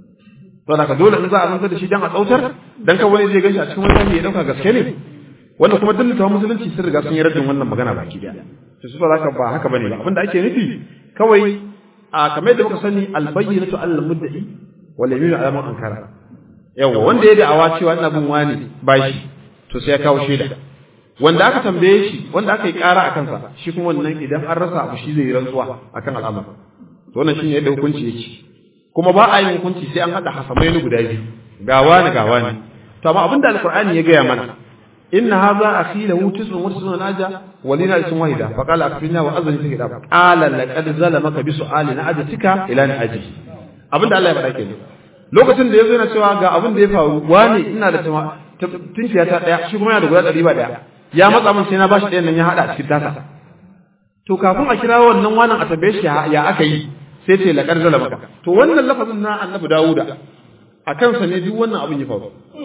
to da ka dole in za a zantar da shi dan a tsautar dan ka wani zai ganshi a cikin wani ya dauka gaske ne wanda kuma duk littafin musulunci sun riga sun yi raddin wannan magana baki daya to su ba haka ba haka bane ba abinda ake nufi kawai a kamar da muka sani albayyinatu alal mudda'i wal yaminu ala man ankara yawa wanda ya da'awa cewa ina bin wani bashi to sai ya kawo shaida wanda aka tambaye shi wanda aka yi ƙara a kansa shi kuma wannan idan an rasa abu shi zai yi rantsuwa akan al'amar to wannan shine yadda hukunci yake kuma ba a yin hukunci sai an hada hasamai guda biyu ga wani ga wani to amma abinda alqur'ani ya gaya mana inna hadha akhi lahu tis'un wa tis'una naja wa lina ismun wahida fa qala akfina wa azani fi kitab qala laqad zalamaka bi su'ali na'ajatika ila na'aji abinda Allah ya faɗa kenan lokacin da yazo yana cewa ga abin da ya faru wani ina da tunkiya ta daya shi kuma yana da guda ɗari ba daya ya matsa min sai na bashi ɗayan nan ya haɗa a cikin tasa to kafin a kira wannan wannan a tambaye shi ya aka yi sai ce laqad zalamaka to wannan lafazin na annabi Dawuda a kansa ne duk wannan abin ya faru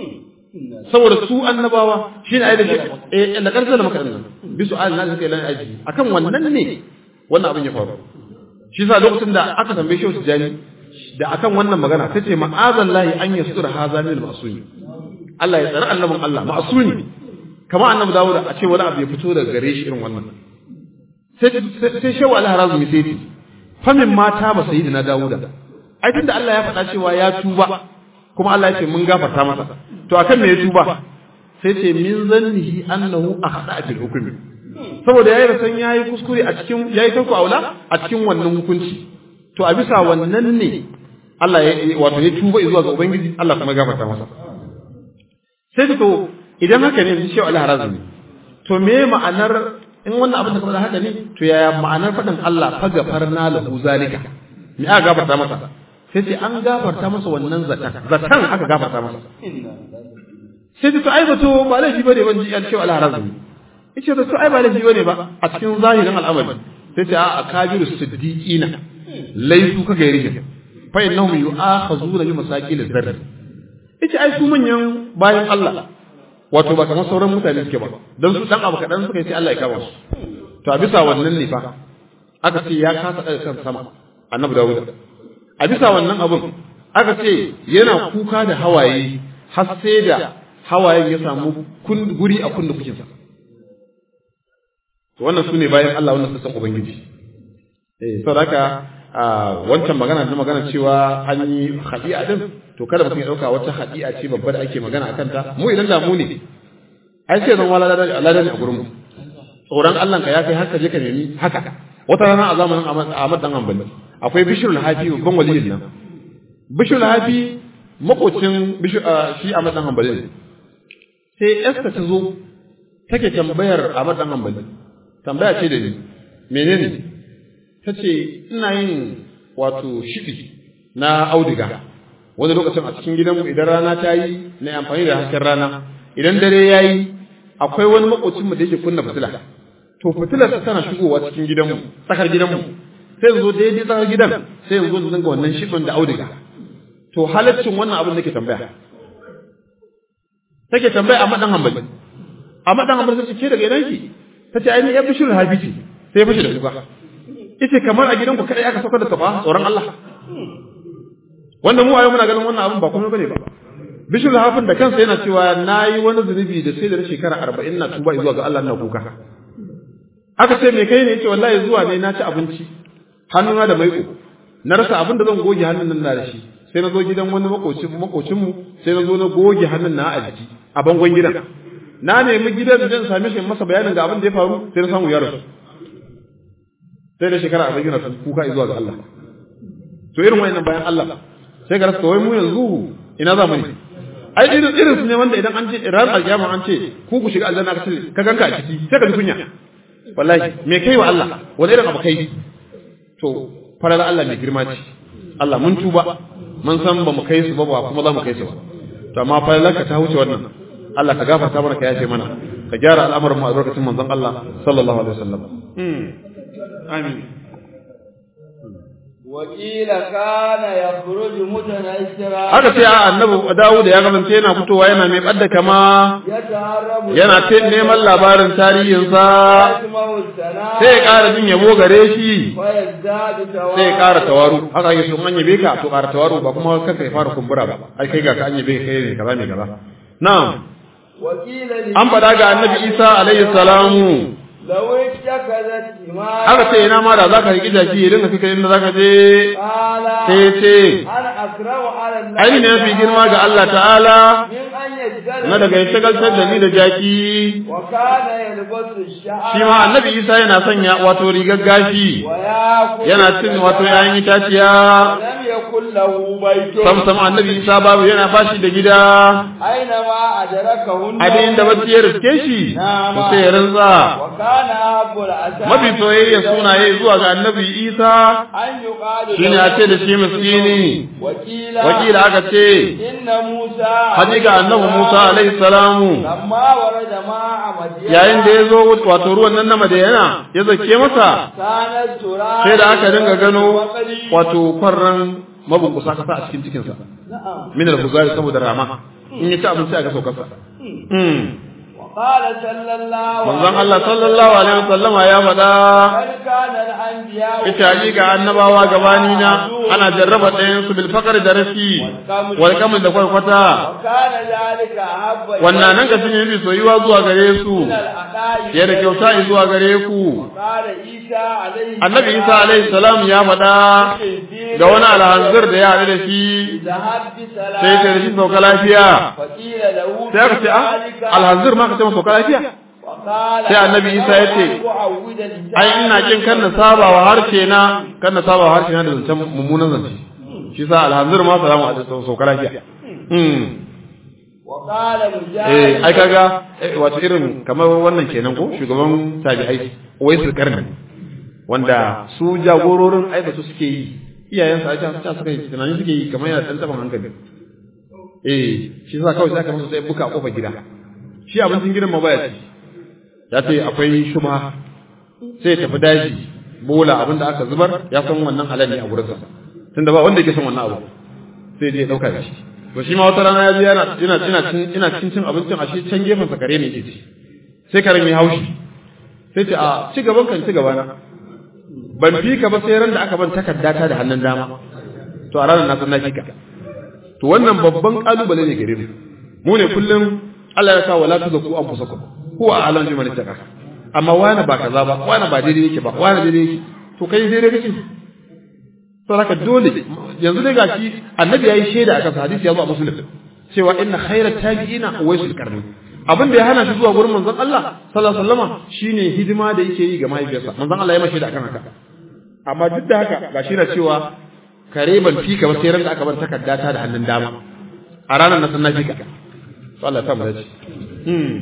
saboda su annabawa shine ayi da shi eh laqad zalamaka din bi su'al na zaka ilan aji akan wannan ne wannan abin ya faru shi sa lokacin da aka tambaye shi tijani da akan wannan magana sai ce ma'azallahi an yasura hadha min al-ma'sumi Allah ya tsare annabin Allah ma'sumi kamar annabi Dawud a ce wani abu ya fito daga gare shi irin wannan sai sai shehu al-harazmi sai ce famin mata ba sayyidina Dawud ai tunda Allah ya faɗa cewa ya tuba kuma Allah ya ce mun gafarta masa to akan me ya tuba sai ce min zannihi annahu akhta fil hukmi saboda yayi rasan yayi kuskure a cikin yayi tarko aula a cikin wannan hukunci to a bisa wannan ne Allah ya wato ya tuba zuwa ga ubangiji Allah kuma gafarta masa sai to idan haka ne shi Allah harazumi to me ma'anar in wannan abin da kuma haka ne to yaya ma'anar faɗin Allah fa gafarna lahu zalika me aka gafarta masa sai ce an gafarta masa wannan zatan zatan aka gafarta masa sai to ai zato ba laifi bane ban ji an cewa Allah harazumi yace da su ai ba laifi bane ba a cikin zahirin al'amari sai ce a akabiru siddiqina laifu ka gairihin fa innahum yu'akhazuna bi masaqil zarr yace ai su manyan bayan Allah wato ba kamar sauran mutane suke ba dan su dan abu kadan suka yi sai Allah ya kama su to a bisa wannan ne fa aka ce ya kasa daga kan sama annabi Dawud a bisa wannan abun aka ce yana kuka da hawaye har sai da hawayen ya samu guri a kundu kukinsa wannan su ne bayan Allah wannan sassan Ubangiji eh saboda haka wancan magana da magana cewa an yi hadi'a din to kada mutum ya dauka wata hadi'a ce babba da ake magana akan ta mu idan da mu ne ai sai zan wala ladan a gurin mu tsoron Allah ka ya kai haka je ka nemi haka wata rana a zamanin Ahmad dan Hanbali akwai Bishrul Hafi babban waliyin nan Bishrul Hafi makocin shi Ahmad dan Hanbali ne sai Esther ta zo take tambayar Ahmad dan Hanbali tambaya ce da ni menene ta ce ina yin wato shiɗi na auduga wani lokacin a cikin gidanmu idan rana ta yi na amfani da hasken rana idan dare ya yi akwai wani makocinmu da yake kunna fitila to fitilar ta tana shigowa cikin gidanmu tsakar gidanmu sai yanzu daidai tsakar gidan sai yanzu da zanga wannan shiɗin da auduga to halaccin wannan abin nake tambaya take tambaya a madan hambali a madan hambali sai ce daga idan ki ta ce ainihin ya bishir hafi ce sai ya fashe da kuka ita kamar a gidanku kadai aka saukar da taba tsoron Allah wanda mu a yau muna ganin wannan abin ba komai bane ba bishir hafin da kansa yana cewa nayi wani zunubi da sai da shekara arba'in na tuba zuwa ga Allah na kuka aka ce me kai ne yace wallahi zuwa ne na ci abinci hannuna da maiƙo na rasa abin da zan goge hannun nan da shi sai na zo gidan wani makocin makocin mu sai na zo na goge hannun na a jiki a bangon gidan na nemi gidan da zan same shi masa bayanin ga abin da ya faru sai na samu ya rasu sai da shekara arba'in yana kuka zuwa ga Allah to irin wayannan bayan Allah sai ga rasa wai mu yanzu ina za mu ne ai irin irin su ne wanda idan an ce ran alkiyama an ce ku ku shiga aljanna ka ce ka ganka a ciki sai ka ji kunya wallahi me kai wa Allah wani irin abu kai to farar Allah mai girma ce Allah mun tuba mun san ba mu kai su ba ba kuma za mu kai su ba to amma farar ka ta wuce wannan Allah ka gafarta mana ka yafe mana ka gyara al'amuran mu a lokacin manzon Allah sallallahu alaihi wasallam amin wakila kana yakhruju mutanashira haka sai a annabi Dawud ya kasance yana fitowa yana mai badda kama yana ta neman labarin tarihinsa sai ya ƙara jin yabo gare shi sai ya ƙara tawaru haka yake sun an yabe ka to ƙara tawaru ba kuma kanka ya fara kumbura ba ai kai ga ka an yabe kai ne kaza ne kaza na'am an faɗa ga annabi Isa alaihi salamu Haka ce ina ma da za ka riƙi jaki ya dinga fika inda za ka je sai ce, Aini ne fi girma ga Allah ta'ala, na daga ya shagaltar da ni da jaki, shi ma annabi Isa yana sanya wato rigar gashi, yana cin wato yayin itaciya, sam sam annabi Isa babu yana bashi da gida, abin da bacci ya riske shi, to sai ya rinza. mafi soyayya sunaye zuwa ga annabi isa shi ne a ce da shi miskini wakila aka ce hakika annabi musa alaihi salamu yayin da ya zo wato ruwan nan na madayana ya zake masa sai da aka dinga gano wato kwarran mabunkusa kasa a cikin cikinsa min al-huzari saboda rama in ya ci abinci a ga saukarsa قال صلى الله manzon Allah sallallahu alaihi wasallama ya faɗa ita hakika annabawa gabani na ana jarraba ɗayan su bil faqr da rashi wal kamal da kwarkwata wannan nan ka shine yafi soyuwa zuwa gare su ya da kyauta zuwa gare ku annabi Isa alaihi salam ya faɗa ga wani alhanzir da ya haɗu da shi sai ta da shi sauka lafiya sai aka ce alhanzir ma ka ce masa sauka lafiya sai annabi isa ya ce ai ina kin kan na saba wa harshe na kan na saba wa harshe na da zancen mummunan zance shi sa alhanzir ma salamu alaikum sauka lafiya eh ai kaga wato irin kamar wannan kenan ko shugaban tabi'ai wai su karni wanda su jagororin ai su suke yi iyayensa a can suka yi tunani suke yi kamar yana ɗan taɓin hankali eh shi sa kawai sai aka masa sai buka a kofar gida shi abincin gidan ma baya ci ya ce akwai shubha sai ya tafi daji bola abin da aka zubar ya san wannan halal ne a gurinsa tunda ba wanda yake son wannan abu sai dai ya dauka da shi to shi ma wata rana ya je yana ina ina cin ina cin cin abincin a shi can gefen sa kare ne yake ci sai karen ya haushi sai ce a ci gaban kan ci gaba na ban fi ka ba sai ran da aka ban takarda ta da hannun dama to a ranar na san na fi ka to wannan babban kalubale ne gare mu mu ne kullum Allah ya sa wala tuzaku anfusakum huwa a'lamu biman ittaqa amma wani ba kaza ba wani ba daidai yake ba wani daidai yake to kai daidai kake to haka dole yanzu dai gashi annabi yayi shaida akan hadisi ya zo a muslim cewa inna khayrat tabi'ina waisul qarni abin da ya hana shi zuwa gurin manzon Allah sallallahu alaihi wasallam shine hidima da yake yi ga mahaifiyarsa manzon Allah ya mashi da akan haka amma duk da haka gashi na cewa kare ban fika ba sai ran da aka bar takarda ta da hannun dama a ranar na sanna fika to Allah ya samu dace hmm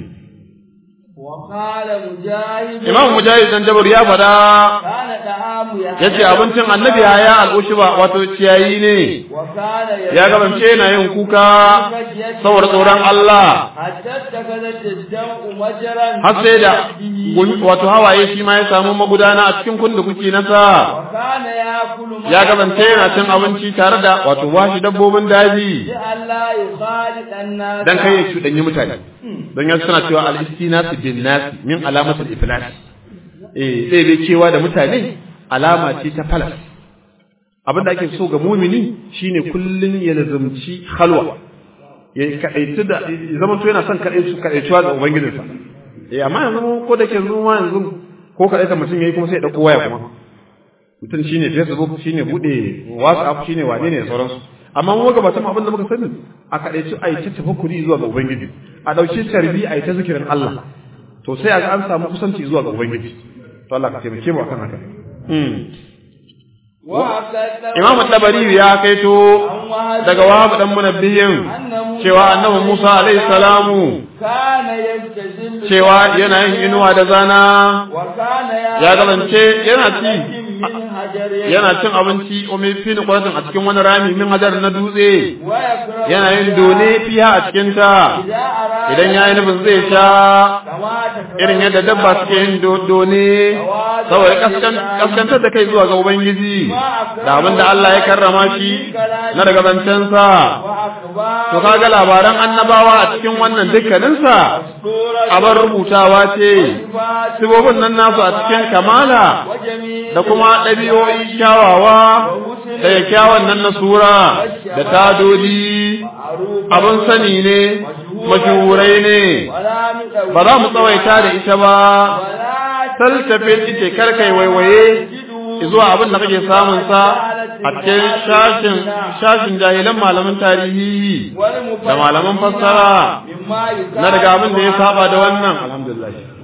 وقال مجاهد Imam Mujahid dan Jabir ya fada كان دعام yace abincin annabi ya al'ushuba wato ciyayi ne وكان ya gabance yana yin kuka saboda tsoron Allah حتى اتخذت الدمع مجرا har sai da gun- wato hawaye shi ma ya samu magudana a cikin kundukuki nasa وكان ياكل ما ya gabance yana cin abinci tare da wato washi dabbobin daji لئلا يخالط الناس dan kai ya cuɗanyi mutane don yanzu suna cewa al-istinasu bin nas min alamatul iflas eh sai bai cewa da mutane alama ce ta falas abinda ake so ga mumini shine kullun ya lazumci halwa ya kadaitu da ya zama to yana son kadaitu kadaituwa ga ubangijinsa eh amma yanzu ko da ke yanzu ma yanzu ko kadaita mutum yayi kuma sai ya dauko waya kuma mutum shine facebook shine bude whatsapp shine wane ne da sauransu amma mu ga batun abin da muka sani a kadaici a yi ta tafakkuri zuwa ga ubangiji a dauki tarbi a yi ta zikirin Allah to sai a ga an samu kusanci zuwa ga ubangiji to Allah ka taimake mu akan haka mm. وأكد Imam Tabari ya kaito daga Wahab dan Munabbihin cewa Annabi Musa alaihi salamu كان يستزل cewa yana yin inuwa da zana وكان ya galance yana ci من حجر yana cin abinci umi fi quratin a cikin wani rami min hajar na dutse ويكره yana yin done fiha a cikin ta إذا أراد idan ya yi nufin zai sha كما تكره irin yadda dabba suke yin do- done saboda kaskan- kaskantar da kai zuwa ga ubangiji da abin da Allah ya karrama shi na daga zancensa وأخبار to kaga labaran annabawa a cikin wannan dukkaninsa سورة abar rubutawa ce صفات sibobin nan nasu a cikin kamala وجميع da kuma ɗabi'o'i kyawawa da kyakkyawan nan na sura da tadodi معروف abin sani ne mashuhurai ne ولا مدعو ba za mu tsawaita da ita ba ولا taltafe ita karkai waiwaye zuwa abin da kake samun sa a cikin shashin shashin jahilan malaman tarihi da malaman fassara مما na daga abin da ya saba da wannan alhamdulillah